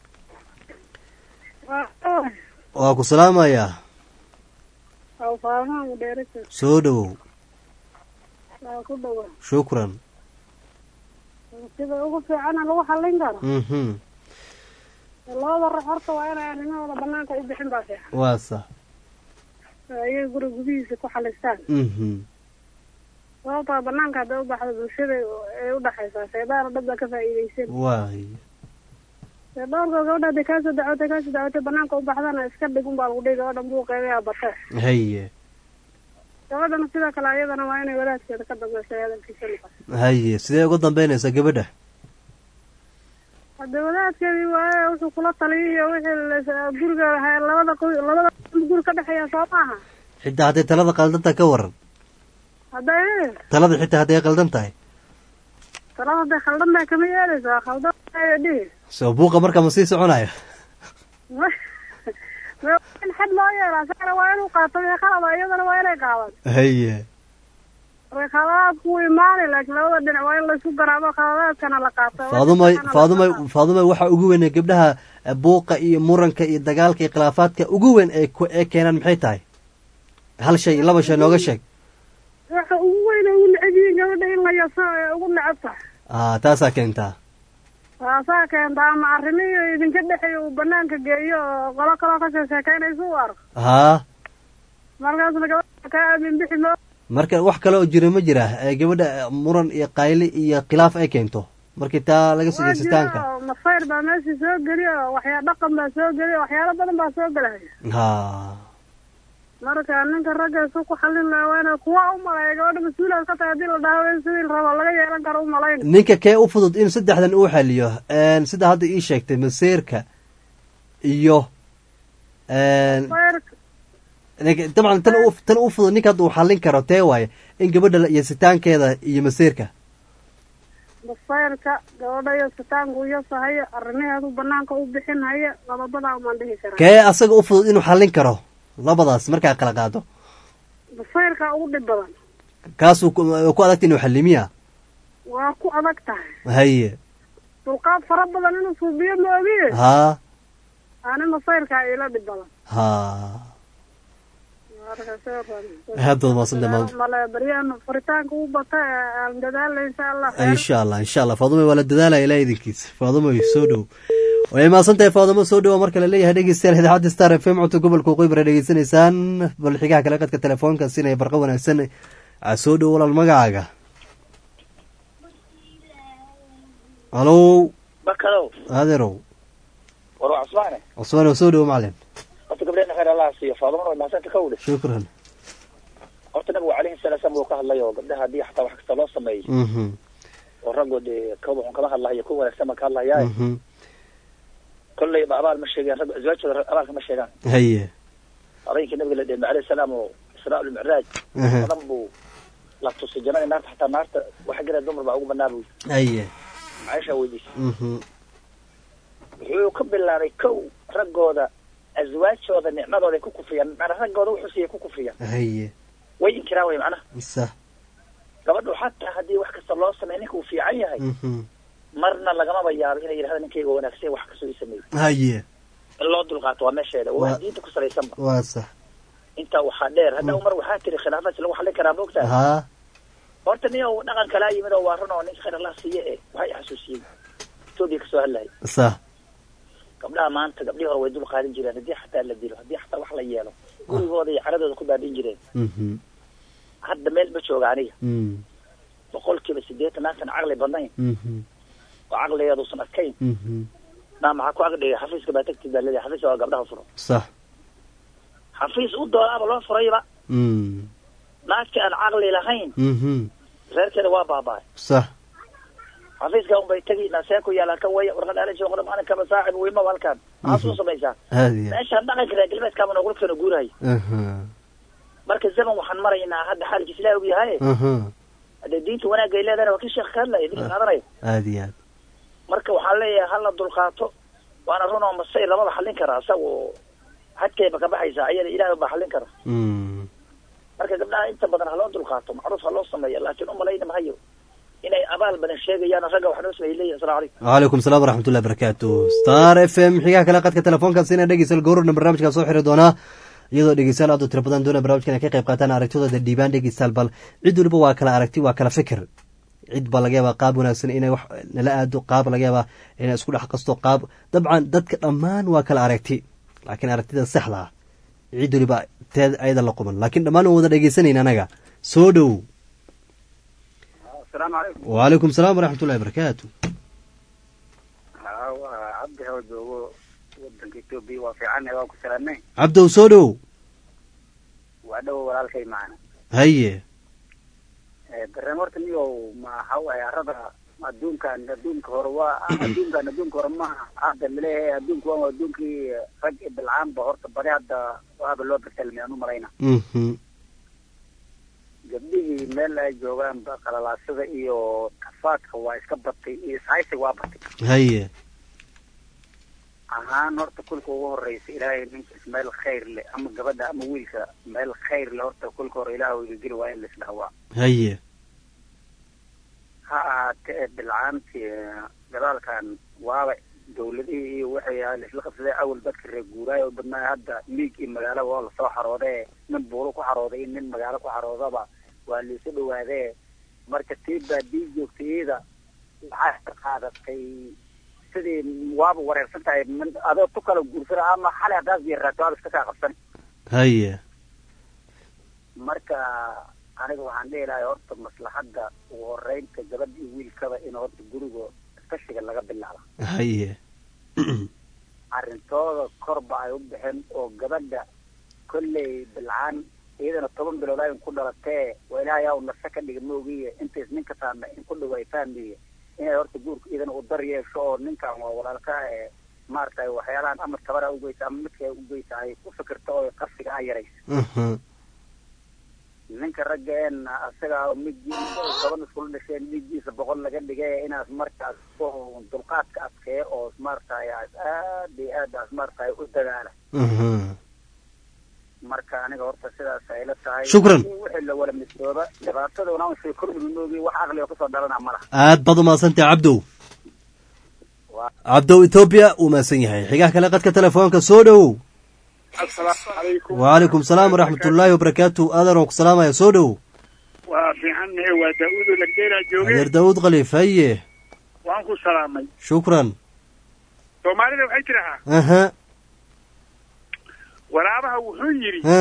waa ku salaamayaa soo dhowow shukran sida ugu fiicana lagu xallin karo mhm labada ruux horta waa inay arrimahooda banaanka u bixin baa fiican waa sax ayaga guri gudihiisa ku xalistaan mhm sababtaa banaanka hadday u baxdo bulshada ay u dhaxaysaa shaydaana dad baa ka faa'iidaysan waay shaydaanka gabadha hadday kaasoo dacwatay kaasoo dacwatay banaanka u baxdana iska dhig unbaa lagu dhihi gabadhan buuqeegayaa batee haye gabadhana sidoo kale ayadana waa inay wadaadkeeda ka dambayso hadalkiisa noqoto haye sidee uga dambeynaysaa gabadha hadda wadaadkeedii waaye wuxuu kula taliyay iyo wixii guriga labada labada guri ka dhexeeya soo maaha xitaa hadday talada qaldantahay ka waran hadday talada xitaa hadday qaldan tahay talada hadday khaldan tahay kama yeelayso waa khaldan dhihi soo buuqa marka ma sii soconayo in xad loo yeelaa saara waa inuu qaato wixii qalada iyadana waa inay qaadan haye way khaladaadku wuu imaanay laakiin labada dhinac waa in laysku garaabo khaladaadkana la qaato faadumay faadumay faadumay waxaa ugu weyn ee gabdhaha eh, buuqa iyo muranka iyo dagaalka iyo khilaafaadka ugu weyn ee ku- ee keenaan maxay tahay hal shay laba shay nooga sheeg waxa ugu weyn ugu neceb yihiin gabadha in la yaso ee ugu necab tahay ah taasaa keentaa taasaa keenta ama arrimihii idinka dhexeeya uu banaanka geeyo oo qolo kaloo ka sheekeynaysa u arko haa markaasna gabadha kaa aamin bixi moo marka wax kale oo jira ma jira ee gabadha eh, muran iyo qayli iyo khilaaf ay keento markii taa laga soo waa jeesitaanka jiro masayr baa meeshii soo geliyo waxyaa dhaqan baa soo geliyo waxyaalo badan baa soo gelaya ha marka ninka ragga isu ku xallin lahaa waa inay kuwa u maleeya gabadha mas-uulaad ka tahay haddii la dhaho in sidii la rabo laga yeelan karo u malayn ninka kee u fudud in saddexdan uu xaliyo een, sida hadda ii sheegtay maseerka iyo een, masayrka ninka- dabcan tan u tan u fudud ninka hadda uu xallin karo tee waaye in gabadha la- yasitaankeeda iyo maseerka masayrka gabadha iyo sitaanku iyo sahayo arrimaheedu banaanka u bixin haya lababadaa umaan dhihi karaa kee asaga u fudud inuu xallin karo labadaas markaa kala qaado masayrka ugu dhib badan kaasuu ku ku adagta inuu xallimiya waa ku adag tahay haye dulqaad fara badan inuu suubiyo ma ogiye haa ani masayrka ila dhib badan haa marka soo Aad baad mahadsantahay, maam. male baryahan furitaanka u bata ee aan dadaalna insha allah insha allah insha allah faadumay waa la dadaalaya ilaa idinkiisa faadumay soo dhow way mahadsan tahay faadumo soo dhowa marka la leeyahay dhegeystayaal idaacadda star f m codka gobolka waqooyi bara dhegeysanaysaan bal xigaha kale qadka telefoonka siinaya barqa wanaagsan aa soo dhow walaal magacaaga halow barkadow adeerow war waa cusmaane cusmaan oo soo dhowo macalin horta gabdheena khayr allah siiyo faadumana way mahadsanka ka wudhe shukran horta nabigu calayhi salaa slam wuu ka hadlay oo gabdhaha haddii xataa wax kasta loo sameeyo mhm oo raggood dee ka wuxun kama hadlahayo ku wanaagsan baan ka hadlayaa mhm kolley ba abaal ma sheegaan rag azwaajooda abaalka ma sheegaan haye habeenkii nabiga la dheemay alayhi salaam oo israa ulmicraaj Aha. badan buu la tusay jannada naarta xataa naarta waxa gala dumar baa ugu banaa buu haye caaisha weydiisay mhm wuxuu ka bilaabay kow raggooda azwaajooda nicmadooda ay ku kufriyaan macnaa raggooda wuxuu siiyay ku kufriyaan haye way inkiraan way macnaha sa gabadhu xataa haddii wax kasta loo sameeyo ninka uu fiican yahay mhm marna lagamaba yaabo inay yidhahda ninkayga wanaagsan wax kastoo ii sameeyey haye in loo dulqaato waa meesheeda waa Waa- wax diinta ku salaysanba waa sax intaa waxaa dheer hadda umar waxaa tiri khilaafaadsi lagu xallin karaa moogtaa haa horta nin oo dhaqan kalaa yimid oo waa run oo ninka khayr allah siiye e waxay xasuusiyey etoobiya kasoo hadlayay sa gabdhaha maanta gabdhihii hore way dul qaadin jireen haddii xataa la dilo haddii xataa wax la yeelo gurigooda iyo caradooda ku baadhin jireen mhm hadda meel ma jooga aniga mhm boqol kiiba sideetan naagtan caqli badnayn mhm oo caqligeeduusan adkayn mhm naa maxaa ku agdhigay xafiiska baa tagtid baa leedahay xafiiska waa gabdhaha furo sax xafiis u doonaaba loo furayba mhm naagti aan caqli lahayn mhm reerkeeda waa baaba'ay sax xafiiska unbay tegi nasee ku yaala kan waya warqad ala jooqda maalinkaba saacib wiima halkan maxaa suu samaysaa haadiya meeshaan dhaqanka reer galbeedkaaba noogula keeno guurahay aha marka zaman waxaan maraynaa hadda xaalkiis ilaah og yahay aha hadee diinta wanaagay leedahana waa kii sheekh ka hadlaya ninka qaadanaya aad iyo aad marka waxaan leeyahay hala dulqaato waana run oo masay labada xallin kara isaga xadkayba ka baxaysa ayada ilaahay baa xallin kara mhm marka gabdhaha inta badan haloo dulqaato macruuf ha loo sameeyo laakiin umalayna mahayo inay abaal badan sheegayaan ragga wax noo sameeyay leeyihin asalamu calaykum wcalaykum salaam waraxmatullahi barakaatu star f m xigaha kale qadka telefoonkaas ina dhegeysal gowrarna barnaamijkaa soo xiri doonaa iyadoo dhegeystayaal aad u tiro badan doona barnamijkan ay ka qayb qaataan aragtidooda dhiibaan dhegeystayaal bal cid waliba waa kala aragti waa kala fikir cid baa laga yaabaa qaab wanaagsan inay wax nala aado qaab laga yaabaa inay isku dhex qasto qaab dabcan dadka dhammaan waa kala aragti laakiin aragtida saxda ah cid waliba teed ayada la quban laakiin dhammaan waan wada dhegeysanayna anaga soo dhow asalaamu calaykum wcalaykum salaam waraxmatullahi barakaatu haa waa cabdi hawa joogo wadanka etoobiya waa fiicanay waa ku salaamay cabdow soo dhow waa dhowo walaalkay macana haye dareen horta niyow ma waxa waaye arada adduunkan adduunka hore waa adduunkan adduunka hore maaha hadda laleeyahay adduunka waa adduunkii rag iyo bilcaanba horta badi hadda waaba loo betelmay aan u malayna mhm gabdhihii meel ay joogaan ba qalalaasada iyo kafaadka waa iska batay iyo ishaysiga waa batay haye ahaan horta kulka ugu horeysa ilaahay ninkiis meel khayr leh ama gabadha ama wiilka meel khayr leh horta kulka hore ilaah iga geli waa in laisdhahwaa haye ha ahaatee bilcaantii gadaalkan waaba dawladihii iyo waxay ahaa laisla qabsaday awal dadka reer guuraay oo badnaa hadda miig iyo magaalo waa lasoo xaroodee nin buulo ku xarooday iyo nin magaalo ku xaroodaba waa laisu dhawaadee marka tii baadii joogtay iyada waxaa ka qaadatay sidii waaba wareersan tahay min- adoo tu kala guursana ama xalay haddaad yaraato waaba iska kaa qabsan haye marka aniga waxaan dhihi lahay horta maslaxadda ugu horeynta gabadha iyo wiilkaba in horta guriga kashiga laga bilaaba haye arrintooda korba ay u bixin oo gabadha kolley bilcaan iyadana toban bilood ayn ku dhalatee waa ilaahay aa nase ka dhiga moogiye intays ninka saame in ku dhawaay fahmiye inay horta guurka iyadana u dar yeesho oo ninkan waa walaalka ee maaragtay waxyaalahan ama tabara ugeysa ama midka ugeysa ay ku fikirto oo qarsiga a yaraysa Mhm. ninka raggeena asaga midgiisa toban iskula dhasheen midgiisa boqol laga dhigay inaas markaas oo dulqaadka adkeeya oo maaragtay aad aad iyo aad aas maaragtay u dadaala Mhm. marka aniga horta sidaas ay la tahay Shukran. Haddii wixii la wala midooba dhibaataduna un shay kordhigi moogi wax aqliga kusoo dhalana ma laha aad baad umaadsantahay cabdow cabdow etoobiya uu mahadsan yahay xigaha kale qadka telefoonka soo dhowow asalaamu calaykum wacalaykum salaam waraxmatullaahi wabarakaatu aadan oo ku salaamaya soo dhowow waa fiicannahe waa daa-uud oo lagdeeraa jooge adeer daawud khaliif haye waan ku salaamay shukran soomaalida waxay tidhahaa aha waraabaha wuxuu yidhi ha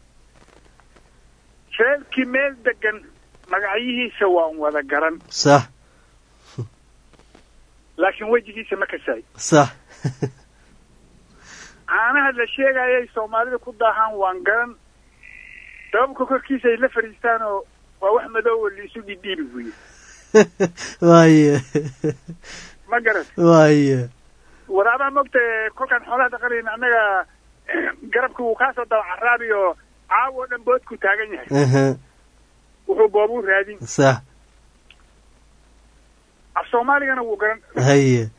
feelkii meel degan magacyihiisa waan wada garan sax laakiin wejigiisa ma kasaay sax caanaha la sheegayay soomaalida ku daahaan waan garan dababka korkiisa ay la fadhiistaan oo waa wax madow oo liisu dhidhiibi buye waaye ma garan waaye waraabaha mogta kolkaan xoolaha dhaqanayna annaga garabka wuu kaasoo daba caraabi oo caawo o dhan boodku taagan yahay aha wuxuu boobuu raadin sax af soomaaligana wuu garan haye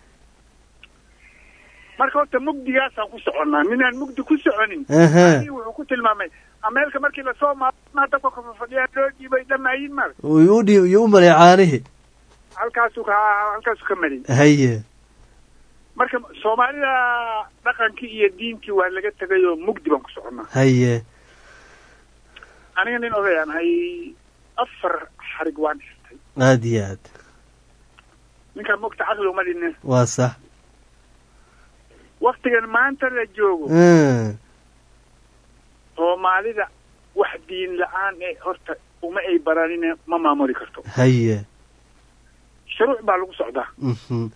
marka horta mugdigaasaan ku soconnaa ninaan mugdi ku soconin Aha. Anii wuxuu ku tilmaamay ameelka markii lasoo maama dabka kafafadhiyaa loo dhiibay dhamaayin mar uu udhi iyo u malay caanihi halkaasuu ka halkaasuu ka marin haye marka soomaalida dhaqankii iyo diintii waa laga tegay oo mugdi baan ku soconnaa haye aniga nin odayaan hay afar xarig waan xirtay aad iyo aad ninkaan mogta caqli uma dhinne waa sax waktigan maanta la joogo Mm. soomaalida wax diin la-aan ee horta uma ay baranine ma maamuli karto haye shuruuc baa lagu socdaa mhm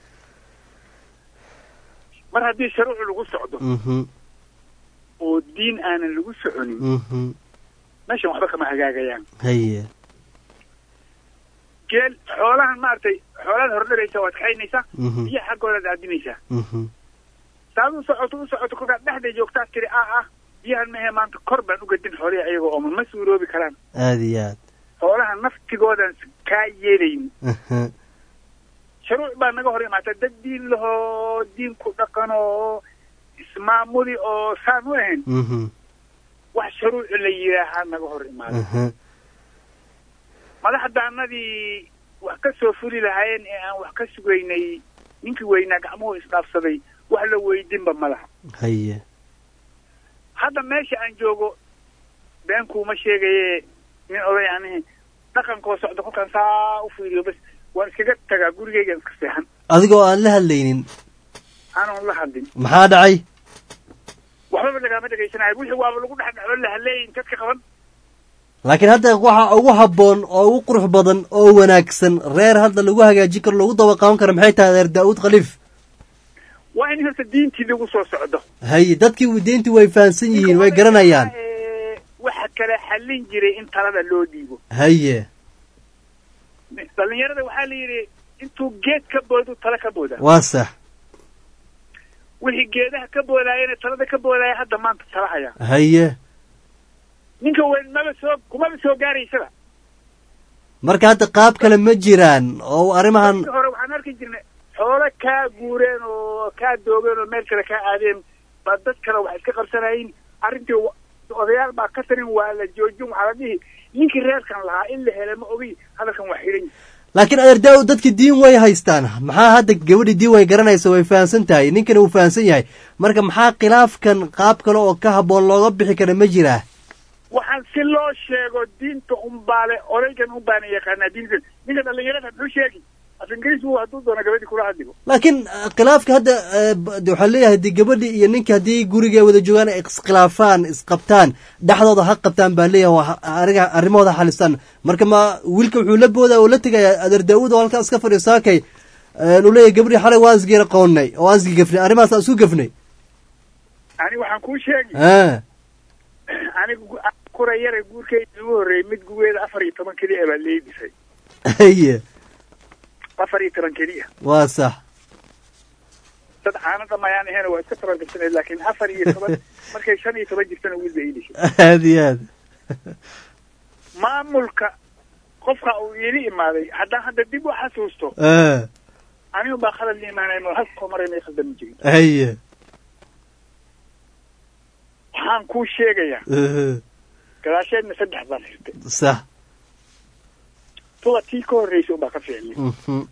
mar haddii shuruuc lagu socdo mhm oo diin aanan lagu soconin mhm meeshan waxba kama hagaagayaan haye geel xoolahan maaragtay xoolaad hordharaysa waad kaxaynaysaa Mhm. biyo xaggoodaad aadinaysaa mhm saad u socoto u socoto kolkaad dhexday joogtaad tiri ah ah biyahan mehe maanta kor baan u gadin xoolihi ayagoo ooman ma suuroobi karaan aad iyo aad xoolaha naftigoodan kaa yeelayn aha shuruuc baa naga hor imaata dad diin lahoo diin ku dhaqan oo ismaamuli oo saan u ahayn mhm wax shuruuc la yidhaahaa naga hor imaada aha madaxdaanadii wax ka soo fuli lahaayeen ee aan wax ka sugaynay ninkii weynaa gacmuhu isdhaafsaday wax la weydinba ma laha haye hadda meesha aan joogo been kuuma sheegaye nin oday anihi dhaqankoo socda kolkaan saa u fiiriyo bas waan iskaga tagaa gurigeygan iska seexan adigoo aan la hadlaynin aanan la hadlin maxaa dhacay waxbaba lagaama dhegaysanayo wixii waaba lagu dhex dhaco la hadleeyin dadka qaban laakiin hadda waxa ugu habboon oo ugu qurux badan oo wanaagsan reer hadda lagu hagaajin karo lagu daba qaban karo maxay tahay adeer daa'uud khaliif waa in horta diintii lagu soo socdo haye dadkii diintii way fahamsan yihiin way garanayaan Ee, waxa kale xallin jiray in talada loo dhiibo haye dhalinyarada waxaa la yidhi intuu geed ka boodu tala ka booda waa sax wixii geedaha ka boodaayana talada ka boodaya hadda maanta tala haya haye ninka weyn maba soo kumaba soo gaaraysaba marka hadda qaab kale ma jiraan oo arrimahan Markii hore waxaan arki jirnay xoolo kaa guureen oo kaa doogeen oo meel kale kaa aadeen baa dad kale wax iska qabsanayin arrintii wa- odayaal baa ka tarin waa la joojin waxaa la dhihi ninkii reerkan lahaa in la helay ma ogi hadalkan waa xidhan laakiin adeer daa-ud dadki diin way haystaan maxaa hadda gabadhi diin way garanaysa way fahamsan tahay ninkana wuu fahamsan yahay marka maxaa khilaafkan qaab kale oo ka habboon looga bixi kara ma jiraa waxaan si loo sheego diinta unbaale odaygan unbaana yaqaanaa diinta ninka dhalinyarada muxuu sheegi af ingiriis buu hadduu doono gabadhii kula hadligo laakiin eh, khilaafka hadda eh, b- de waxaa leeyahay de gabadhi iyo ninka haddii guriga wada joogaan ay iskhilaafaan isqabtaan dhexdooda ha qabtaan baa leeyahay waa ha- ariga arrimahooda xalistaan marka ma wiilka wuxuu la booda oo la tegaya adeer daa-uud oo halkaas ka fadhiyo saakay eh, uu leeyahay gabadhi xalay waan isgeera qoonnay oo aan isgegafnay arrimahaas aan isu gafnay ani waxaan kuu sheegi ah anigu gu- kura yara guurkeyda ugu horreeyey mid gugeeda afar iyo toban keliya baa leedisay haye afar iyo toban keliya waa sax dad caano dhamayaan ahayn waa iska toban gashanay laakiin afar iyo toban markay shan iyo toban jirtana wiil bay idhishay aad iyo aad maamulka qofka uu iili imaaday haddaan hadda dib u xasuusto ah anigu baa khalad la imaanay halkoo maray may khaldami jirin haye waxaan kuu sheegayaa eh, gadaasheedna saddex baan hirtay sax tuba tii ka horreysay unbaa ka fiicnay mhm,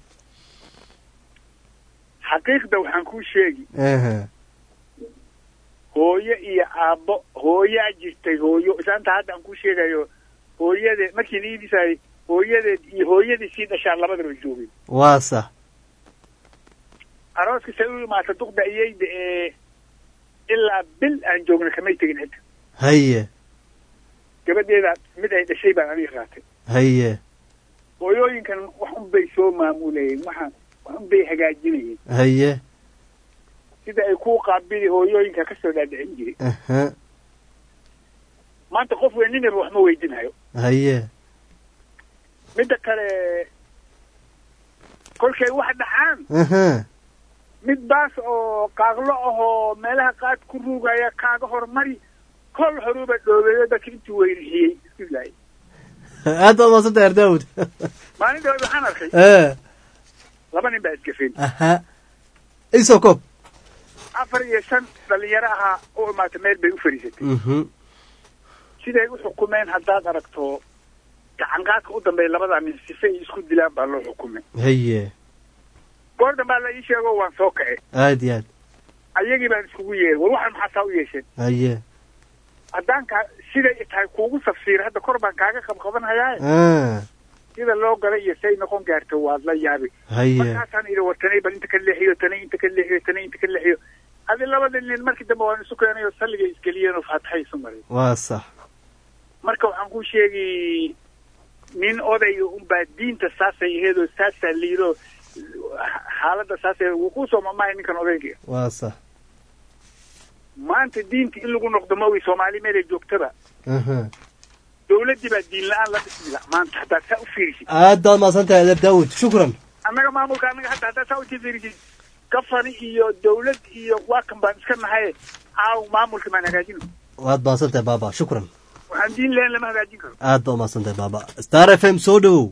xaqiiqda waxaan kuu sheegi aha, hooyo iyo aabbo hooyaa jirtay hooyo isaanta hadda aan kuu sheegayo hooyadeed markii liidisay hooyadeed iyo hooyadii sii dhashaan labadaba joogay waa sax arooska say u imaata duqda iyayda ee ilaa bil aan joogna kamay tegin cidda haye gabadheeda mid ay dhashay baan aniga qaatay haye hooyooyinkan wax un bay soo maamulayeen waxaan wax un bay hagaajinayeen haye sida ay kuu qaabili hooyooyinka kasoo dhaadhicin jiray aha maanta qof weyn ninaba wax ma weydinayo haye midda kale kolkay wax dhacaan aha mid baas oo qaaqlo ahoo meelaha qaad ku ruugaya kaaga hormari kol horuba dhoobeeyo dadka intuu weyrixiyey isku laayay aad baad maasanta adeer daa-uud maalin dhawaad waxaan arkay eh laba nin baa isgafeen aha isoo koob afar iyo shan dhalinyaro ahaa u imaata meel bay u fadhiisatay mhm siday u xukumeen haddaad aragto gacanqaadka u dambeeya labadaa nin sife ay isku dilaan baa loo xukumay haye goordan baa la ii sheego waan soo kace aad iyo aad ayagii baan iskugu yeeray war waxaan maxaa saa u yeesheen haye haddaan kaa siday tahay kuugu tafsiir hadda kor baan kaaga qabqabanhayaa ah sida loo galay iyo say noqon gaarto waad la yaabi haye markaasaan idhi war tanay bal inta ka leexiyo tanay inta ka leexiyo tanay inta ka leexiyo adi labada nin markii dambe waan isu keenay oo salliga isgeliyeen oo faataxa isu maray waa sax marka waxaan ku sheegi nin odayga unbaa diinta saasay aheed oo saasaa liido xaaladda saasay wuu ku soo mamahay ninkan odayga waa sax maanta diinta in lagu noqdo mawi soomaali meelay joogtaba aha dawladdii baa diin la-aan la dhismila maanta haddaad saa u fiirisid aad baad maasantahay adeer daa-uud shukran annaga maamulka annaga hadda haddaad saa usii fiirisid gafani iyo dawlad iyo waa kan baan iska nahay aaw maamulka maan hagaajino waad maasantahay baaba shukran waxaan diin lahayn lama hagaajin karo aad baad maasantahay baaba star f m soo dhowow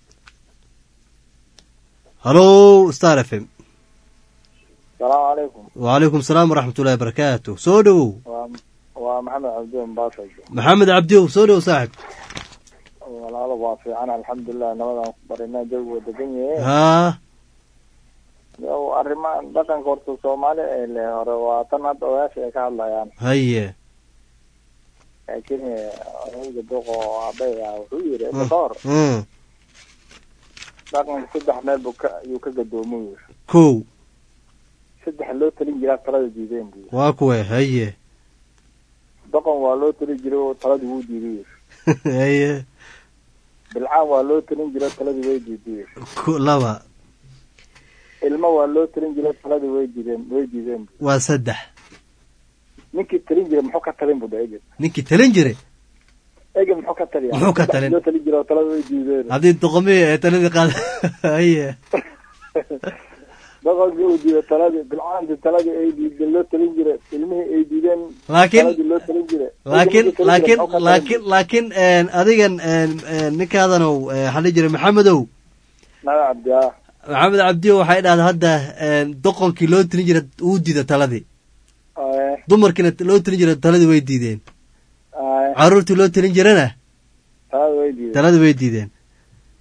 hallo star f m salaamu calaykum wacalaykum salaam waraxmat ullahi barakaatu soo dhowow waa waa maxamed cabdi mbaasajo maxamed cabdiow soo dhowow saaxib walaalo waa fiican alxamdulilah nabadaan ku barinaa jawiga degan yahe haa yow arrimahan dhaqanka horta soomaali ee le hore waa tan hadda odayaasha ay ka hadlayaan haye laakiin odayga duq oo aabay ah wuxuu yidhi inta ka hor Mm. dhaqanka saddex meel buu ka ayuu ka gadoomo yiri kow saddex loo talin jiraa talada diideen buu yiri waa kuwe haye doqon waa loo talin jiray oo taladii wuu diiday yiri haye bilcaan waa loo talin jiray oo taladii way diiday yiri Ko- laba ilmo waa loo talin jiray oo taladii way diideen way diideen buu waa saddex ninkii talin jiray muxuu ka talin buu dhahay ninkii talin jiray ege muxuu ka taliya Muxuu ka talin? loo talin jiray oo talada way diideen haddii doqomihii ee taladii qaad haye doqonkii uu diiday taladii bilcaantii taladii ay diideen loo talin jiray ilmihii ay diideen Laakiin- taladii loo talin jiray laakiin Ninkii talin jiray laakiin muxuu ka talin laakiin laakiin een, adigan een, een, ninkaadanow ee, waxaa la jira maxamedow nada cabdi ah maxamed cabdiyo waxay dhahda hadda een, doqonkii loo tilin jira uu diida taladii Aye, dumarkiina loo tilin jira taladii way diideen aye, caruurtii loo tilin jirana talada way diideen taladii way diideen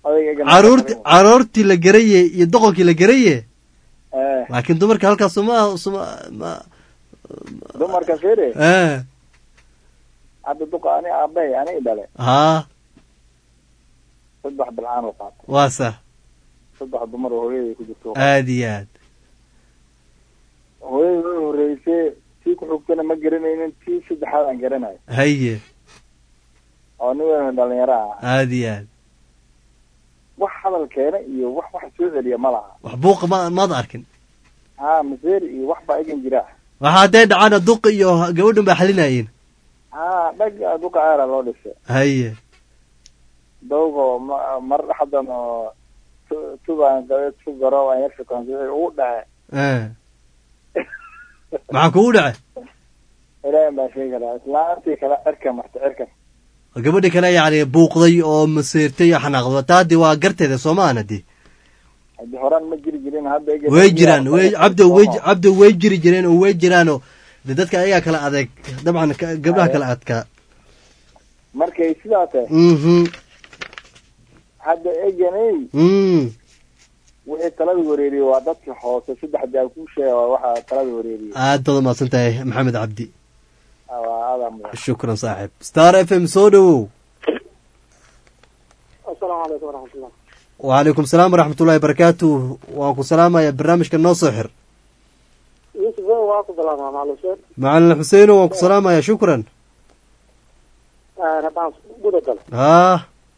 odayga egan caruurti caruurtii la garaye iyo doqonkii la garaye Eh, laakiin dumarka halkaas suma suma ma dumarka fere eh hadda duqa ani aabahay ani dhale haa saddex bilcaan oo qaatay waa sax saddex dumar oo hooyaday ku jirto aad iyo aad hooyadii way horreysay tii ku xigtana ma garanaynin tii saddexaad aan garanayo haye oo nin weyn dhalinyaro ah aad iyo aad wax hadal keena iyo wax wax soo celiya ma laha wax buuqa ma maad arkin ha maseer iyo wax baa egan jira waxa hadday dhacaana duqa iyo gabadhan baa xalinayeen ha dhag duqa aara loo dhisay haye dawgo ma- mar dhexdan oo tu- tubaan gabe tu garo aan yar shukaansaday ugu dhace eh maxaa kugu dhacay ilaahay baa sheegi karaa islaantii kale cirka marta cirka gabadha kale yacni buuqday oo maseertay oo xanaaqdo taadi waa garteeda soo maahan haddii haddii horaan ma jiri jirin hadda egan way jiraan way cabdo way cabdo way jiri jireen oo way jiraanoo de dadka ayagaa kala adeeg dabcan ka- gabdhaha kala adkaa markay sidaa tahay mhm hadda eganey mm wixii talada wareeriyey waa dadkii hoose saddexdii aan kuu sheega waa waxaa talada wareeriyey aad baad umahadsan tahay maxamed cabdi waa adaa mudan shukran saaxib star f m soo dhowow asalaamu calaykum waraxmatullah wacalaykum salaam waraxmatullahi barakaatu waan ku salaamaya barnaamijka noo soo xir yusuf o waa ku bilaamaa macalin xuseen macalin xuseino waan ku salaamaya shukran haddaan guda galo haa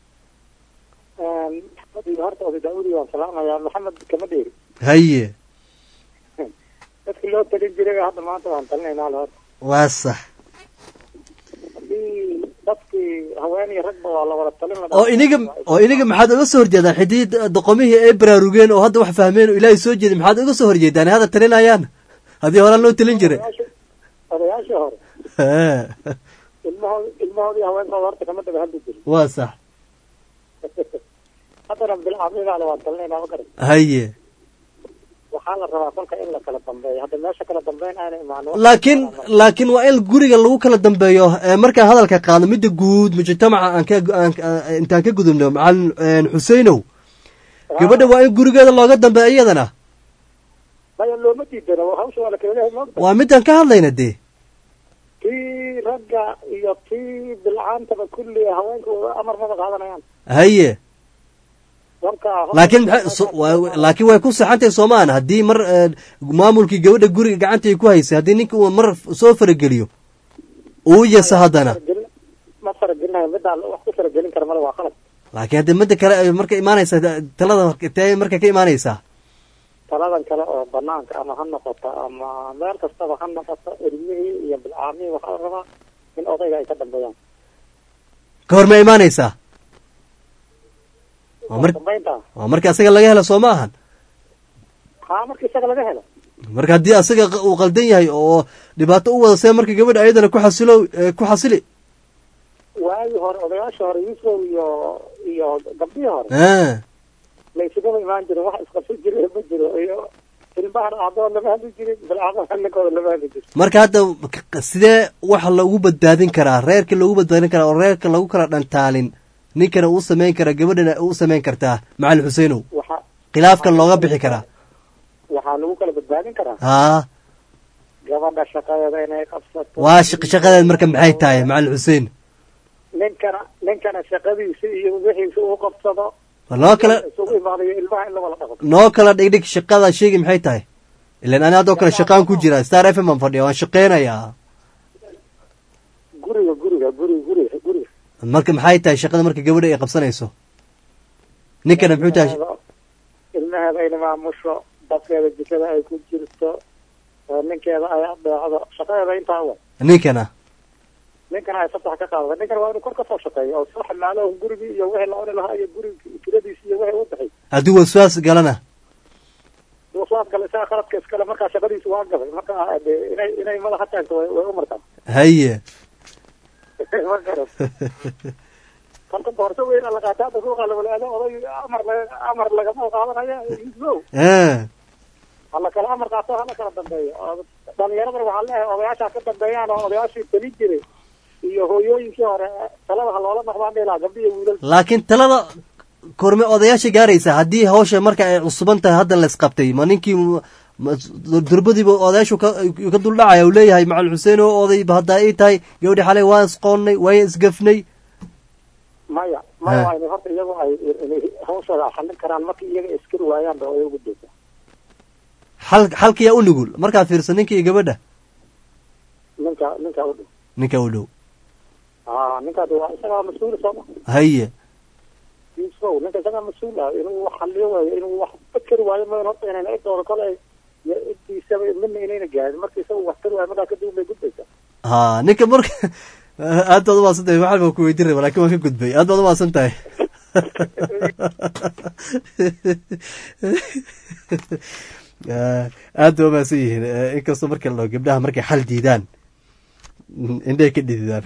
iyo horta oday daawudi waan salaamayaa maxamed kama dheeri haye dadkii loo talin jiray hadda maanta waan talinaynaa le horta waa sax haddii dadkii haween iyo ragba waa la wada talin la oo iniga oo iniga maxaad uga soo horjeedaan xidii doqomihii ay baraarugeen oo hadda wax fahmeen oo ilaahay soo jeeday maxaad uga soo horjeedaan hadda talinayaan haddii horaan loo talin jiray odayaashii hore Haa. ilmahood ilmahoodii haweenkooda horta kama daba hadli jirin waa sax haddana bilcamigaale waan talinaynaa ma garan haye waxaa la rabaa kolka in la kala dambeeyo hadda meesha kala dambeyn aana imaano laakiin laakiin waa in guriga lagu kala dambeeyo ee markaan hadalka qaadno midda guud mujtamaca aan ka aan- aan- intaan ka gudubno macalin xuseinow gabadha waa in gurigeeda looga dambeeyo iyadana maya looma diidano hawsha waa la kala leeyahay maogta waa midaan ka hadlayna dee tii ragga iyo tii bilcaantaba kulli haweenka amar maba qaadanayaan haye kolka laakiin maxay- so- waa- laakiin way ku saxantahay soomaan haddii mar eh, maamulkii gabadha guriga gacanta ay ku haysay haddii ninka uu mar soo farageliyo uu yasa haddana ma faragelinayo midaan wax ku faragelin kara male waa qalab laakiin haddii midda kale ay marka imaanaysa talada tee marka ka imaanaysaa taladan kale oo banaanka ama ha noqoto ama meel kastaba ha noqoto ilmihii iyo bilcaamihii waxaa la rabaa in odayga ay ka dambeeyaan ka hor ma imaanaysaa waa mar dambeynta waa marka asaga laga helo soo ma ahan haa marka isaga laga helo marka haddii asaga q- uu qaldan yahay oo dhibaato u wada see marka gabadha ayadana ku xasilo eh, ku xasili waagii hore odayaasha hore yuusuf iyo iyo gabdhihii hore Ah, laysugama imaan jirin wax isqabsan jiri ma jiro iyo ilmahana aabahood lama hadli jirin bilcaamaha ninkooda lama hadli jirin marka hadda k- sidee waxa lagu badbaadin karaa reerka lagu badbaadin karaa oo reerka lagu kala dhantaalin ninkana uu samayn karaa gabadhana uu samayn kartaa macalin xuseinow waxa khilaafkan looga bixi karaa waxaa lagu kala badbaadin karaa haa gabadha shaqadeeda inay qabsato waa shaq shaqadeed marka maxay tahay macalin xuseen ninkana ninkana shaqadiisa iyo wixiisa uu qabsado Waa noo kala isugu imaadayo ilmaha in la wada dhaqo noo kala dhigdhig shaqada sheegi maxay tahay ilan ani haddoo kale shaqaan ku jira star f m aan fadhiya waan shaqeynayaa guriga guriga guriga guriga guriga marka maxay tahay shaqada marka gabadha ay qabsanayso ninkana muxuu tahay ilmaheeda- ilmaheeda ay maamusho dadkeeda jikada ay ku jirto oo ninkeeda ay adeecdo shaqadeeda intaa wa ninkana ninkana ay fasax ka qaadata ninkana waa inuu kor kasoo shaqeeyo oo soo xamaalo gurigii iyo wixii la cuni lahaa iyo guriga kiradiisi iyo wixii u bixi haddii waswaas galana waswaas gale isaga qaladka iskale markaa shaqadiisu waa gabay marka dee inay inay madaxa taagto way way u martaa haye ma garan kolka boorso weyn la qaata hadda suuqa lawalaado oday amar la- amar lagama qaadanaya islow Ah, hala kala amar qaato hala kala dambeeyo oo dhalinyaradana waxaa leeyahay odayaashaa ka dambeeyaan oo odayaashii talin jiray iyo hooyooyinkii hore talada ha loola noqdaan dhilaa gabdhi iyo wiilal laakiin talada korme odayaasha gaaraysa haddii hawsha marka ay cusuban tahay hadda la isqabtay ma ninkii ma- durbadiiba odayaashu ka ka duldhacaya uu leeyahay macalin xuseen oo odayba haddaa ii tahay gabadhi xalay waan isqoonnay waan isgafnay maya Ha. maya waa inay horta iyagu ay inay hawshooda xallin karaan markii iyaga iskari waayaan ba way ugu daysa xal xalkiyaa u nugul markaad fiirso ninka iyo gabadha ninka ninka u dhow ninka u dhow aa ninkaas waa isagaa mas-uul sooma haye yuusufow ninka isagaa mas-uul ah inuu wax xalliyo waayo inuu wax fakeri waayo mayn horta inayna idooda kole iyo iddiisaba midna inayna gaarin marka isagu wax tari waayo markaa kadib bay gudbaysaa ha ninka marka aad baad umaasan tahay waxaan baan ku weydiin raba lakin waan ka gudbay aad baad umaasan tahay aad ba umaasan yihiin Eh, inkastoo marka la dhaho gabdhaha markay xal diidaan indhahay ka dhididaan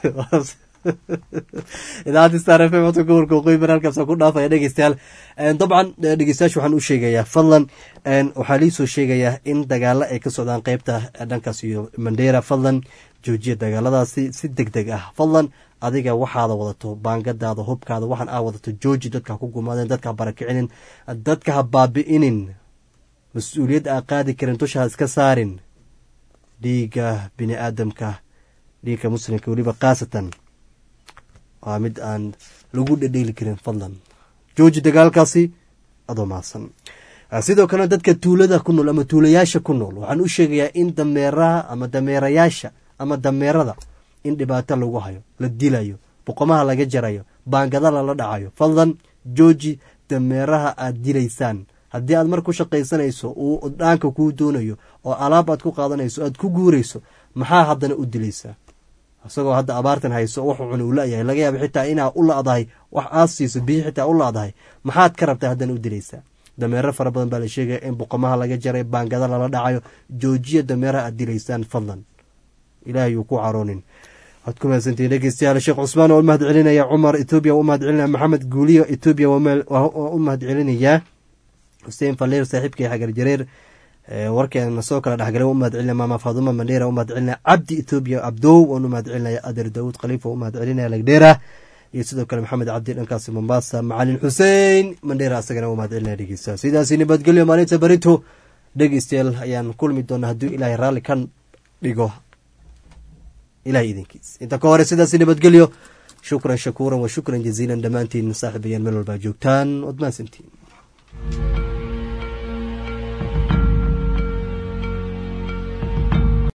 idaacadda star f m codka gobolka waqooyi bari halkaas ku dhaafaya dhegeystayaal En, dabcan eh, dhegeystayaasha waxaan u sheegayaa fadlan en, waxaa liisoo sheegayaa in dagaalo ay ka socdaan qeybta eh, dhankaas iyo mandera fadlan joojiya dagaaladaasi si deg deg ah fadlan adiga waxaada wadato baangadaada hubkaada waxaan aa wadato jooji dadka ha ku gumaadeen dadka ha barakicinin dadka ha baabi'inin mas-uuliyadda aa qaadi karin dusha ha iska saarin dhiigga bini aadamka dhiigga muslimka weliba khaasatan waa mid aan lagu dhedheeli karin fadlan jooji dagaalkaasi adoo maasan Ah, sidoo kale dadka tuulada ku nool ama tuulayaasha ku nool waxaan u sheegayaa in dameeraha ama dameerayaasha ama dameerada in dhibaato lagu hayo la dilayo boqomaha laga jarayo baangada lala dhacayo fadlan jooji dameeraha aad dilaysaan haddii aad mar ku shaqaysanayso uu dhaanka kuu doonayo oo alaab aad ku qaadanayso aad ku guurayso maxaa haddana u dilaysaa isagoo hadda abaartan hayso wax cuna uu la-yahay laga yaaba xitaa inaa u la-dahay wax aad siiso biyi xitaa u la-dahay maxaad ka rabtaa haddana u dilaysaa dameero fara badan baa la sheegaya in boqomaha laga jaray baangada lala dhacayo joojiya dameeraha aad dilaysaan fadlan ilaahay uu ku caroonin waad ku mahadsantihiin dhegeystayaal sheekh cusmaan waa u mahad celinaya cumar etoobiya waa u mahad celinaya maxamed guuliyo etoobiya waa ma- waa u mahad celinayaa xuseen faliir saaxiibkii xagar jareer Eh, warkeena soo kala dhexgalay waan u mahad celinaya maama faaduma mandheera waan u mahad celinaya cabdi etoobiya abdow waan u mahad celinaya ader daawud khaliif waan u mahad celinaya lagdheera iyo sidoo kale maxamed cabdi dhankaasi mombasa macalin xuseen mandheera asagana waan u mahad celinaya dhegeysta sidaasi nabadgelyo maalinta berito dhegeystayaal ayaan kulmi doonaa hadduu ilaahay raalli ka dhigo ilahay idinkiis inta ka hore sidaasi nabadgelyo shukran shakuuran wa shukran jaziilan dhammaantiin saaxiibayaan meel walbaa joogtaan waad mahadsantiin